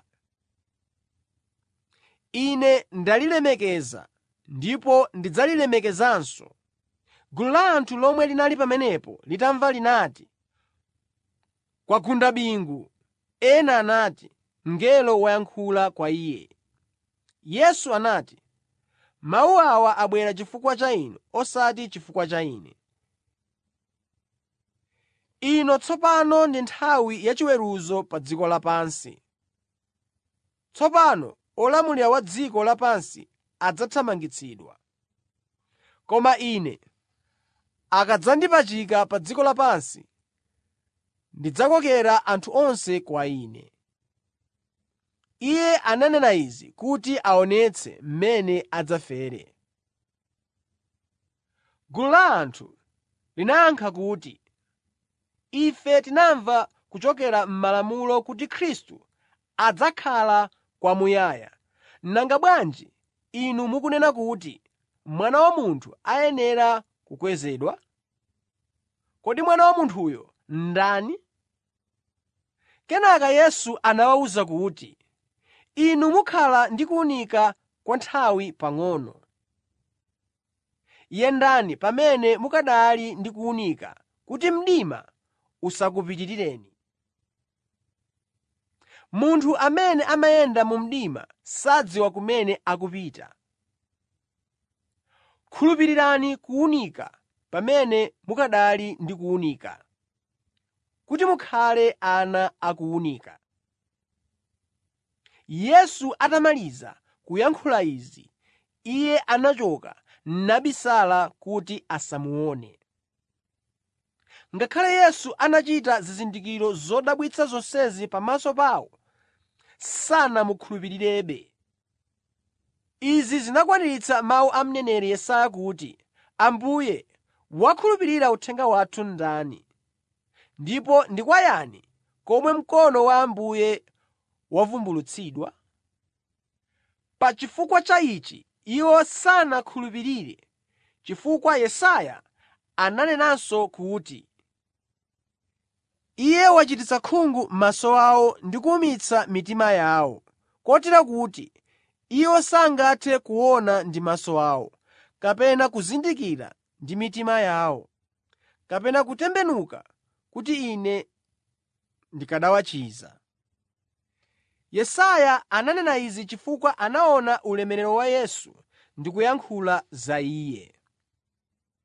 Ine ndalilemekeza ndipo ndidzalilemekezanso. Gulu la anthu lomwe linali pamenepo litamva linati, “Kwagunda bingu.” Ena anati, “Mngelo wayankhula kwa iye.” Yesu anati, “Mawu awa abwera chifukwa cha inu osati chifukwa cha Ine. Ino tsopano ndi nthawi yachiweruzo pa dziko lapansi. Tsopano olamulira wa dziko lapansi adzathamangitsidwa. Koma Ine akadzandipachika pa dziko lapansi, ndidzakokera anthu onse kwa Ine.” Iye ananena izi kuti aonetse mmene adzafere. Gulu la anthu linayankha kuti, “Ife tinamva kuchokera m'Malamulo kuti Khristu adzakhala kwamuyaya. Nanga bwanji inu mukunena kuti, Mwana wa Munthu ayenera kukwezedwa? Kodi Mwana wa Munthuyo ndani?” Kenaka Yesu anawawuza kuti, “Inu mukhala ndi kuwunika kwa nthawi pang'ono. Yendani pamene mukanali ndi kuwunika kuti mdima usakupitirireni. Munthu amene amayenda mu mdima sadziwa kumene akupita. Khulupirirani kuwunika pamene mukanali ndi kuwunika, kuti mukhale ana a kuwunika.” Yesu atamaliza kuyankhula izi, Iye anachoka nabisala kuti asamuone. Ngakhale Yesu anachita zizindikiro zodabwitsa zonsezi pamaso pawo, sanamukhulupirirebe. Izi zinakwaniritsa mawu a mneneri Yesaya kuti, “Ambuye, wakhulupirira uthenga wathu ndani? Ndipo ndi kwa yani komwe mkono wa Ambuye wavumbulutsidwa?” Pa chifukwa cha ichi iwo sanakhulupirire, chifukwa Yesaya ananenanso kuti, “Iye wachititsa khungu maso awo ndi kuwumitsa mitima yawo, kotero kuti iwo sangathe kuona ndi maso awo, kapena kuzindikira ndi mitima yawo, kapena kutembenuka kuti Ine ndikanawachiza.” Yesaya ananena izi chifukwa anaona ulemerero wa Yesu ndi kuyankhula za Iye.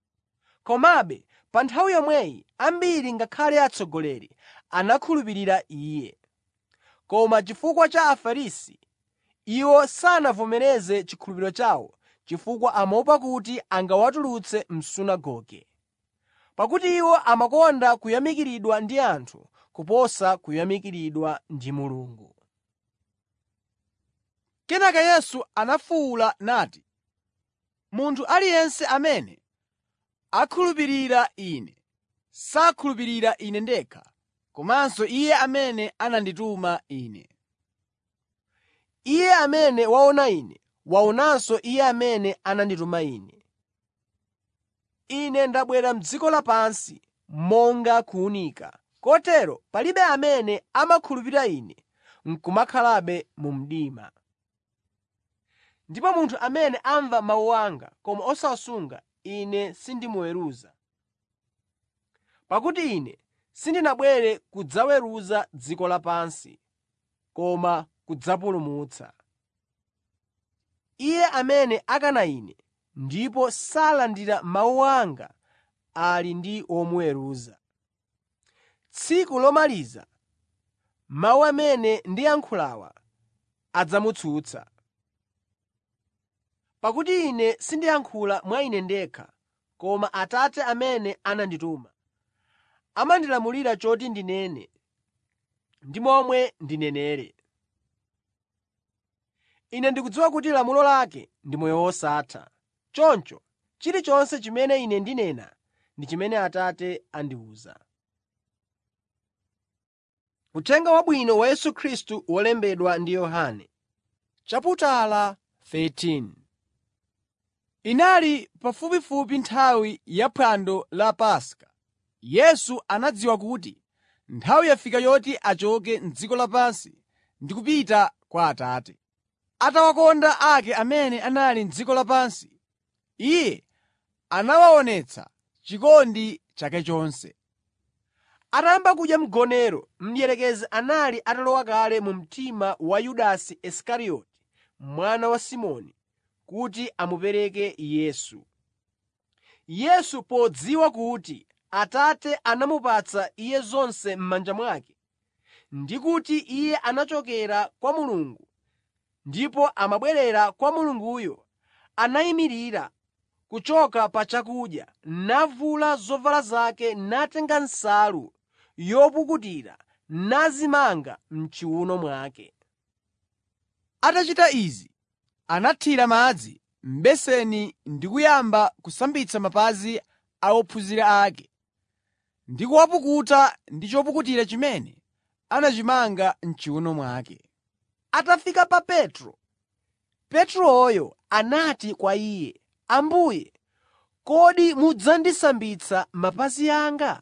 Komabe pa nthawi yomweyi ambiri ngakhale atsogoleri anakhulupirira Iye. Koma chifukwa cha Afarisi, iwo sanavomereze chikhulupiriro chawo chifukwa amaopa kuti angawatulutse m'sunagoge. Pakuti iwo amakonda kuyamikiridwa ndi anthu kuposa kuyamikiridwa ndi Mulungu. Kenaka Yesu anafuwula nati, “Munthu aliyense amene akhulupirira Ine, sakhulupirira Ine ndekha, komanso Iye amene anandituma Ine. Iye amene waona Ine, waonanso Iye amene anandituma Ine. Ine ndabwera m'dziko lapansi monga kuwunika, kotero palibe amene amakhulupirira Ine n'kumakhalabe mu mdima. Ndipo munthu amene amva mawu anga koma osawasunga, Ine sindimuweruza. Pakuti Ine sindinabwere kudzaweruza dziko lapansi, koma kudzapulumutsa. Iye amene akana Ine ndipo salandira mawu anga ali ndi womuweruza. Tsiku lomaliza mawu amene ndiyankhulawa adzamutsutsa. Pakuti Ine sindiyankhula mwa Ine ndekha, koma Atate amene anandituma amandilamulira choti ndinene ndi momwe ndinenere. Ine ndikudziwa kuti lamulo lake ndi moyo wosatha. Choncho chilichonse chimene Ine ndinena ndi chimene Atate andiwuza. Uthenga Wabwino wa Yesu Khristu wolembedwa ndi Yohane. Chaputala 13 Inali pafupifupi nthawi ya phwando la Paska. Yesu anadziwa kuti nthawi yafika yoti achoke m'dziko lapansi ndi kupita kwa Atate. Atawakonda ake amene anali m'dziko lapansi, Iye anawaonetsa chikondi chake chonse. Atayamba kudya mgonero, mdierekezi anali atalowa kale mu mtima wa Yudasi Isikarioti, mwana wa Simoni, kuti amupereke Yesu. Yesu podziwa kuti Atate anamupatsa Iye zonse m'manja mwake ndi kuti Iye anachokera kwa Mulungu ndipo amabwerera kwa Mulunguyo, anayimirira kuchoka pa chakudya, navula zovala zake natenga nsalu yopukutira nadzimanga m'chiwuno mwake. Atachita izi, anathira madzi m'beseni ndi kuyamba kusambitsa mapazi a ophunzira ake ndi kuwapukuta ndi chopukutira chimene anachimanga m'chiwuno mwake. Atafika pa Petro, Petroyo anati kwa Iye, “Ambuye, kodi mudzandisambitsa mapazi anga?”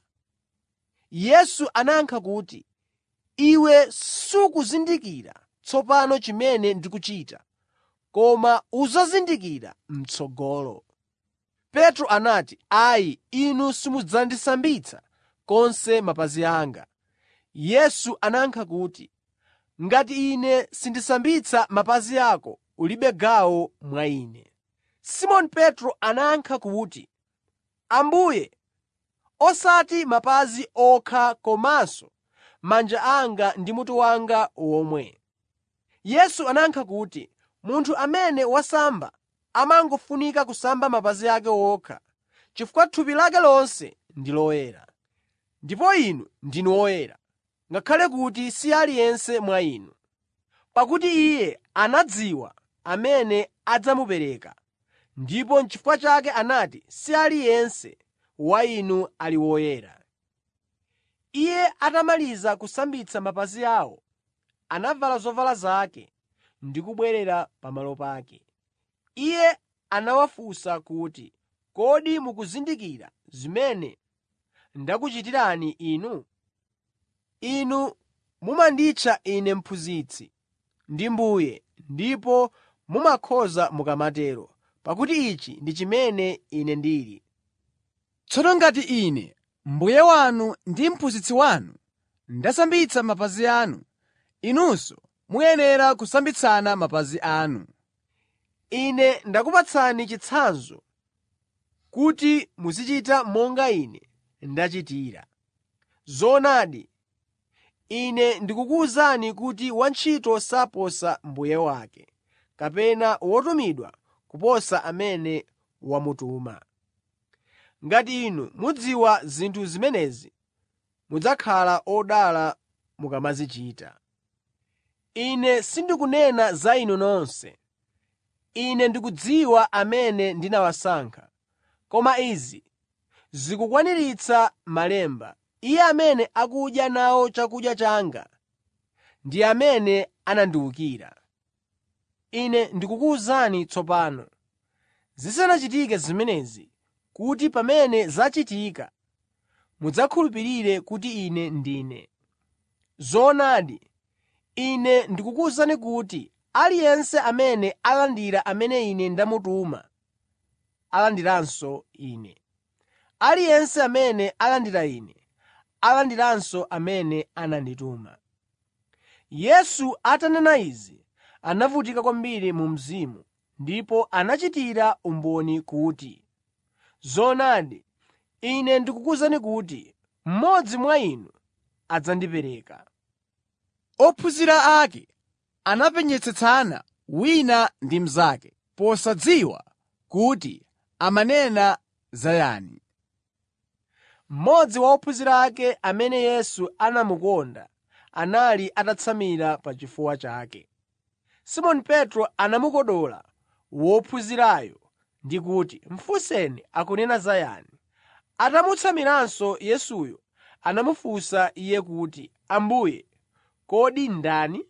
Yesu anayankha kuti, “Iwe sukuzindikira tsopano chimene ndikuchita, koma udzazindikira m'tsogolo.” Petro anati, “Ayi, inu simudzandisambitsa konse mapazi anga.” Yesu anayankha kuti, “Ngati Ine sindisambitsa mapazi ako, ulibe gawo mwa Ine.” Simoni Petro anayankha kuti, “Ambuye, osati mapazi okha komanso manja anga ndi mutu wanga womwe.” Yesu anayankha kuti, “Munthu amene wasamba amangofunika kusamba mapazi ake okha, chifukwa thupi lake lonse ndi loyera. Ndipo inu ndinu oyera, ngakhale kuti si aliyense mwa inu.” Pakuti Iye anadziwa amene adzamupereka, ndipo n'chifukwa chake anati, “Si aliyense wa inu ali woyera.” Iye atamaliza kusambitsa mapazi awo, anavala zovala zake ndi kubwerera pamalo pake. Iye anawafunsa kuti, “Kodi mukuzindikira zimene ndakuchitirani inu? Inu mumanditcha Ine Mphunzitsi ndi Mbuye ndipo mumakhoza mukamatero, pakuti ichi ndi chimene Ine ndili. Tsono ngati Ine, Mbuye wanu ndi Mphunzitsi wanu, ndasambitsa mapazi anu, inunso muyenera kusambitsana mapazi anu. Ine ndakupatsani chitsanzo kuti muzichita monga Ine ndachitira. Zoonadi, Ine ndikukuwuzani kuti wantchito saposa mbuye wake, kapena wotumidwa kuposa amene wamutuma. Ngati inu mudziwa zinthu zimenezi, mudzakhala odala mukamazichita. Ine sindikunena za inu nonse. Ine ndikudziwa amene ndinawasankha. Koma izi zikukwaniritsa Malemba: Iye amene akudya nawo chakudya changa ndi amene anandiwukira. Ine ndikukuwuzani tsopano, zisanachitike zimenezi, kuti pamene zachitika mudzakhulupirire kuti Ine Ndine. Zoonadi, Ine ndikukuwuzani kuti aliyense amene alandira amene Ine ndamutuma, alandiranso Ine. Aliyense amene alandira Ine, alandiranso amene anandituma.” Yesu atanena izi, anavutika kwambiri mu mzimu ndipo anachitira umboni kuti, “Zoonadi, Ine ndikukuwuzani kuti mmodzi mwa inu adzandipereka.” Ophunzira ake anapenyetsetsana wina ndi mnzake, posadziwa kuti amanena za yani. Mmodzi wa ophunzira ake amene Yesu anamukonda anali atatsamira pa chifuwa chake. Simoni Petro anamukodola wophunzirayo ndi kuti, “Mufunseni akunena za yani.” Atamutsamiranso Yesuyo anamufunsa iye kuti, “Ambuye, kodi ndani?”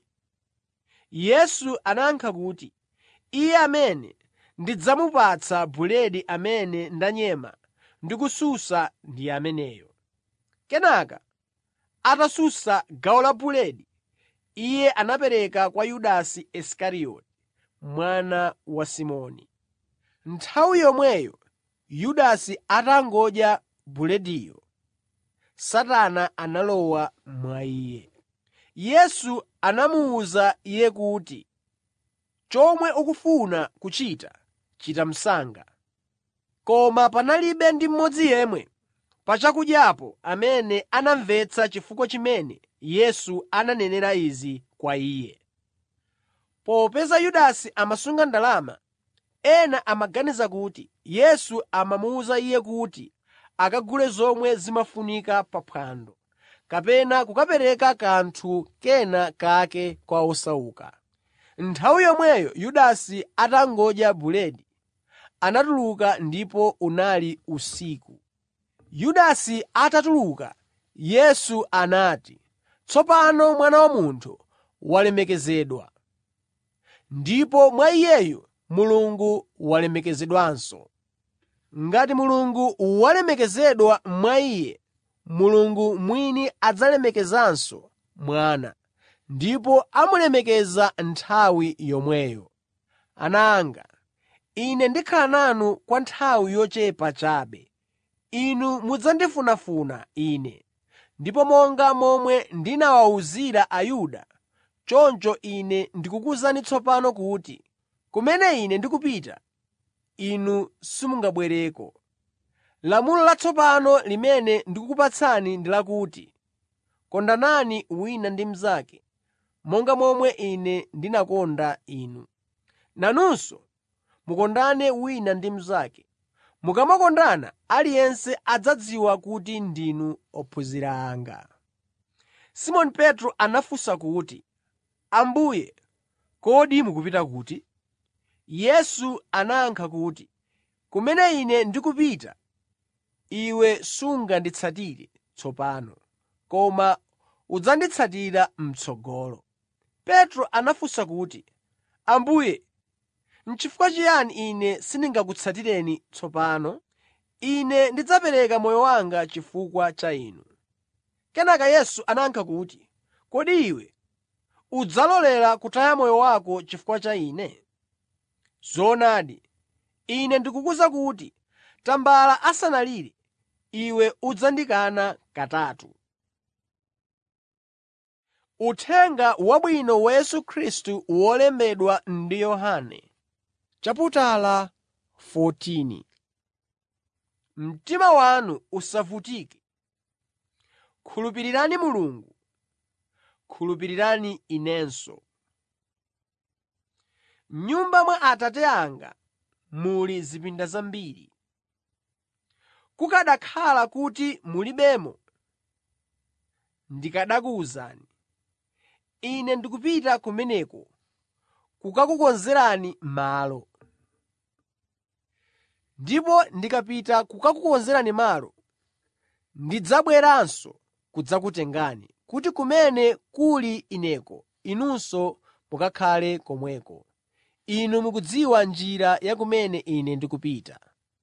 Yesu anayankha kuti, “Iye amene ndidzamupatsa buledi amene ndanyema ndi kusunsa ndi ameneyo.” Kenaka atasunsa gawo la buledi, Iye anapereka kwa Yudasi Isikarioti, mwana wa Simoni. Nthawi yomweyo Yudasi atangodya bulediyo, Satana analowa mwa iye. Yesu anamuwuza iye kuti, “Chomwe ukufuna kuchita, chita msanga.” Koma panalibe ndi mmodzi yemwe pa chakudyapo amene anamvetsa chifukwa chimene Yesu ananenera izi kwa iye. Popeza Yudasi amasunga ndalama, ena amaganiza kuti Yesu amamuwuza iye kuti akagule zomwe zimafunika pa phwando, kapena kukapereka kanthu kena kake kwa osauka. Nthawi yomweyo Yudasi atangodya buledi, anatuluka ndipo unali usiku. Yudasi atatuluka, Yesu anati, “Tsopano Mwana wa Munthu walemekezedwa, ndipo mwa Iyeyu Mulungu walemekezedwanso. Ngati Mulungu walemekezedwa mwa Iye, Mulungu mwini adzalemekezanso Mwana, ndipo amulemekeza nthawi yomweyo. Ana anga, Ine ndikhala nanu kwa nthawi yochepa chabe. Inu mudzandifunafuna Ine, ndipo monga momwe ndinawawuzira Ayuda, choncho Ine ndikukuwuzani tsopano kuti kumene Ine ndikupita, inu simungabwereko. Lamulo latsopano limene ndikukupatsani ndi lakuti, kondanani wina ndi mnzake, monga momwe Ine ndinakonda inu. Nanunso mukondane wina ndi mnzake. Mukamakondana, aliyense adzadziwa kuti ndinu ophunzira anga. Simoni Petro anafunsa kuti, “Ambuye, kodi mukupita kuti?” Yesu anayankha kuti, “Kumene Ine ndikupita, iwe sunganditsatire tsopano, koma udzanditsatira m'tsogolo.” Petro anafunsa kuti, “Ambuye, n'chifukwa chiyani ine sindingakutsatireni tsopano? Ine ndidzapereka moyo wanga chifukwa cha Inu.” Kenaka Yesu anayankha kuti, “Kodi iwe udzalolera kutaya moyo wako chifukwa cha Ine? Zoonadi, Ine ndikukuwuza kuti tambala asanalire, iwe udzandikana katatu.” Uthenga Wabwino wa Yesu Khristu wolembedwa ndi Yohane chaputala 14 mtima wanu usavutike. Khulupirirani Mulungu, khulupirirani inenso. M'nyumba mwa Atate anga muli zipinda zambiri. Kukanakhala kuti mulibemo, ndikanakuwuzani. Ine ndikupita kumeneko kukakukonzerani malo. Ndipo ndikapita kukakukonzerani malo, ndidzabweranso kudzakutengani, kuti kumene kuli Ineko inunso mukakhale komweko. Inu mukudziwa njira ya kumene Ine ndikupita.”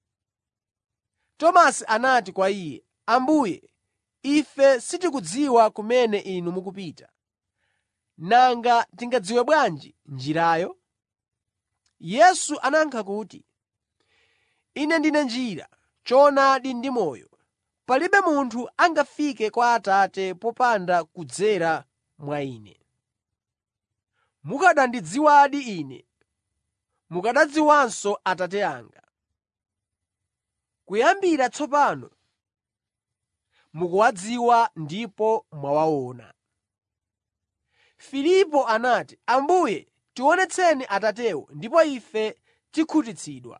Tomasi anati kwa Iye, “Ambuye, ife sitikudziwa kumene Inu mukupita. Nanga tingadziwe bwanji njirayo?” Yesu anayankha kuti, “Ine ndine njira, choonadi ndi moyo. Palibe munthu angafike kwa Atate popanda kudzera mwa Ine. Mukanandidziwadi Ine, mukanadziwanso Atate anga. Kuyambira tsopano mukuwadziwa ndipo mwawaona.” Filipo anati, “Ambuye, tionetseni Atatewo ndipo ife tikhutitsidwa.”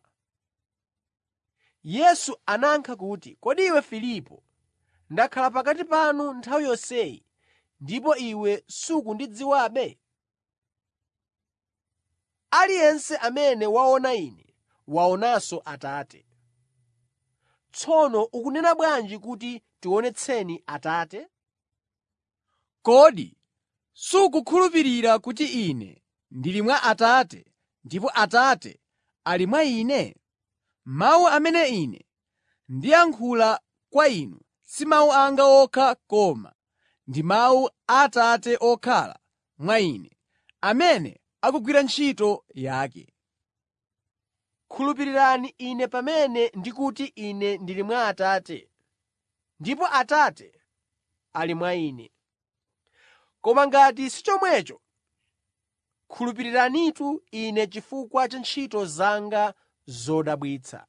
Yesu anayankha kuti, “Kodi iwe Filipo, ndakhala pakati panu nthawi yonseyi ndipo iwe sukundidziwabe? Aliyense amene waona Ine waonanso Atate. Tsono ukunena bwanji kuti, ‘Tionetseni Atate?’ Kodi sukukhulupirira kuti Ine ndili mwa Atate ndipo Atate ali mwa Ine? Mawu amene Ine ndiyankhula kwa inu si mawu anga okha koma ndi mawu a Atate okhala mwa Ine, amene akugwira ntchito yake. Khulupirirani Ine pamene ndikuti Ine ndili mwa Atate ndipo Atate ali mwa Ine. Koma ngati si chomwecho, khulupiriranitu Ine chifukwa cha ntchito zanga zodabwitsa.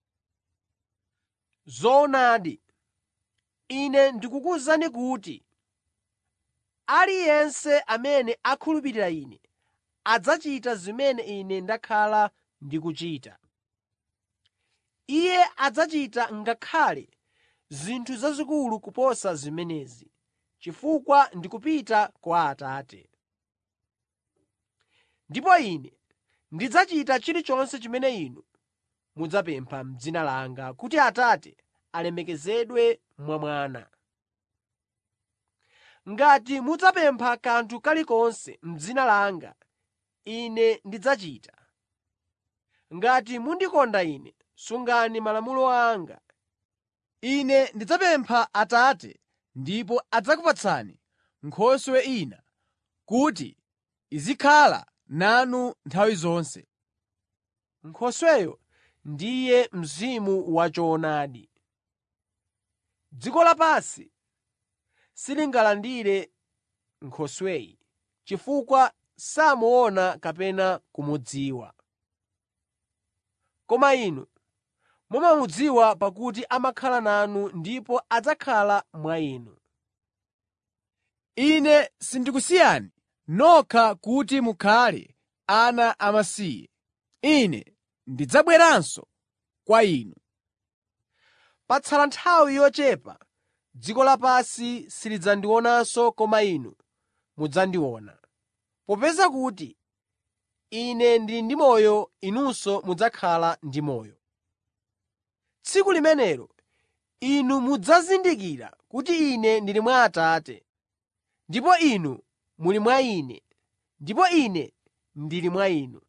Zoonadi, Ine ndikukuwuzani kuti aliyense amene akhulupirira Ine adzachita zimene Ine ndakhala ndikuchita. Iye adzachita ngakhale zinthu zazikulu kuposa zimenezi, chifukwa ndikupita kwa Atate. Ndipo Ine ndidzachita chilichonse chimene inu mudzapempha m'dzina langa kuti Atate alemekezedwe mwa Mwana. Ngati mudzapempha kanthu kalikonse m'dzina langa, Ine ndidzachita. Ngati mundikonda Ine, sungani malamulo anga. Ine ndidzapempha Atate ndipo adzakupatsani Nkhoswe ina kuti izikhala nanu nthawi zonse. Nkhosweyo ndiye Mzimu wachoonadi. Dziko lapansi silingalandire Nkhosweyi, chifukwa samuona kapena kumudziwa. Koma inu mumamudziwa pakuti amakhala nanu ndipo adzakhala mwa inu. Ine sindikusiyani nokha kuti mukhale ana amasiye. Ine ndidzabweranso kwa inu. Patsala nthawi yochepa dziko lapansi silidzandionanso koma inu mudzandiona. Popeza kuti Ine ndili ndi moyo inunso mudzakhala ndi moyo. Tsiku limenelo inu mudzazindikira kuti Ine ndili mwa Atate, ndipo inu muli mwa Ine, ndipo Ine ndili mwa inu.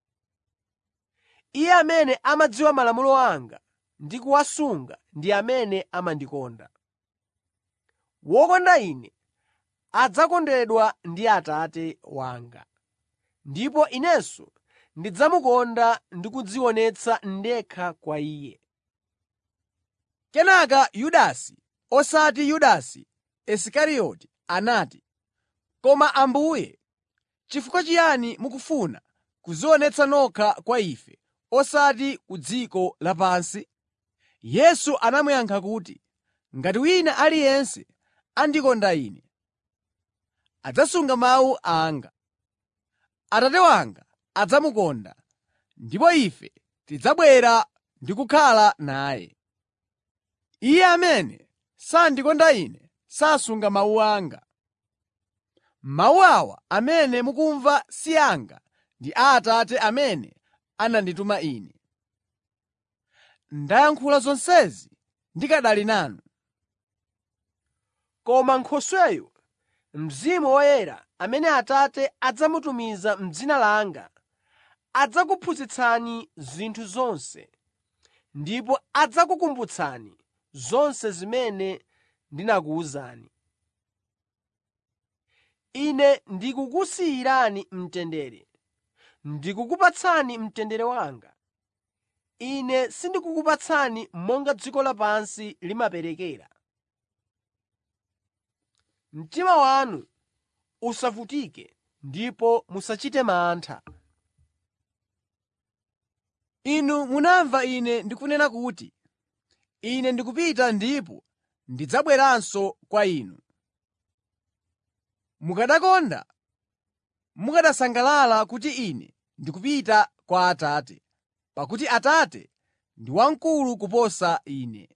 Iye amene amadziwa malamulo anga ndi kuwasunga ndi amene amandikonda. Wokonda Ine adzakondedwa ndi Atate wanga, ndipo Inenso ndidzamukonda ndi kudzionetsa ndekha kwa Iye. Kenaka Yudasi, osati Yudasi Isikarioti anati, “Koma Ambuye, chifukwa chiyani mukufuna kudzionetsa nokha kwa ife, osati ku dziko lapansi?” Yesu anamuyankha kuti, “Ngati wina aliyense andikonda Ine, adzasunga mawu anga. Atate wanga adzamukonda, ndipo Ife tidzabwera ndi kukhala naye. Iye amene sandikonda Ine sasunga mawu anga. Mawu awa amene mukumva si anga ndi a Atate amene anandituma Ine. Ndayankhula zonsezi ndikanali nanu. Koma Nkhosweyo, Mzimu Woyera, amene Atate adzamutumiza m'dzina langa, adzakuphunzitsani zinthu zonse ndipo adzakukumbutsani zonse zimene ndinakuwuzani. Ine ndikukusiyirani mtendere, ndikukupatsani mtendere wanga. Ine sindikukupatsani monga dziko lapansi limaperekera. Mtima wanu usavutike ndipo musachite mantha. Inu munamva Ine ndikunena kuti, ‘Ine ndikupita ndipo ndidzabweranso kwa inu.’ Mukanakonda, mukanasangalala kuti Ine ndikupita kwa Atate, pakuti Atate ndi wamkulu kuposa Ine.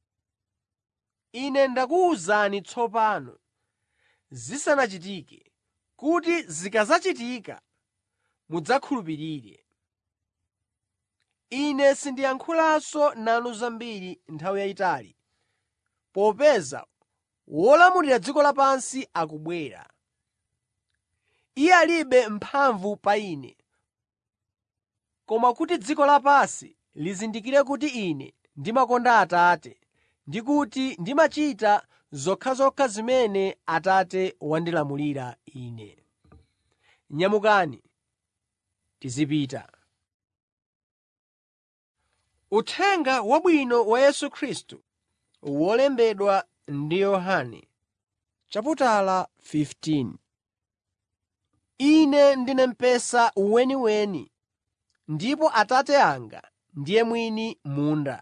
Ine ndakuwuzani tsopano, zisanachitike, kuti zikadzachitika mudzakhulupirire. Ine sindiyankhulanso nanu zambiri nthawi yayitali, popeza wolamulira dziko lapansi akubwera. Iye alibe mphamvu pa Ine, koma kuti dziko lapansi lizindikire kuti Ine ndimakonda Atate ndi kuti ndimachita zokhazokha zimene Atate wandilamulira Ine. Nyamukani, tizipita. Uthenga Wabwino wa Yesu Khristu wolembedwa ndi Yohane chaputala 15 Ine ndine mpesa weniweni, ndipo Atate anga ndiye mwini munda.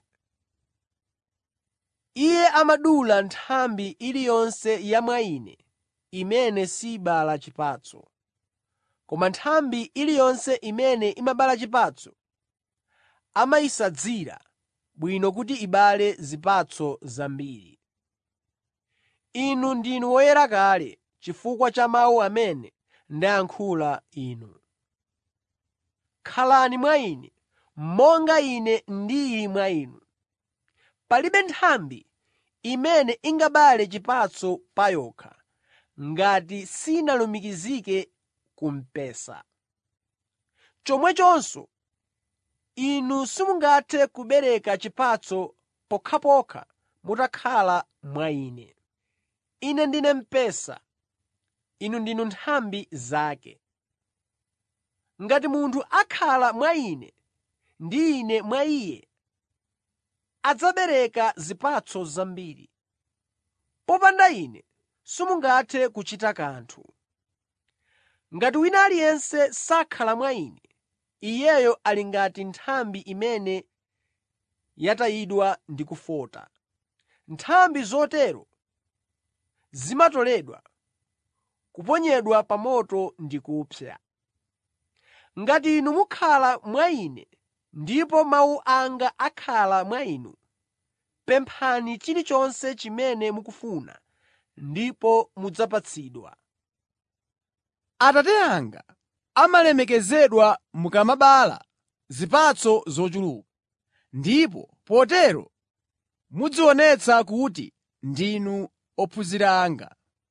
Iye amadula nthambi iliyonse ya mwa Ine imene sibala chipatso. Koma nthambi iliyonse imene imabala chipatso amayisadzira bwino kuti ibale zipatso zambiri. Inu ndinu oyera kale chifukwa cha mawu amene ndayankhula inu. Khalani mwa Ine, monga Ine ndili mwa inu. Palibe nthambi imene ingabale chipatso pa yokha ngati sinalumikizike ku mpesa. Chomwechonso, inu simungathe kubereka chipatso pokhapokha mutakhala mwa Ine. Ine ndine mpesa, inu ndinu nthambi zake. Ngati munthu akhala mwa Ine ndi Ine mwa iye, adzabereka zipatso zambiri. Popanda Ine simungathe kuchita kanthu. Ngati wina aliyense sakhala mwa Ine, iyeyo ali ngati nthambi imene yatayidwa ndi kufota. Nthambi zotero zimatoledwa, kuponyedwa pa moto ndi kupsa. Ngati inu mukhala mwa Ine ndipo mawu anga akhala mwa inu, pemphani chilichonse chimene mukufuna ndipo mudzapatsidwa. Atate anga amalemekezedwa mukamabala zipatso zochuluka, ndipo potero mudzionetsa kuti ndinu ophunzira anga.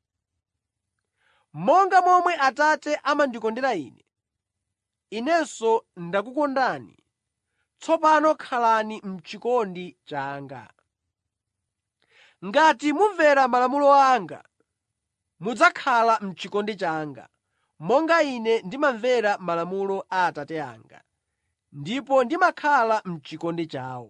Monga momwe Atate amandikondera Ine, Inenso ndakukondani. Tsopano khalani m'chikondi changa. Ngati mumvera malamulo anga, mudzakhala m'chikondi changa, monga Ine ndimamvera malamulo a Atate anga, ndipo ndimakhala m'chikondi chawo.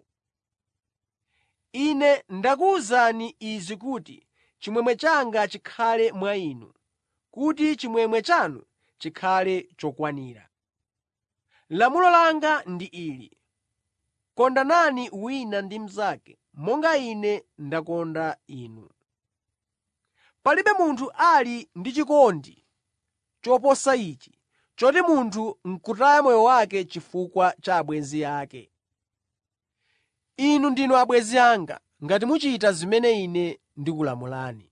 Ine ndakuwuzani izi kuti chimwemwe changa chikhale mwa inu, kuti chimwemwe chanu chikhale chokwanira. Lamulo langa ndi ili: Kondanani wina ndi mnzake monga Ine ndakonda inu. Palibe munthu ali ndi chikondi choposa ichi, choti munthu n'kutaya moyo wake chifukwa cha abwenzi ake. Inu ndinu abwenzi anga ngati muchita zimene Ine ndikulamulani.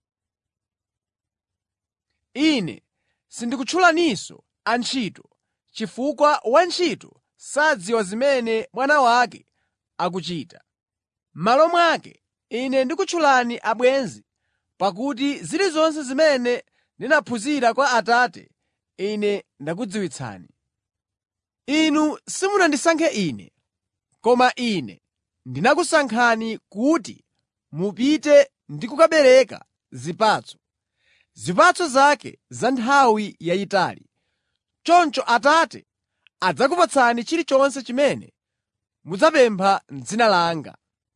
Ine sindikutchulaninso antchito, chifukwa wantchito sadziwa zimene bwana wake akuchita. M'malo mwake, Ine ndikutchulani abwenzi pakuti zilizonse zimene ndinaphunzira kwa Atate Ine ndakudziwitsani. Inu simunandisankhe Ine, koma Ine ndinakusankhani kuti mupite ndi kukabereka zipatso, zipatso zake za nthawi yayitali. Choncho Atate adzakupatsani chilichonse chimene mudzapempha m'dzina langa.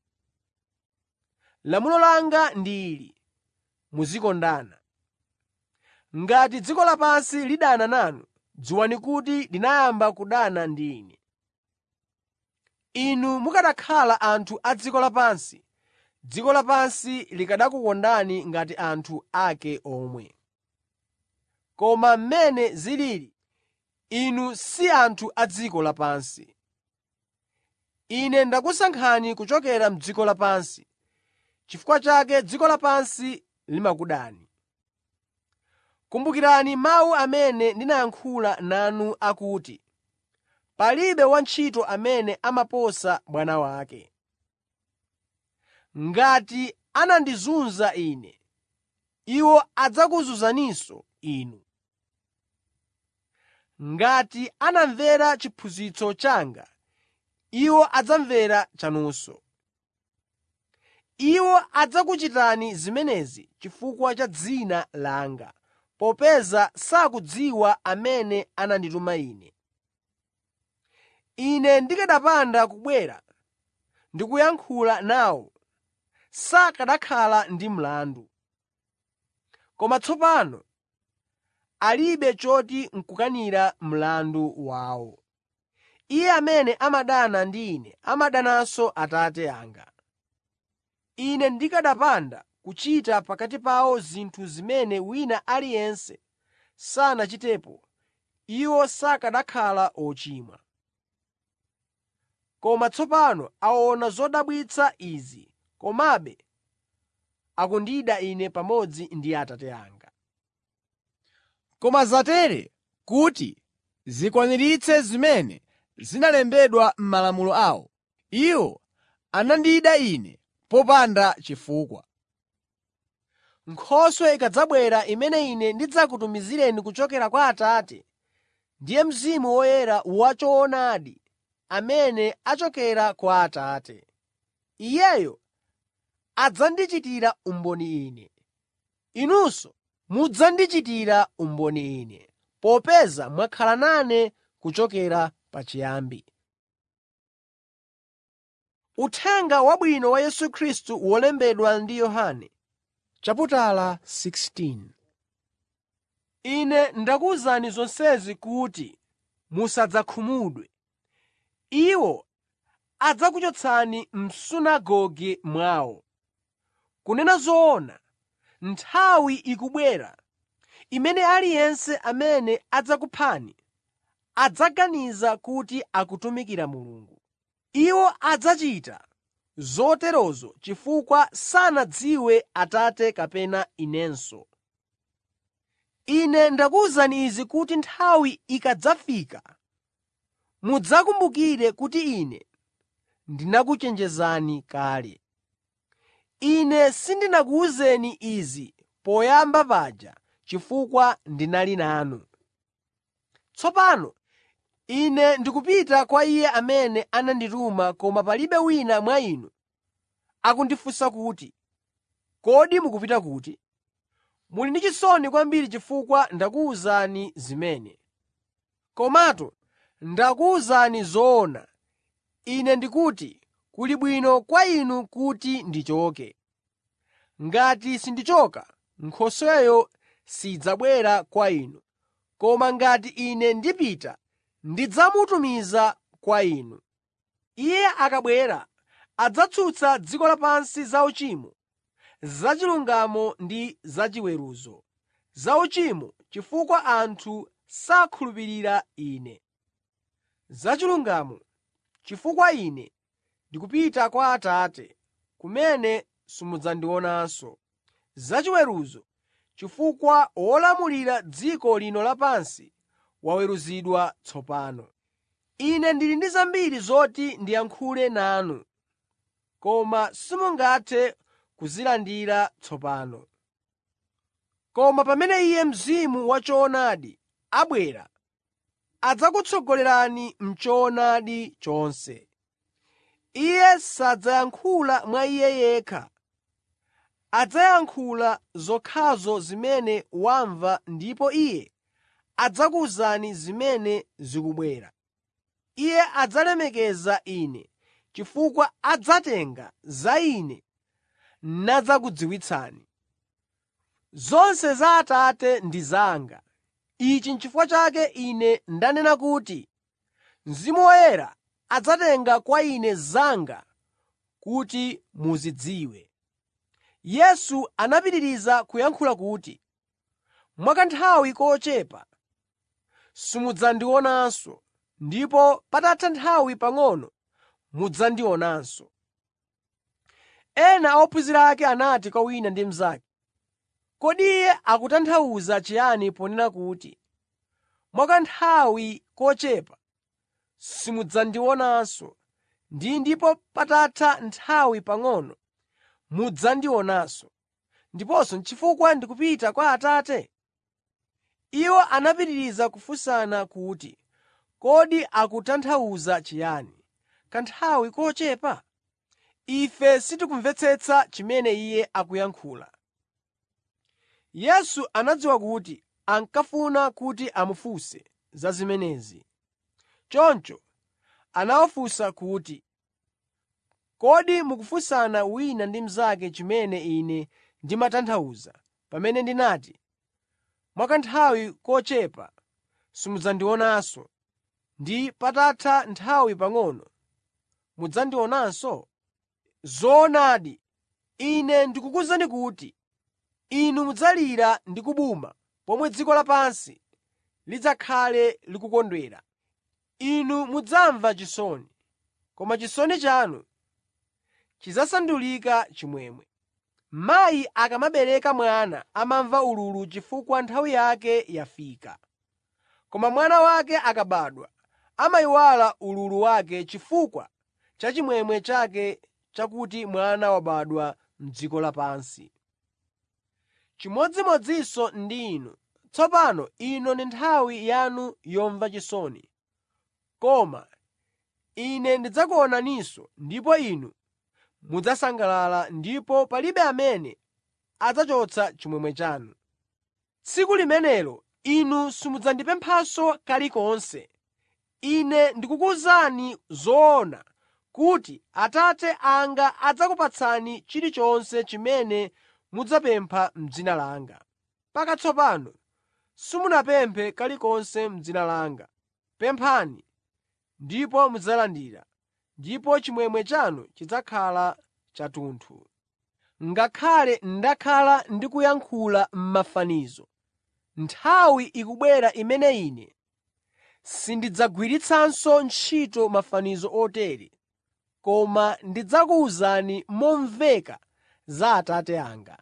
Lamulo langa ndi ili: muzikondana. Ngati dziko lapansi lidana nanu, dziwani kuti linayamba kudana ndi Ine. Inu mukanakhala anthu a dziko lapansi, dziko lapansi likanakukondani ngati anthu ake omwe. Koma mmene zilili, inu si anthu a dziko lapansi. Ine ndakusankhani kuchokera m'dziko lapansi. Chifukwa chake dziko lapansi limakudani. Kumbukirani mawu amene ndinayankhula nanu akuti, ‘Palibe wantchito amene amaposa bwana wake.’ Ngati anandizunza Ine, iwo adzakuzunzaninso inu. Ngati anamvera chiphunzitso changa, iwo adzamvera chanunso. Iwo adzakuchitani zimenezi chifukwa cha dzina langa, popeza sakudziwa amene anandituma Ine. Ine ndikanapanda kubwera ndi kuyankhula nawo, sakanakhala ndi mlandu. Koma tsopano alibe choti n'kukanira mlandu wawo. Iye amene amadana ndi Ine amadananso Atate anga. Ine ndikanapanda kuchita pakati pawo zinthu zimene wina aliyense sanachitepo, iwo sakanakhala ochimwa. Koma tsopano aona zodabwitsa izi, komabe akundida Ine pamodzi ndi Atate anga. Koma zatere kuti zikwaniritse zimene zinalembedwa m'malamulo awo, iwo anandida Ine popanda chifukwa. Nkhoswe ikadzabwera imene Ine ndidzakutumizireni kuchokera kwa Atate, ndiye Mzimu Woyera wachoonadi amene achokera kwa Atate. Iyeyo adzandichitira umboni Ine. Inunso mudzandichitira umboni Ine, popeza mwakhala nane kuchokera pachiyambi. Uthenga Wabwino wa Yesu Khristu wolembedwa ndi Yohane Chaputala 16 Ine ndakuwuzani zonsezi kuti musadzakhumudwe. Iwo adzakuchotsani m'sunagoge mwawo. Kunena zoona, nthawi ikubwera imene aliyense amene adzakuphani adzaganiza kuti akutumikira Mulungu. Iwo adzachita zoterozo chifukwa sanadziwe Atate kapena Inenso. Ine ndakuwuzani izi kuti nthawi ikadzafika mudzakumbukire kuti Ine ndinakuchenjezani kale. Ine sindinakuwuzeni izi poyamba paja chifukwa ndinali nanu. Tsopano Ine ndikupita kwa Iye amene anandituma koma palibe wina mwa inu akundifunsa kuti, ‘Kodi mukupita kuti?’ Muli ndi chisoni kwambiri chifukwa ndakuwuzani zimene. Komatu ndakuwuzani zoona. Ine ndikuti kuli bwino kwa inu kuti ndichoke. Ngati sindichoka, Nkhosweyo sidzabwera kwa inu. Koma ngati Ine ndipita, ndidzamutumiza kwa inu. Iye akabwera adzatsutsa dziko lapansi za uchimo, zachilungamo ndi zachiweruzo. Za uchimo, chifukwa anthu sakhulupirira Ine; zachilungamo, chifukwa Ine ndikupita kwa Atate, kumene simudzandionanso; zachiweruzo, chifukwa wolamulira dziko lino lapansi waweruzidwa tsopano. Ine ndili ndi zambiri zoti ndiyankhule nanu, koma simungathe kuzilandira tsopano. Koma pamene Iye Mzimu wachoonadi abwera, adzakutsogolerani m'choonadi chonse. Iye sadzayankhula mwa Iye yekha; adzayankhula zokhazo zimene wamva ndipo Iye adzakuwuzani zimene zikubwera. Iye adzalemekeza Ine chifukwa adzatenga za Ine nadzakudziwitsani. Zonse za Atate ndi zanga. Ichi n'chifukwa chake Ine ndanena kuti Mzimu Woyera adzatenga kwa Ine zanga kuti muzidziwe. Yesu anapitiriza kuyankhula kuti, “Mwa kanthawi kochepa simudzandionanso, ndipo patatha nthawi pang'ono mudzandionanso.” Ena a ophunzira ake anati kwa wina ndi mnzake, “Kodi Iye akutanthauza chiyani ponena kuti, ‘Mwa kanthawi kochepa simudzandionanso ndi ndipo patatha nthawi pang'ono mudzandionanso, ndiponso chifukwa ndikupita kwa Atate?’ ” Iwo anapitiriza kufunsana kuti, “Kodi akutanthauza chiyani, ‘kanthawi kochepa?’ Ife sitikumvetsetsa chimene Iye akuyankhula.” Yesu anadziwa kuti ankafuna kuti amufunse za zimenezi. Choncho anawafunsa kuti, “Kodi mukufunsana wina ndi mnzake chimene Ine ndimatanthauza pamene ndinati, ‘Mwa kanthawi kochepa simudzandionanso ndi patatha nthawi pang'ono mudzandionanso?’ Zoonadi, Ine ndikukuwuzani kuti inu mudzalira ndi kubuma pomwe dziko lapansi lidzakhale likukondwera. Inu mudzamva chisoni, koma chisoni chanu chidzasandulika chimwemwe. Mayi akamabereka mwana amamva ululu chifukwa nthawi yake yafika. Koma mwana wake akabadwa, amayiwala ululu wake chifukwa cha chimwemwe chake chakuti mwana wabadwa m'dziko lapansi. Chimodzimodzinso ndi inu. Tsopano ino ndi nthawi yanu yomva chisoni, koma Ine ndidzakuonaninso ndipo inu mudzasangalala ndipo palibe amene adzachotsa chimwemwe chanu. Tsiku limenelo inu simudzandipemphanso kalikonse. Ine ndikukuwuzani zoona kuti Atate anga adzakupatsani chilichonse chimene mudzapempha m'dzina langa. Mpaka tsopano simunapemphe kalikonse m'dzina langa. Pemphani ndipo mudzalandira, ndipo chimwemwe chanu chidzakhala chathunthu. Ngakhale ndakhala ndikuyankhula m'mafanizo, nthawi ikubwera imene Ine sindidzagwiritsanso ntchito mafanizo otere, koma ndidzakuwuzani momveka za Atate anga.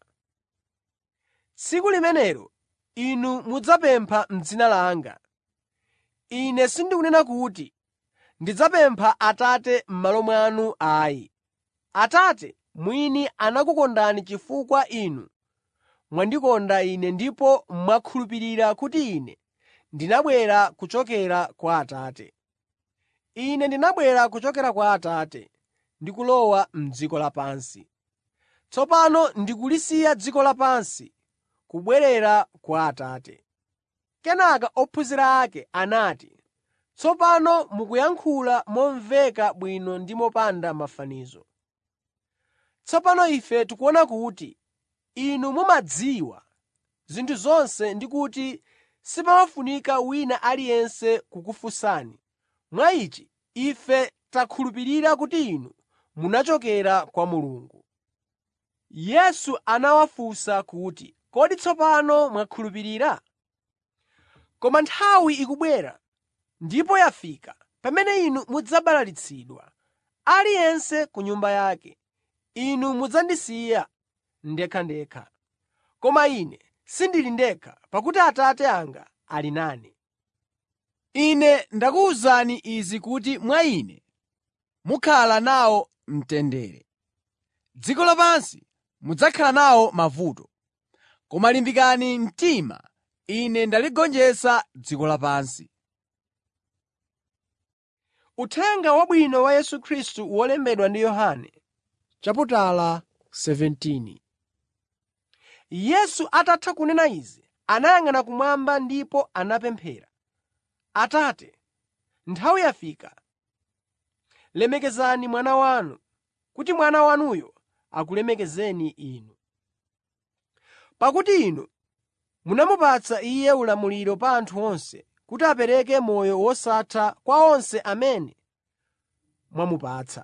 Tsiku limenelo inu mudzapempha m'dzina langa. Ine sindikunena kuti ndidzapempha Atate m'malo mwanu ayi. Atate mwini anakukondani chifukwa inu mwandikonda Ine ndipo mwakhulupirira kuti Ine ndinabwera kuchokera kwa Atate. Ine ndinabwera kuchokera kwa Atate ndi kulowa m'dziko lapansi. Tsopano ndikulisiya dziko lapansi kubwerera kwa Atate.” Kenaka ophunzira ake anati, “Tsopano mukuyankhula momveka bwino ndi mopanda mafanizo. Tsopano ife tikuona kuti inu mumadziwa zinthu zonse ndi kuti sipafunika wina aliyense kukufunsani. Mwa ichi ife takhulupirira kuti inu munachokera kwa Mulungu.” Yesu anawafunsa kuti, “Kodi tsopano mwakhulupirira? Koma nthawi ikubwera ndipo yafika pamene inu mudzabalalitsidwa, aliyense ku nyumba yake. Inu mudzandisiya ndekhandekha. Koma Ine sindili ndekha, pakuti Atate anga ali nane. Ine ndakuwuzani izi kuti mwa Ine mukhala nawo mtendere. Dziko lapansi mudzakhala nawo mavuto. Koma limbikani mtima, Ine ndaligonjetsa dziko lapansi. Uthenga Wabwino wa Yesu Khristu wolembedwa ndi Yohane chaputala 17 Yesu atatha kunena izi, anayang'ana kumwamba ndipo anapemphera, “Atate, nthawi yafika. Lemekezani Mwana wanu, kuti Mwana wanuyo akulemekezeni Inu. Pakuti Inu munamupatsa Iye ulamuliro pa anthu onse kuti apereke moyo wosatha kwa onse amene mwamupatsa.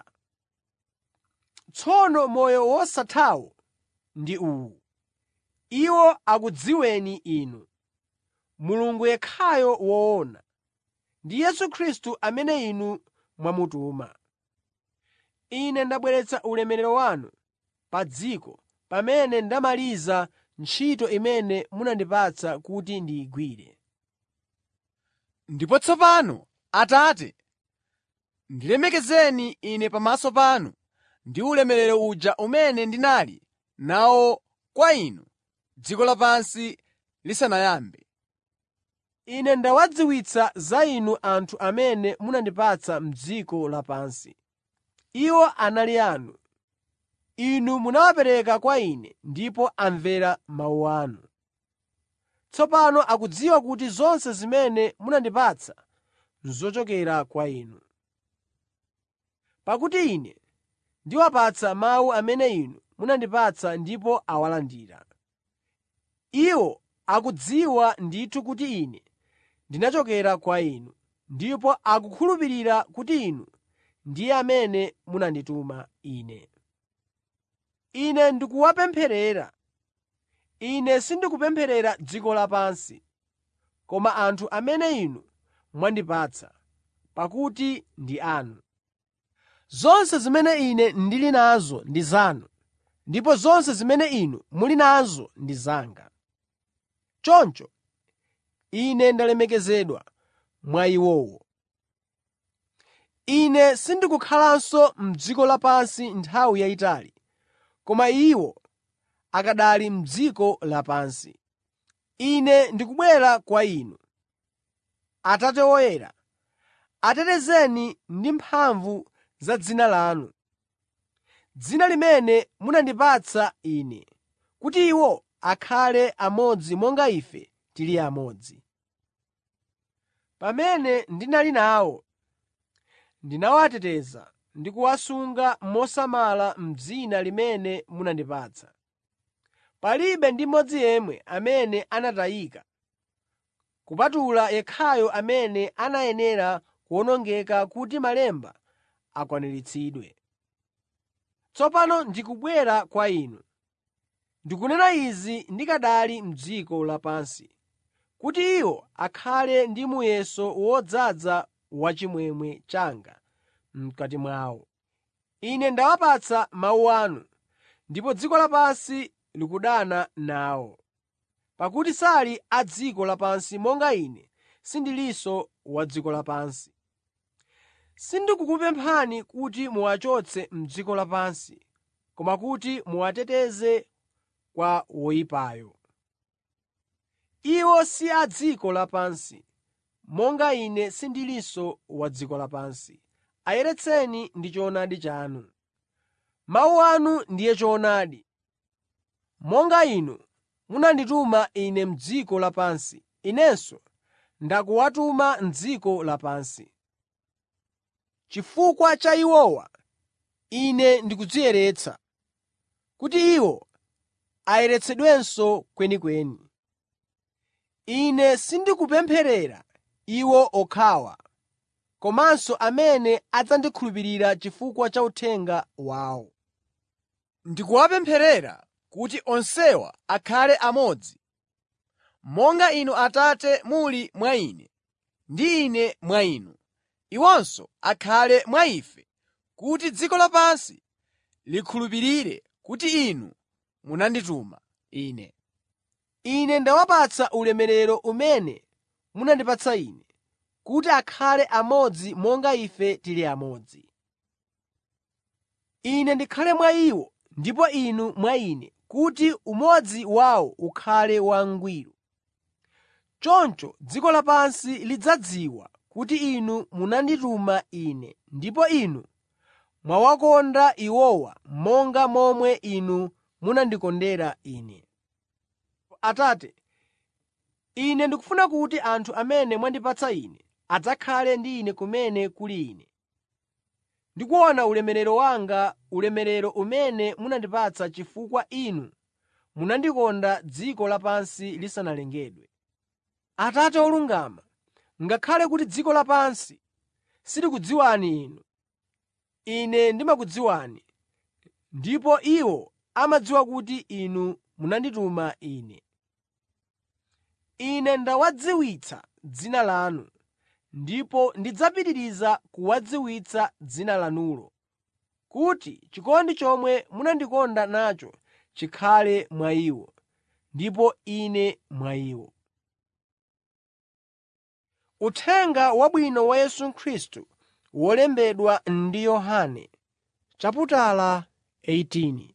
Tsono moyo wosathawo ndi uwu: iwo akudziweni Inu, Mulungu yekhayo woona, ndi Yesu Khristu amene Inu mwamutuma. Ine ndabweretsa ulemerero wanu pa dziko pamene ndamaliza ntchito imene munandipatsa kuti ndiyigwire. Ndipo tsopano, Atate, ndilemekezeni Ine pamaso panu ndi ulemerero uja umene ndinali nawo kwa Inu dziko lapansi lisanayambe. Ine ndawadziwitsa za Inu anthu amene munandipatsa m'dziko lapansi. Iwo anali anu. Inu munawapereka kwa Ine ndipo amvera mawu anu. Tsopano akudziwa kuti zonse zimene munandipatsa n'zochokera kwa Inu. Pakuti Ine ndiwapatsa mawu amene Inu munandipatsa ndipo awalandira. Iwo akudziwa ndithu kuti Ine ndinachokera kwa Inu, ndipo akukhulupirira kuti Inu ndiye amene munandituma Ine. Ine ndikuwapempherera. Ine sindikupempherera dziko lapansi, koma anthu amene Inu mwandipatsa, pakuti ndi anu. Zonse zimene Ine ndili nazo ndi zanu, ndipo zonse zimene Inu muli nazo ndi zanga. Choncho Ine ndalemekezedwa mwa iwowo. Ine sindikukhalanso m'dziko lapansi nthawi yayitali, koma iwo akanali m'dziko lapansi. Ine ndikubwera kwa Inu. Atate woyera, atetezeni ndi mphamvu za dzina lanu, dzina limene munandipatsa Ine, kuti iwo akhale amodzi monga Ife tili amodzi. Pamene ndinali nawo, ndinawateteza ndi kuwasunga mosamala m'dzina limene munandipatsa. Palibe ndi mmodzi yemwe amene anatayika, kupatula yekhayo amene anayenera kuwonongeka kuti malemba akwaniritsidwe. Tsopano ndikubwera kwa Inu. Ndikunena izi ndikanali m'dziko lapansi, kuti iwo akhale ndi muyeso wodzaza wachimwemwe changa m'kati mwawo. Ine ndawapatsa mawu anu, ndipo dziko lapansi likudana nawo, pakuti sali a dziko lapansi monga Ine sindilinso wa dziko lapansi. Sindikukupemphani kuti muwachotse m'dziko lapansi, koma kuti muwateteze kwa woyipayo. Iwo si a dziko lapansi, monga Ine sindilinso wa dziko lapansi. Ayeretseni ndi choonadi chanu. Mawu anu ndiye choonadi. Monga Inu munandituma Ine m'dziko lapansi, Inenso ndakuwatuma m'dziko lapansi. Chifukwa cha iwowa, Ine ndikudziyeretsa, kuti iwo ayeretsedwenso kwenikweni. Ine sindikupempherera iwo okhawa, komanso amene adzandikhulupirira chifukwa cha uthenga wawo. Ndikuwapempherera kuti onsewa akhale amodzi, monga Inu Atate muli mwa Ine ndi Ine mwa Inu. Iwonso akhale mwa ife kuti dziko lapansi likhulupirire kuti Inu munandituma Ine. Ine ndawapatsa ulemerero umene munandipatsa Ine, kuti akhale amodzi monga ife tili amodzi. Ine ndikhale mwa iwo ndipo Inu mwa Ine, kuti umodzi wawo ukhale wangwiro. Choncho dziko lapansi lidzadziwa kuti Inu munandituma Ine ndipo Inu mwawakonda iwowa monga momwe Inu munandikondera Ine. Atate, Ine ndikufuna kuti anthu amene mwandipatsa Ine adzakhale ndi Ine kumene kuli Ine, ndi kuona ulemerero wanga, ulemerero umene munandipatsa chifukwa Inu munandikonda dziko lapansi lisanalengedwe. Atate olungama, ngakhale kuti dziko lapansi silikudziwani Inu, Ine ndimakudziwani, ndipo iwo amadziwa kuti Inu munandituma Ine. Ine ndawadziwitsa dzina lanu, ndipo ndidzapitiriza kuwadziwitsa dzina lanulo, kuti chikondi chomwe munandikonda nacho chikhale mwa iwo, ndipo Ine mwa iwo. Uthenga Wabwino wa Yesu Khristu wolembedwa ndi Yohane chaputala 18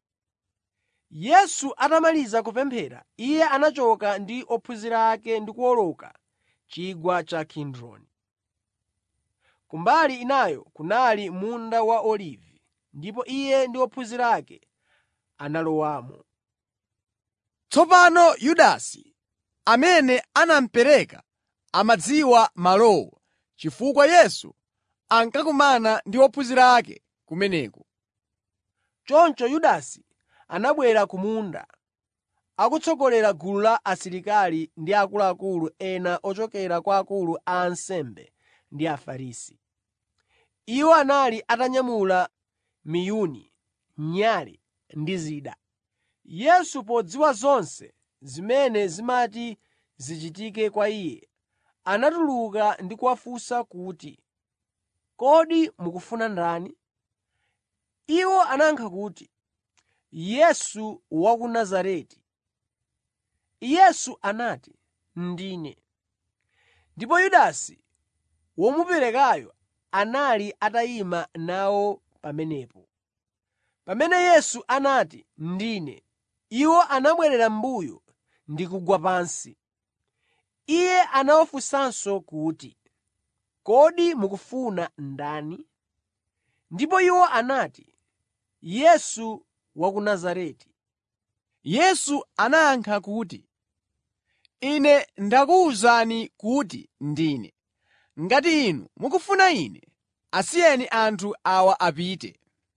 Yesu atamaliza kupemphera, Iye anachoka ndi ophunzira ake ndi kuwoloka chigwa cha Kidroni. Kumbali inayo kunali munda wa Olivi, ndipo Iye ndi ophunzira ake analowamo. Tsopano Yudasi, amene anamupereka amadziwa malowo, chifukwa Yesu ankakumana ndi ophunzira ake kumeneko. Choncho Yudasi anabwera ku munda, akutsogolera gulu la asilikali ndi akuluakulu ena ochokera kwa akulu a ansembe ndi Afarisi. Iwo anali atanyamula miyuni, nyale ndi zida. Yesu podziwa zonse zimene zimati zichitike kwa Iye, anatuluka ndi kuwafunsa kuti, “Kodi mukufuna ndani?” Iwo anayankha kuti, “Yesu wa ku Nazareti.” Yesu anati, “Ndine.” Ndipo Yudasi womuperekayo anali atayima nawo pamenepo. Pamene Yesu anati, “Ndine,” iwo anabwerera m'mbuyo ndi kugwa pansi. Iye anawafunsanso kuti, “Kodi mukufuna ndani?” Ndipo iwo anati, “Yesu wa ku Nazareti.” Yesu anayankha kuti, “Ine ndakuwuzani kuti ndine. Ngati inu mukufuna Ine, asiyeni anthu awa apite.”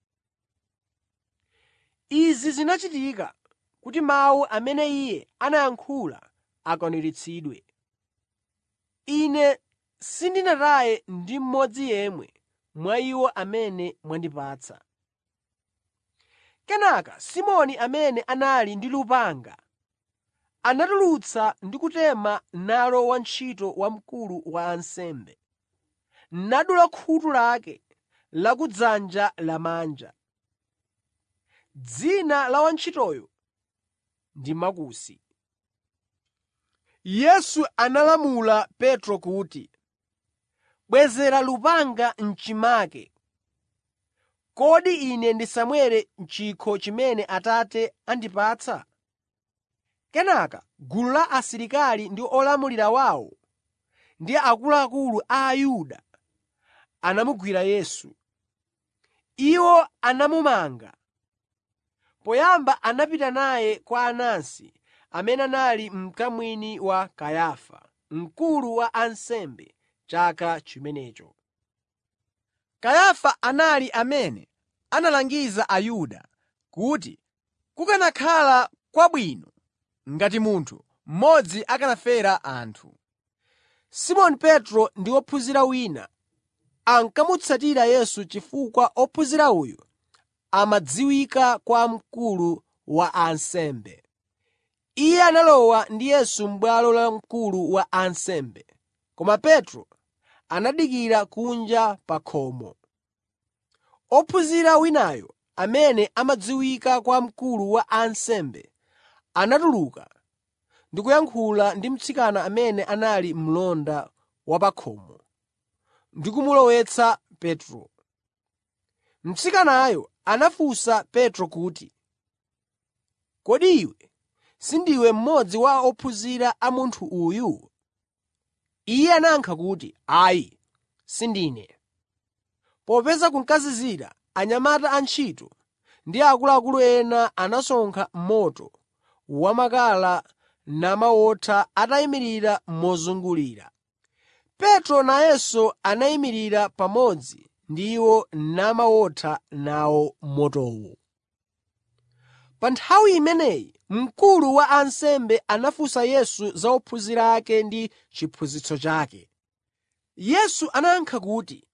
Izi zinachitika kuti mawu amene Iye anayankhula akwaniritsidwe, “Ine sindinataye ndi mmodzi yemwe mwa iwo amene mwandipatsa.” Kenaka Simoni amene anali ndi lupanga anatulutsa ndi kutema nalo wantchito wa mkulu wa ansembe, nadula khutu lake lakudzanja lamanja. Dzina la wantchitoyo ndi Makusi. Yesu analamula Petro kuti, “Bwezera lupanga m'chimake. Kodi Ine ndisamwere chikho chimene Atate andipatsa?” Kenaka gulu la asilikali ndi olamulira wawo ndi akuluakulu a Ayuda anamugwira Yesu. Iwo anamumanga. Poyamba anapita naye kwa Anasi amene anali mkamwini wa Kayafa, mkulu wa ansembe chaka chimenecho. Kayafa anali amene analangiza Ayuda kuti kukanakhala kwabwino ngati munthu mmodzi akanafera anthu. Simoni Petro ndi wophunzira wina ankamutsatira Yesu chifukwa ophunzira uyu amadziwika kwa mkulu wa ansembe. Iye analowa ndi Yesu m'bwalo la mkulu wa ansembe, koma Petro anadikira kunja pa khomo. Ophunzira winayo amene amadziwika kwa mkulu wa ansembe anatuluka ndi kuyankhula ndi mtsikana amene anali mlonda wa pa khomo ndi kumulowetsa Petro. Mtsikanayo anafunsa Petro kuti, “Kodi iwe sindiwe mmodzi wa ophunzira a munthu uyu?” Iye anayankha kuti, “Ayi, sindine.” Popeza kunkazizira, anyamata antchito ndi akuluakulu ena anasonkha moto wamakala namawotha atayimirira mozungulira. Petro nayenso anayimirira pamodzi ndi iwo namawotha nawo motowo. Pa nthawi imeneyi mkulu wa ansembe anafunsa Yesu za ophunzira ake ndi chiphunzitso chake. Yesu anayankha kuti,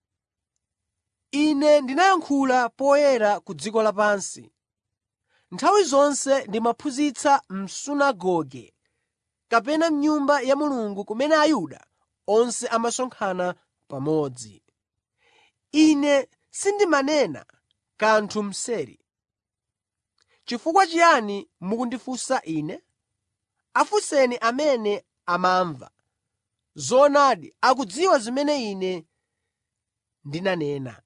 “Ine ndinayankhula poyera ku dziko lapansi. Nthawi zonse ndimaphunzitsa m'sunagoge kapena m'Nyumba ya Mulungu kumene Ayuda onse amasonkhana pamodzi. Ine sindimanena kanthu mseri. Chifukwa chiyani mukundifunsa Ine? Afunseni amene amamva. Zoonadi akudziwa zimene Ine ndinanena.”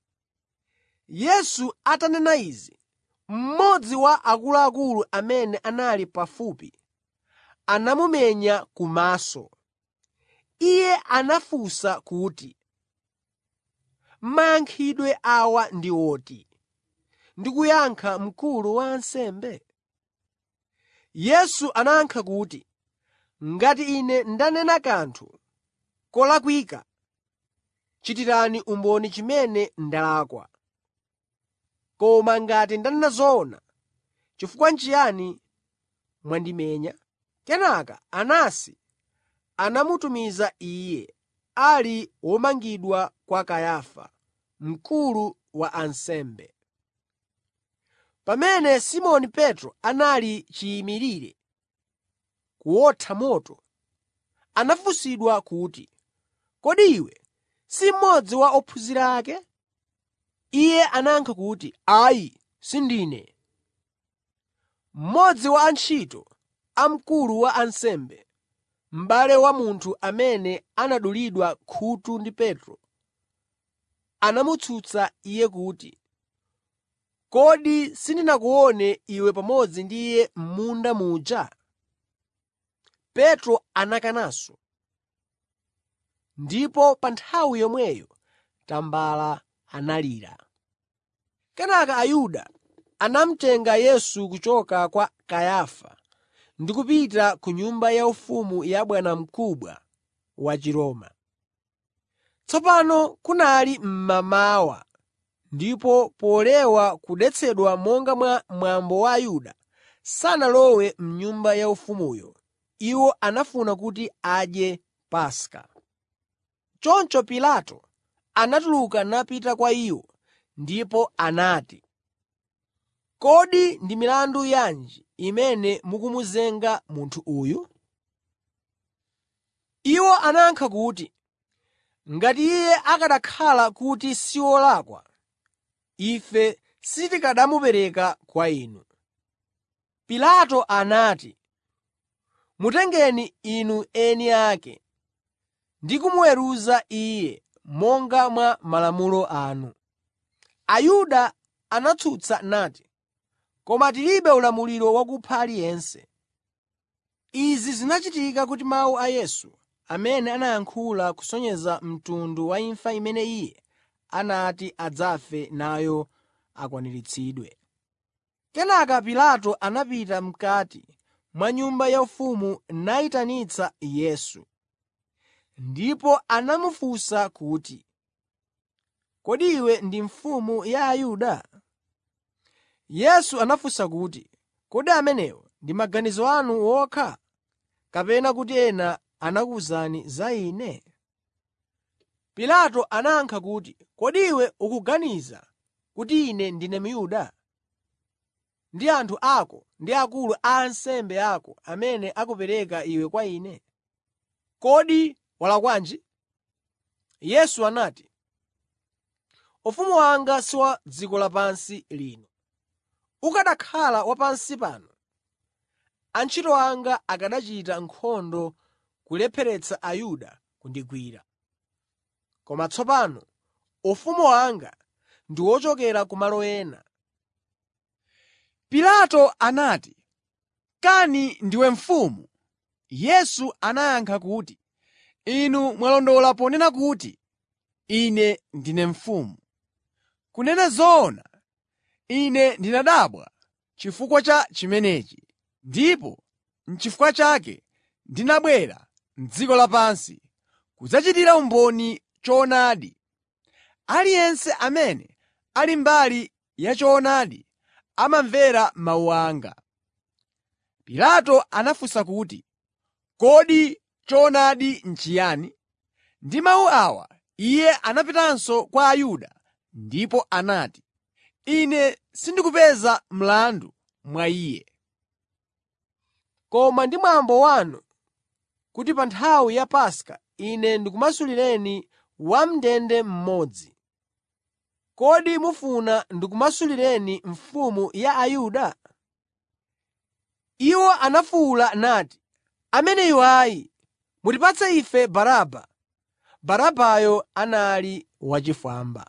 Yesu atanena izi, mmodzi wa akuluakulu amene anali pafupi anamumenya kumaso. Iye anafunsa kuti, “Mayankhidwe awa ndi oti?” Ndi kuyankha mkulu wa ansembe. Yesu anayankha kuti, “Ngati Ine ndanena kanthu kolakwika, chitirani umboni chimene ndalakwa. Koma ngati ndanena zoona, chifukwa n'chiyani mwandimenya?” Kenaka Anasi anamutumiza iye, ali womangidwa kwa Kayafa, mkulu wa ansembe. Pamene Simoni Petro anali chiyimirire kuwotha moto, anafunsidwa kuti, “Kodi iwe si mmodzi wa ophunzira ake?” Iye anayankha kuti, “Ayi, sindine.” Mmodzi wa antchito a mkulu wa ansembe, m'bale wa munthu amene anadulidwa khutu ndi Petro, anamutsutsa iye kuti, “Kodi sindinakuone iwe pamodzi ndi iye m'munda muja?” Petro anakananso. Ndipo pa nthawi yomweyo tambala analira. Kenaka Ayuda anamutenga Yesu kuchoka kwa Kayafa ndi kupita ku nyumba yaufumu ya bwanamkubwa wa Chiroma. Tsopano kunali mmamawa ndipo polewa kudetsedwa monga mwa mwambo wa Ayuda, sanalowe m'nyumba yaufumuyo. Iwo anafuna kuti adye Paska. Choncho Pilato anatuluka napita kwa iwo ndipo anati, “Kodi ndi milandu yanji imene mukumuzenga munthu uyu?” Iwo anayankha kuti, “Ngati iye akanakhala kuti si wolakwa, ife sitikanamupereka kwa inu.” Pilato anati, “Mutengeni inu eni ake ndi kumuweruza iye monga mwa malamulo anu.” Ayuda anatsutsa nati, “Koma tilibe ulamuliro wakupha aliyense.” Izi zinachitika kuti mawu a Yesu amene anayankhula kusonyeza mtundu wa imfa imene Iye anati adzafe nayo akwaniritsidwe. Kenaka Pilato anapita m'kati mwa nyumba yaufumu nayitanitsa Yesu. Ndipo anamufunsa kuti, “Kodi iwe ndi mfumu ya Ayuda?” Yesu anafunsa kuti, “Kodi amenewo ndi maganizo anu okha, kapena kuti ena anakuwuzani za Ine?” Pilato anayankha kuti, “Kodi iwe ukuganiza kuti ine ndine Myuda? Ndi anthu ako ndi akulu a ansembe ako amene akupereka iwe kwa ine. Kodi walakwanji?” Yesu anati, “Ufumu wanga si wa dziko lapansi lino. Ukanakhala wa pansi pano, antchito anga akanachita nkhondo kulepheretsa Ayuda kundigwira. Koma tsopano ufumu wanga ndi wochokera kumalo ena.” Pilato anati, “Kani ndiwe mfumu?” Yesu anayankha kuti, “Inu mwalondola ponena kuti, ‘Ine ndine mfumu.’ Kunena zoona, ine ndinadabwa chifukwa cha chimenechi, ndipo n'chifukwa chake ndinabwera m'dziko lapansi kudzachitira umboni choonadi. Aliyense amene ali mbali ya choonadi amamvera mawu anga.” Pilato anafunsa kuti, “Kodi choonadi n'chiyani?” Ndi mawu awa iye anapitanso kwa Ayuda ndipo anati, “Ine sindikupeza mlandu mwa iye. Koma ndi mwambo wanu kuti pa nthawi ya Paska ine ndikumasulireni wam'ndende mmodzi. Kodi mufuna ndikumasulireni mfumu ya Ayuda?” Iwo anafuwula nati, “Ameneyu ayi! Mutipatse ife Baraba!” Barabayo anali wachifwamba.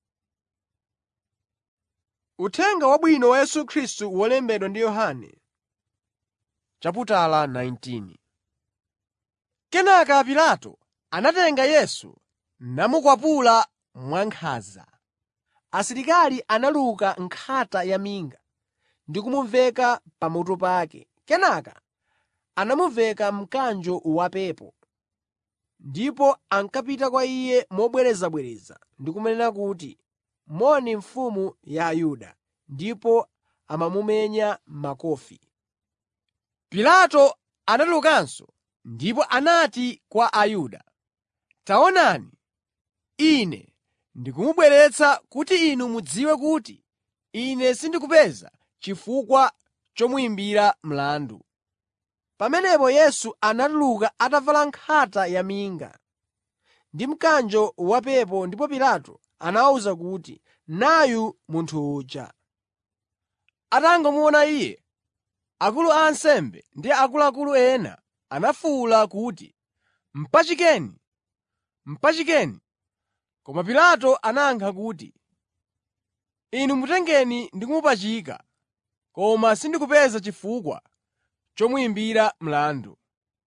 Uthenga Wabwino wa Yesu Khristu wolembedwa ndi Yohane chaputala 19 Kenaka Pilato anatenga Yesu namukwapula mwankhanza. Asilikali analuka nkhata yaminga ndi kumuveka pamutu pake. Kenaka anamuveka mkanjo wapepo. Ndipo ankapita kwa Iye mobwerezabwereza ndi kumanena kuti, “Moni Mfumu ya Ayuda!” Ndipo amamumenya makofi. Pilato anatulukanso ndipo anati kwa Ayuda, “Taonani, ine ndikumubweretsa kuti inu mudziwe kuti ine sindikupeza chifukwa chomuyimbira mlandu.” Pamenepo Yesu anatuluka atavala nkhata yaminga ndi mkanjo wapepo ndipo Pilato anawawuza kuti, “Nayu munthu uja.” Atangomuona iye, akulu a ansembe ndi akuluakulu ena anafuwula kuti, “Mpachikeni! Mpachikeni!” Koma Pilato anayankha kuti, “Inu mutengeni ndi kumupachika, koma sindikupeza chifukwa chomuyimbira mlandu.”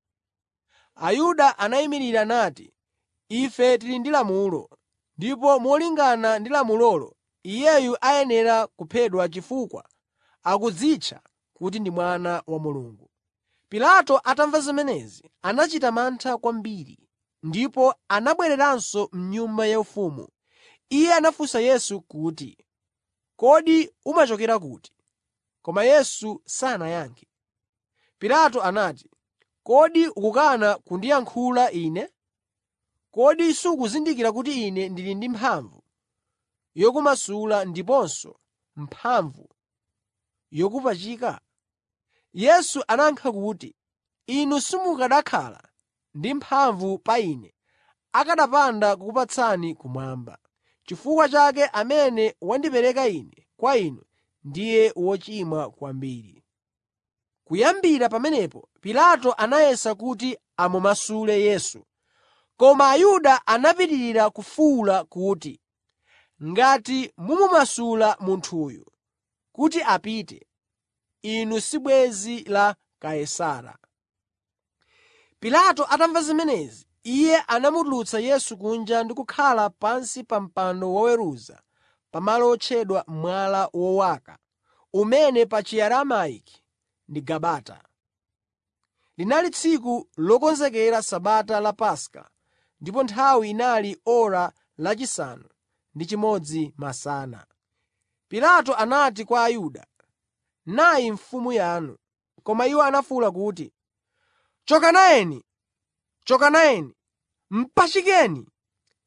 Ayuda anayimirira nati, “Ife tili ndi lamulo, ndipo molingana ndi lamulolo, iyeyu ayenera kuphedwa chifukwa akudzitcha kuti ndi Mwana wa Mulungu.” Pilato atamva zimenezi, anachita mantha kwambiri, ndipo anabwereranso m'nyumba yaufumu. Iye anafunsa Yesu kuti, “Kodi umachokera kuti?” Koma Yesu sanayankhe. Pilato anati, “Kodi ukukana kundiyankhula Ine? Kodi sukuzindikira kuti Ine ndili ndi mphamvu yokumasula ndiponso mphamvu yokupachika?” Yesu anayankha kuti, “Inu simukanakhala ndi mphamvu pa Ine akanapanda kukupatsani kumwamba. Chifukwa chake amene wandipereka Ine kwa inu ndiye wochimwa kwambiri.” Kuyambira pamenepo Pilato anayesa kuti amumasule Yesu. Koma Ayuda anapitirira kufuwula kuti, “Ngati mumumasula munthuyu kuti apite, inu si bwenzi la Kaisara.” Pilato atamva zimenezi, iye anamutulutsa Yesu kunja ndi kukhala pansi pa mpando woweruza pamalo otchedwa Mwala Wowaka, umene pa Chiaramaiki ndi Gabata. Linali tsiku lokonzekera Sabata la Paska ndipo nthawi inali ora lachisanu ndi chimodzi masana. Pilato anati kwa Ayuda, “Nayi mfumu yanu.” Koma iwo anafuwula kuti, “Choka nayeni! Choka nayeni! Mpachikeni!”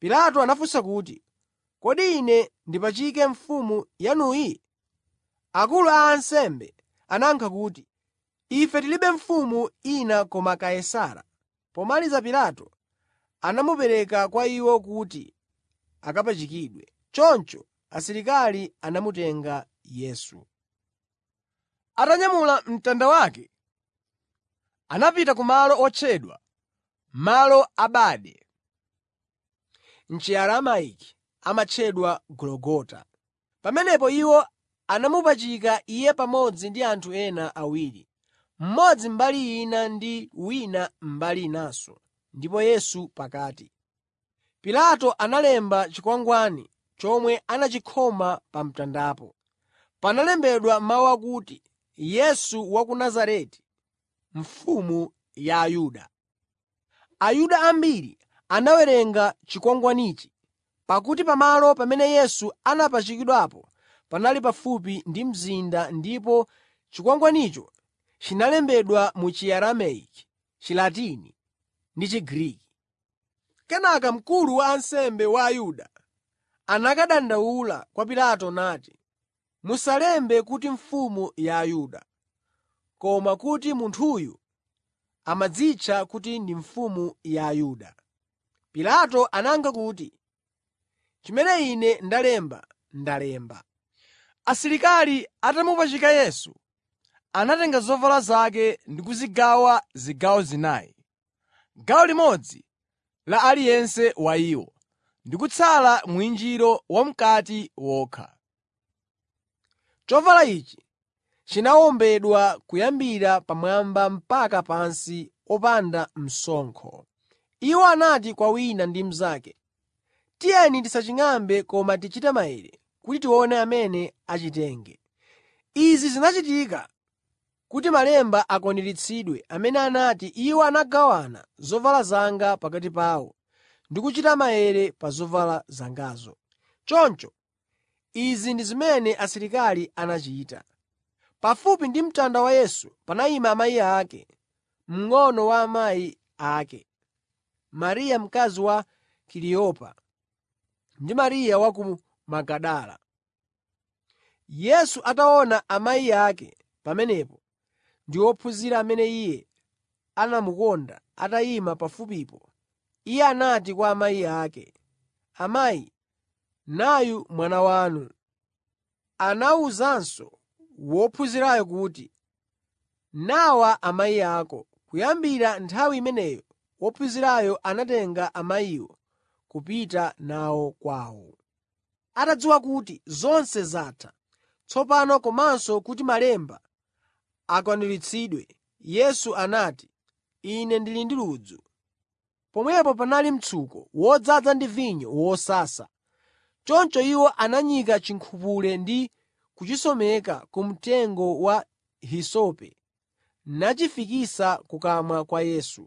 Pilato anafunsa kuti, “Kodi ine ndipachike mfumu yanuyi?” Akulu a ansembe anayankha kuti, “Ife tilibe mfumu ina koma Kaisara.” Pomaliza Pilato anamupereka kwa iwo kuti akapachikidwe. Choncho asilikali anamutenga Yesu. Atanyamula mtanda wake, anapita ku malo otchedwa Malo a Bade. M'Chiaramaiki amatchedwa Gologota. Pamenepo iwo anamupachika Iye pamodzi ndi anthu ena awiri, mmodzi mbali ina ndi wina mbali inanso, ndipo Yesu pakati. Pilato analemba chikwangwani chomwe anachikhoma pa mtandapo. Panalembedwa mawu akuti, yesu wa ku nazareti mfumu ya ayuda ayuda ambiri anawerenga chikwangwanichi pakuti pamalo pamene yesu anapachikidwapo panali pafupi ndi mzinda ndipo chikwangwanicho chinalembedwa mu Chiaramaiki, Chilatini ndi Chigriki. Kenaka mkulu wa ansembe wa Ayuda anakadandaula kwa Pilato nati, “Musalembe kuti mfumu ya Ayuda, koma kuti munthuyu amadzitcha kuti ndi mfumu ya Ayuda.” Pilato anayankha kuti, “Chimene ine ndalemba, ndalemba.” Asilikali atamupachika Yesu, anatenga zovala zake ndi kuzigawa zigawo zinayi, gawo limodzi la aliyense wa iwo, ndi kutsala mwinjiro wam'kati wokha. Chovala ichi chinawombedwa kuyambira pamwamba mpaka pansi opanda msonkho. Iwo anati kwa wina ndi mnzake, “Tiyeni tisaching'ambe koma tichite maere kuti tione amene achitenge.” Izi zinachitika kuti malemba akwaniritsidwe amene anati, “Iwo anagawana zovala zanga pakati pawo ndi kuchita maere pa zovala zangazo.” Choncho izi ndi zimene asilikali anachita. Pafupi ndi mtanda wa Yesu panayima amayi ake, mng'ono wa amayi ake, Mariya mkazi wa Kaliyopa ndi Mariya wa ku Magadala. Yesu ataona amayi ake pamenepo ndi ophunzira amene Iye anamukonda atayima pafupipo, Iye anati kwa amayi ake, “Amayi, nayu mwana wanu.” Anawuzanso wophunzirayo kuti, “Nawa amayi ako.” Kuyambira nthawi imeneyo wophunzirayo anatenga amayiwo kupita nawo kwawo. Atadziwa kuti zonse zatha tsopano komanso kuti malemba akwaniritsidwe, Yesu anati, “Ine ndili ndi ludzu.” Pomwepo panali mtsuko wodzaza ndi vinyo wosasa. Choncho iwo ananyika chinkhupule ndi kuchisomeka ku mtengo wa hisope nachifikisa kukamwa kwa Yesu.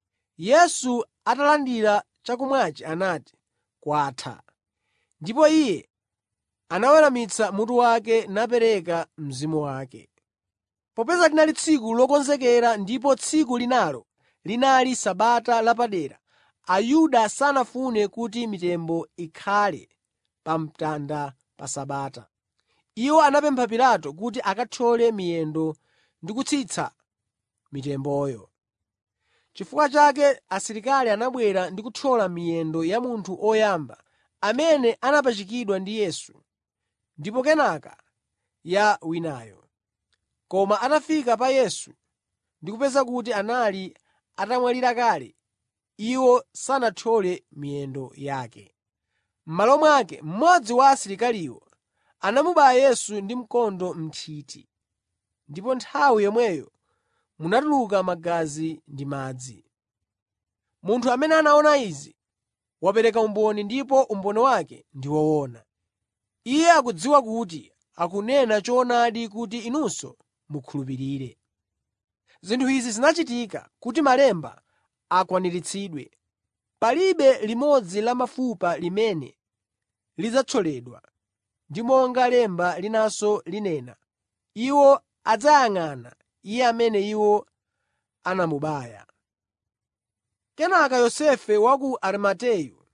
Yesu atalandira chakumwachi anati, “Kwatha.” Ndipo Iye anaweramitsa mutu wake napereka mzimu wake. Popeza linali tsiku lokonzekera ndipo tsiku linalo linali Sabata lapadera, Ayuda sanafune kuti mitembo ikhale pa mtanda pa Sabata. Iwo anapempha Pilato kuti akathyole miyendo ndi kutsitsa mitemboyo. Chifukwa chake asilikali anabwera ndi kuthyola miyendo ya munthu oyamba amene anapachikidwa ndi Yesu, ndipo kenaka ya winayo. Koma atafika pa Yesu ndi kupeza kuti anali atamwalira kale, iwo sanathyole miyendo yake. M'malo mwake, mmodzi wa asilikaliwo anamubaya Yesu ndi mkondo m'nthiti, ndipo nthawi yomweyo munatuluka magazi ndi madzi. Munthu amene anaona izi wapereka umboni ndipo umboni wake ndi woona. Iye akudziwa kuti akunena choonadi kuti inunso mukhulupirire. Zinthu izi zinachitika kuti malemba akwaniritsidwe. Palibe limodzi la mafupa limene lidzathyoledwa, ndi monga lemba linanso linena, iwo adzayang'ana Iye amene iwo anamubaya. Kenaka Yosefe wa ku Arimateyu,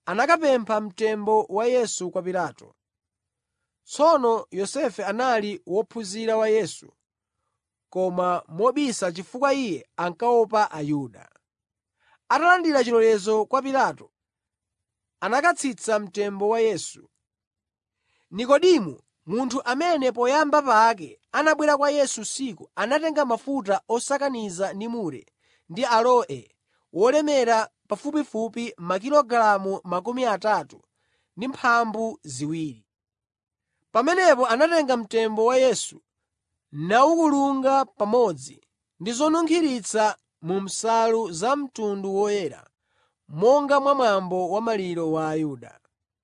anakapempha mtembo wa Yesu kwa Pilato. Tsono Yosefe anali wophunzira wa Yesu, koma mobisa chifukwa iye ankaopa Ayuda. Atalandira chilolezo kwa Pilato, anakatsitsa mtembo wa Yesu. Nikodimo, munthu amene poyamba pake anabwera kwa Yesu usiku, anatenga mafuta osakaniza ndi mure ndi aloe wolemera pafupifupi makilogalamu makumi atatu ndi mphambu ziwiri. Pamenepo anatenga mtembo wa Yesu nawukulunga pamodzi ndi zonunkhiritsa mu nsalu za mtundu woyera, monga mwa mwambo wa maliro wa Ayuda.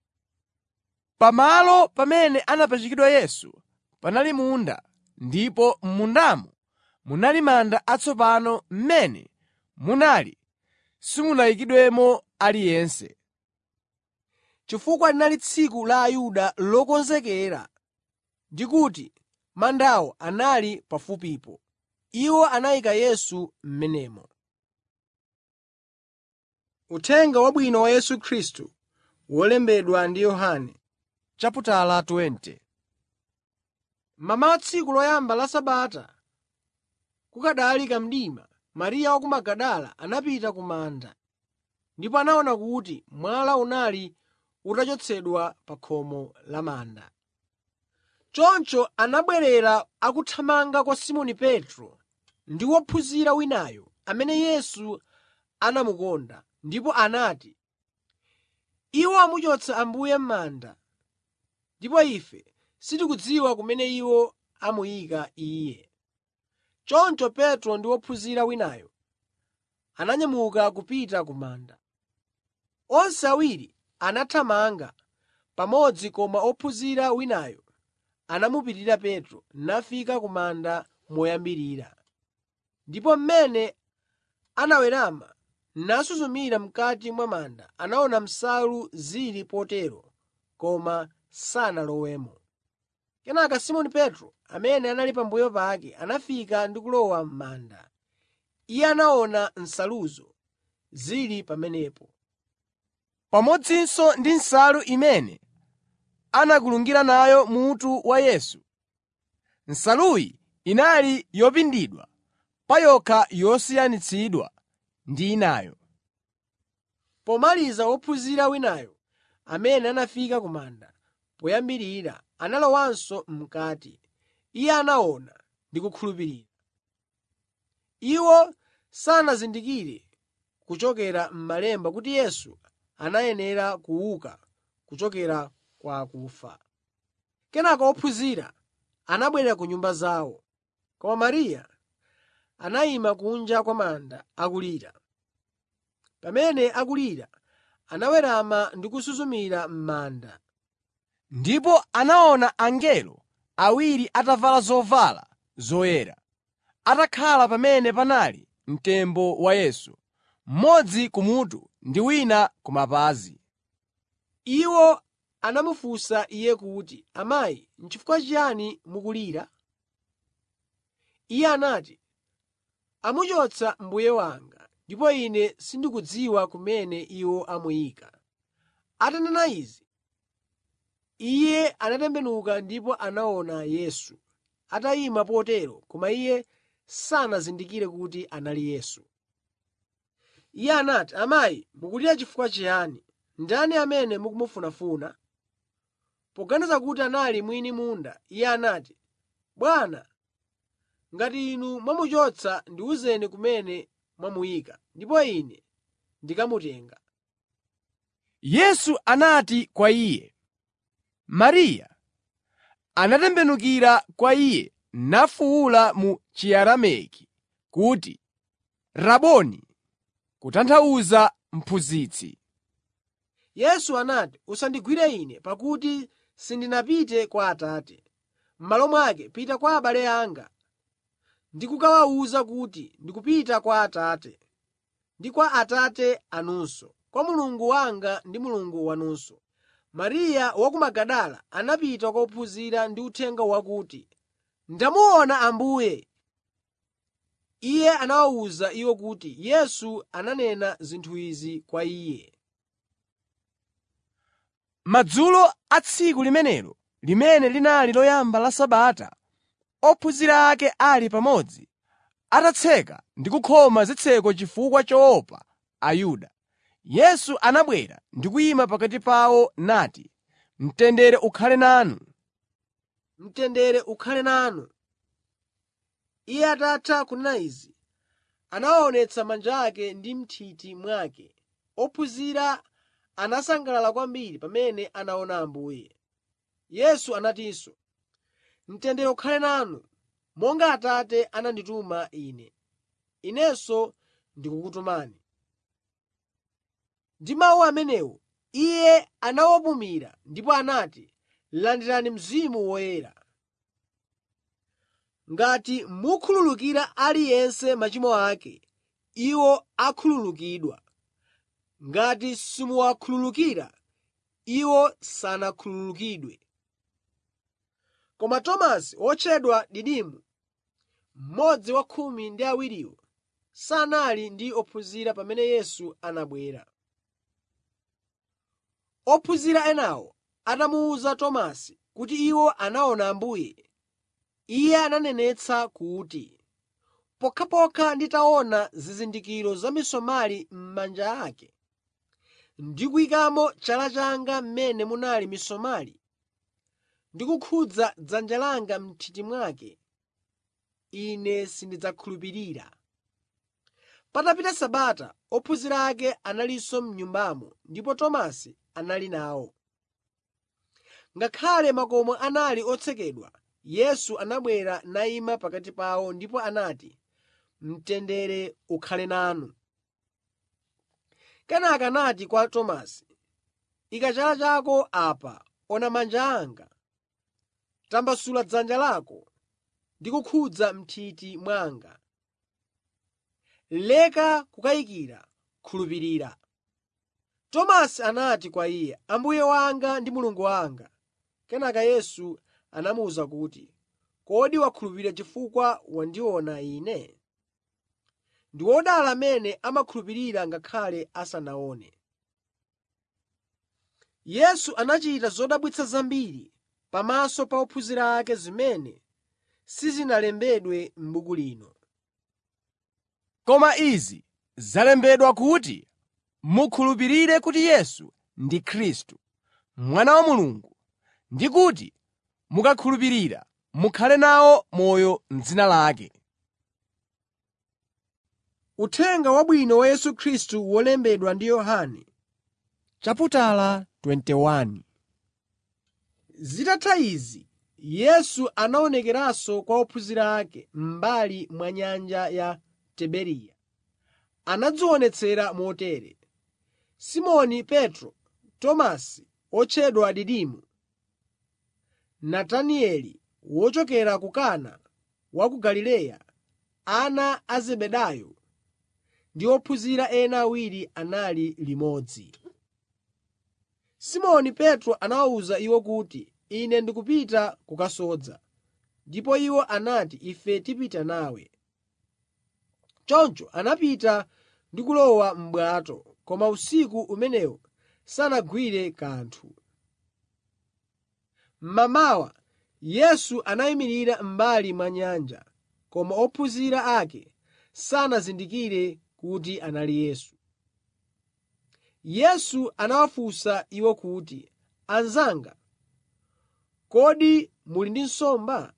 Pamalo pamene anapachikidwa Yesu panali munda, ndipo m'mundamo munali manda atsopano m'mene munali simunayikidwemo aliyense. chifukwa linali tsiku la Ayuda lokonzekera ndi kuti mandawo anali pafupipo. Iwo anayika Yesu m'menemo. Uthenga Wabwino wa Yesu Khristu wolembedwa ndi Yohane Chaputala 20 Mamawa tsiku loyamba la Sabata, kukadali kamdima, Mariya wa ku Magadala anapita ku manda, ndipo anaona kuti mwala unali utachotsedwa pa khomo la manda. Choncho anabwerera akuthamanga kwa Simoni Petro ndi wophunzira winayo amene Yesu anamukonda, ndipo anati, “Iwo amuchotsa Ambuye m'manda, ndipo ife sitikudziwa kumene iwo amuyika Iye.” Choncho Petro ndi wophunzira winayo ananyamuka kupita ku manda. Onse awiri anathamanga pamodzi koma ophunzira winayo anamupitirira Petro nafika ku manda moyambirira. Ndipo mmene anawerama nasuzumira m'kati mwa manda, anaona nsalu zili potero koma sanalowemo. Kenaka Simoni Petro, amene anali pambuyo pake, anafika ndi kulowa m'manda. Iye anaona nsaluzo zili pamenepo, pamodzinso ndi nsalu imene anakulungira nayo mutu wa Yesu. Nsaluyi inali yopindidwa pa yokha yosiyanitsidwa ndi inayo. Pomaliza wophunzira winayo amene anafika ku manda poyambirira analowanso m'kati. Iye anaona ndi kukhulupirira. Iwo sanazindikire kuchokera m'Malemba kuti Yesu anayenera kuuka kuchokera kwa akufa. Kenaka ophunzira anabwerera ku nyumba zawo, koma Mariya anayima kunja kwa manda akulira. Pamene akulira, anawerama ndi kusuzumira m'manda. Ndipo anaona angelo awiri atavala zovala zoyera, atakhala pamene panali mtembo wa Yesu, mmodzi kumutu ndi wina ku mapazi. Iwo anamufunsa Iye kuti, “Amayi, n'chifukwa chiyani mukulira?” Iye anati, “Amuchotsa Mbuye wanga, ndipo ine sindikudziwa kumene iwo amuyika.” Atanena izi, Iye anatembenuka ndipo anaona Yesu atayima potero koma Iye sanazindikire kuti anali Yesu. Iye anati, “Amayi, mukulira chifukwa chiyani? Ndani amene mukumufunafuna?” Poganiza kuti anali mwini munda, iye anati, “Bwana, ngati inu mwamuchotsa ndiwuzeni kumene mwamuyika, ndipo ine ndikamutenga.” Yesu anati kwa iye, “Mariya.” Anatembenukira kwa iye nafuwula mu Chiaramaiki kuti, “Raboni!” kutanthauza Mphunzitsi. Yesu anati, “Usandigwire Ine, pakuti sindinapite kwa Atate. M'malo mwake pita kwa abale anga ndi kukawawuza kuti ndikupita kwa Atate ndi kwa Atate anunso, kwa Mulungu wanga ndi Mulungu wanunso.” Mariya wa ku Magadala anapita kwa ophunzira ndi uthenga wakuti, “Ndamuona Ambuye!” Iye anawawuza iwo kuti Yesu ananena zinthu izi kwa iye. Madzulo a tsiku limenelo limene linali loyamba la Sabata, ophunzira ake ali pamodzi, atatseka ndi kukhoma zitseko chifukwa choopa Ayuda, Yesu anabwera ndi kuyima pakati pawo nati, “Mtendere ukhale nanu!” Mtendere ukhale nanu. Iye atatha kunena izi, anawaonetsa manja ake ndi m'nthiti mwake. Ophunzira anasangalala kwambiri pamene anaona Ambuye. Yesu anatinso, “Mtendere ukhale nanu. Monga Atate anandituma Ine, Inenso ndikukutumani.” Ndi mawu amenewo Iye anawapumira ndipo anati, “Landirani Mzimu Woyera. Ngati mukhululukira aliyense machimo ake, iwo akhululukidwa. Ngati simuwakhululukira, iwo sanakhululukidwe.” Koma Tomasi wotchedwa Didimo, mmodzi wa khumi ndi awiriwo, sanali ndi ophunzira pamene Yesu anabwera. Ophunzira enawo atamuwuza Tomasi kuti iwo anaona Ambuye, iye ananenetsa kuti, “Pokhapokha nditaona zizindikiro za misomali m'manja ake ndi kuyikamo chala changa m'mene munali misomali, ndi kukhudza dzanja langa m'nthiti mwake, ine sindidzakhulupirira.” Patapita Sabata, ophunzira ake analinso m'nyumbamo ndipo Tomasi anali nawo. Ngakhale makomo anali otsekedwa, Yesu anabwera nayima pakati pawo ndipo anati, “Mtendere ukhale nanu.” Kenaka anati kwa Tomasi, “Ika chala chako apa, ona manja anga. Tambasula dzanja lako ndi kukhudza m'nthiti mwanga. Leka kukayikira, khulupirira.” Tomasi anati kwa Iye, “Ambuye wanga ndi Mulungu wanga.” Kenaka Yesu anamuwuza kuti, “Kodi wakhulupirira chifukwa wandiona Ine? Ndi wodala amene amakhulupirira ngakhale asanaone.” Yesu anachita zodabwitsa zambiri pamaso pa ophunzira ake zimene sizinalembedwe m'buku lino. Koma izi zalembedwa kuti mukhulupirire kuti Yesu ndi Khristu, Mwana wa Mulungu, ndi kuti mukakhulupirira mukhale nawo moyo m'dzina lake. Uthenga Wabwino wa Yesu Khristu wolembedwa ndi Yohane Chaputala 21 Zitatha izi, Yesu anaonekeranso kwa ophunzira ake m'mbali mwa nyanja ya Tiberiya. Anadzionetsera motere: Simoni Petro, Tomasi otchedwa Didimo, Natanieli wochokera ku Kana wa ku Galileya, ana a Zebedayo ndi ophunzira ena awiri anali limodzi. Simoni Petro anawawuza iwo kuti, “Ine ndikupita kukasodza.” Ndipo iwo anati, “Ife tipita nawe.” Choncho anapita ndi kulowa m'bwato, koma usiku umenewo sanagwire kanthu. Mmamawa Yesu anayimirira m'mbali mwa nyanja, koma ophunzira ake sanazindikire kuti anali Yesu. Yesu anawafunsa iwo kuti, “Anzanga, kodi muli ndi nsomba?”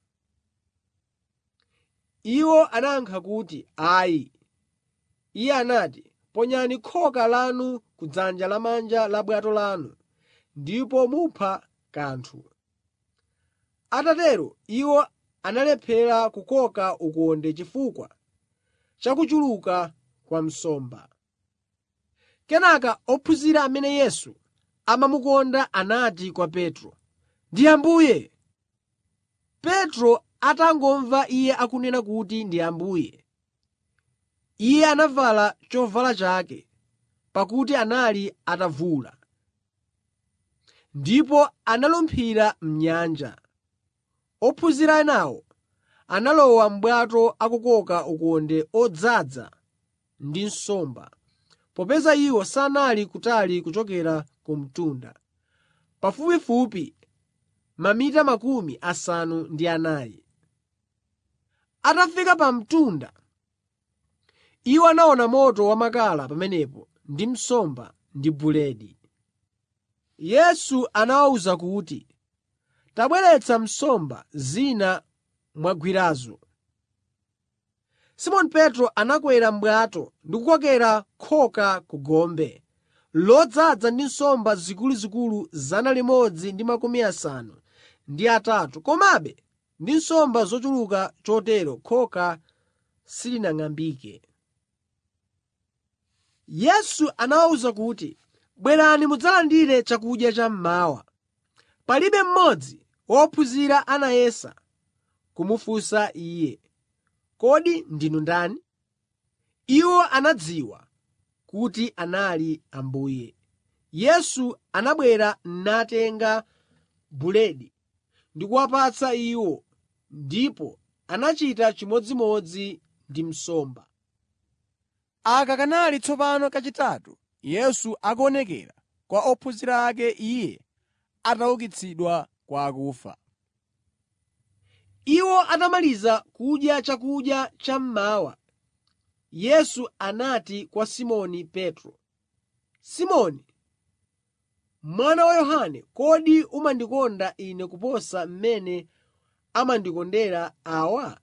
Iwo anayankha kuti, “Ayi.” Iye anati, “Ponyani khoka lanu kudzanja lamanja la bwato lanu, ndipo mupha kanthu.” Atatero iwo analephera kukoka ukonde chifukwa cha kuchuluka kwa nsomba. Kenaka ophunzira amene Yesu amamukonda anati kwa Petro, “Ndi Ambuye!” Petro atangomva iye akunena kuti ndi Ambuye, iye anavala chovala chake, pakuti anali atavula. Ndipo analumphira m'nyanja. Ophunzira enawo analowa m'bwato akukoka ukonde odzaza ndi nsomba, popeza iwo sanali kutali kuchokera ku mtunda. pafupifupi mamita makumi asanu ndi anayi. Atafika pa mtunda, iwo anaona moto wamakala pamenepo ndi nsomba ndi buledi. Yesu anawawuza kuti, “Tabweretsa nsomba zina mwagwirazo.” Simoni Petro anakwera m'bwato ndi kukokera khoka ku gombe, lodzaza ndi nsomba zikuluzikulu 153, komabe ndi nsomba zochuluka chotero khoka silinang'ambike. Yesu anawawuza kuti, “Bwerani mudzalandire chakudya chammawa.” Palibe mmodzi wa ophunzira anayesa kumufunsa Iye, “Kodi ndinu ndani?” Iwo anadziwa kuti anali Ambuye. Yesu anabwera natenga buledi ndi kuwapatsa iwo, ndipo anachita chimodzimodzi ndi nsomba. Aka kanali tsopano kachitatu Yesu akuonekera kwa ophunzira ake Iye ataukitsidwa kwa akufa. Iwo atamaliza kudya chakudya chammawa, Yesu anati kwa Simoni Petro, “Simoni, mwana wa Yohane, kodi umandikonda Ine kuposa mmene amandikondera awa?”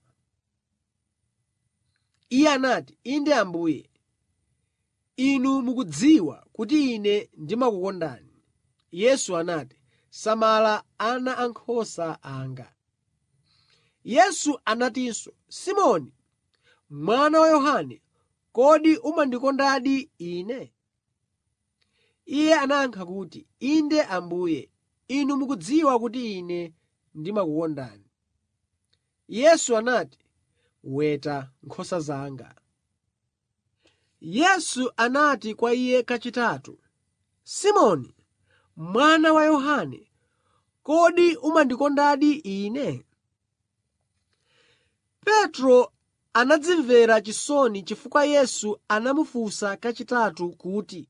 Iye anati, “Inde Ambuye, Inu mukudziwa kuti Ine ndimakukondani.” Yesu anati, “Samala ana ankhosa anga.” Yesu anatinso, “Simoni, mwana wa Yohane, kodi umandikondadi Ine?” Iye anayankha kuti, “Inde Ambuye, Inu mukudziwa kuti Ine ndimakukondani.” Yesu anati, “Weta nkhosa zanga.” Yesu anati kwa iye kachitatu, “Simoni, mwana wa Yohane, kodi umandikondadi Ine?” Petro anadzimvera chisoni chifukwa Yesu anamufunsa kachitatu kuti,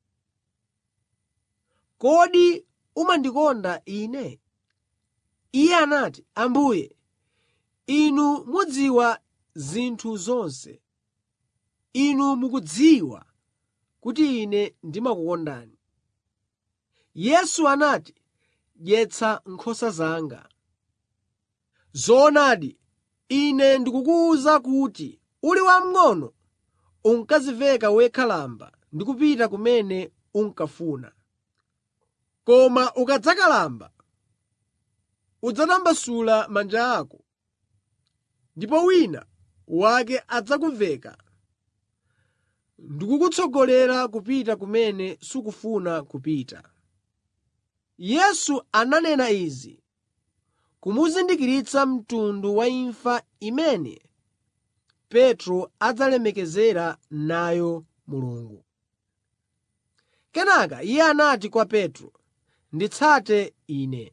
“Kodi umandikonda Ine?” Iye anati, “Ambuye, Inu mudziwa zinthu zonse. Inu mukudziwa kuti Ine ndimakukondani.” Yesu anati, “Dyetsa nkhosa zanga. Zoonadi, Ine ndikukuwuza kuti uli wamng'ono unkadziveka wekha lamba ndi kupita kumene unkafuna. Koma ukadzakalamba, udzatambasula manja ako, ndipo wina wake adzakuveka ndi kukutsogolera kupita kumene sukufuna kupita.” Yesu ananena izi kumuzindikiritsa mtundu wa imfa imene Petro adzalemekezera nayo Mulungu. Kenaka Iye anati kwa Petro, “Nditsate Ine.”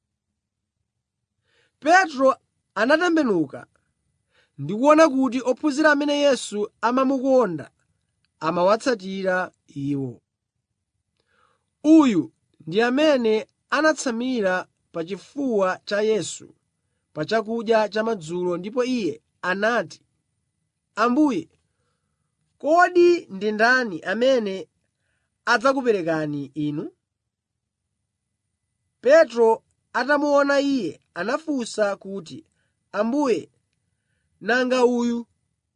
Petro anatembenuka ndi kuona kuti ophunzira amene Yesu amamukonda amawatsatira iwo. Uyu ndi amene anatsamira pa chifuwa cha Yesu pa chakudya chamadzulo ndipo Iye anati, “Ambuye, kodi ndi ndani amene adzakuperekani Inu?” Petro atamuona Iye anafunsa kuti, “Ambuye, nanga uyu?”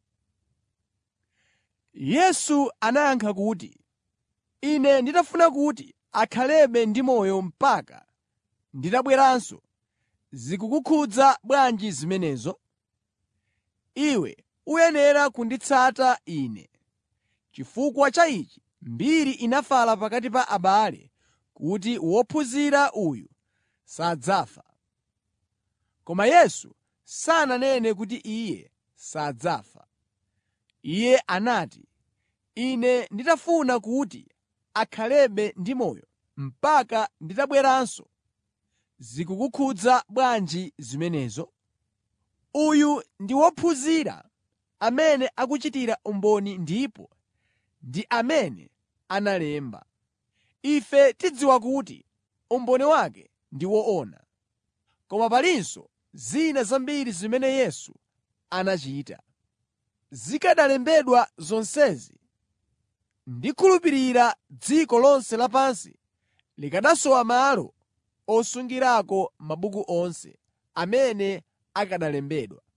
Yesu anayankha kuti, “Ine nditafuna kuti akhalebe ndi moyo mpaka nditabweranso, zikukukhudza bwanji zimenezo? Iwe uyenera kunditsata Ine. Chifukwa cha ichi mbiri inafala pakati pa abale kuti wophunzira uyu sadzafa. Koma Yesu sananene kuti Iye sadzafa. Iye anati, “Ine nditafuna kuti akhalebe ndi moyo mpaka nditabweranso, zikukukhudza bwanji zimenezo? Uyu ndi wophunzira amene akuchitira umboni ndipo ndi amene analemba. Ife tidziwa kuti umboni wake ndi woona. Koma palinso zina zambiri zimene Yesu anachita. Zikanalembedwa zonsezi, ndikhulupirira dziko lonse lapansi likanasowa malo osungirako mabuku onse amene akanalembedwa.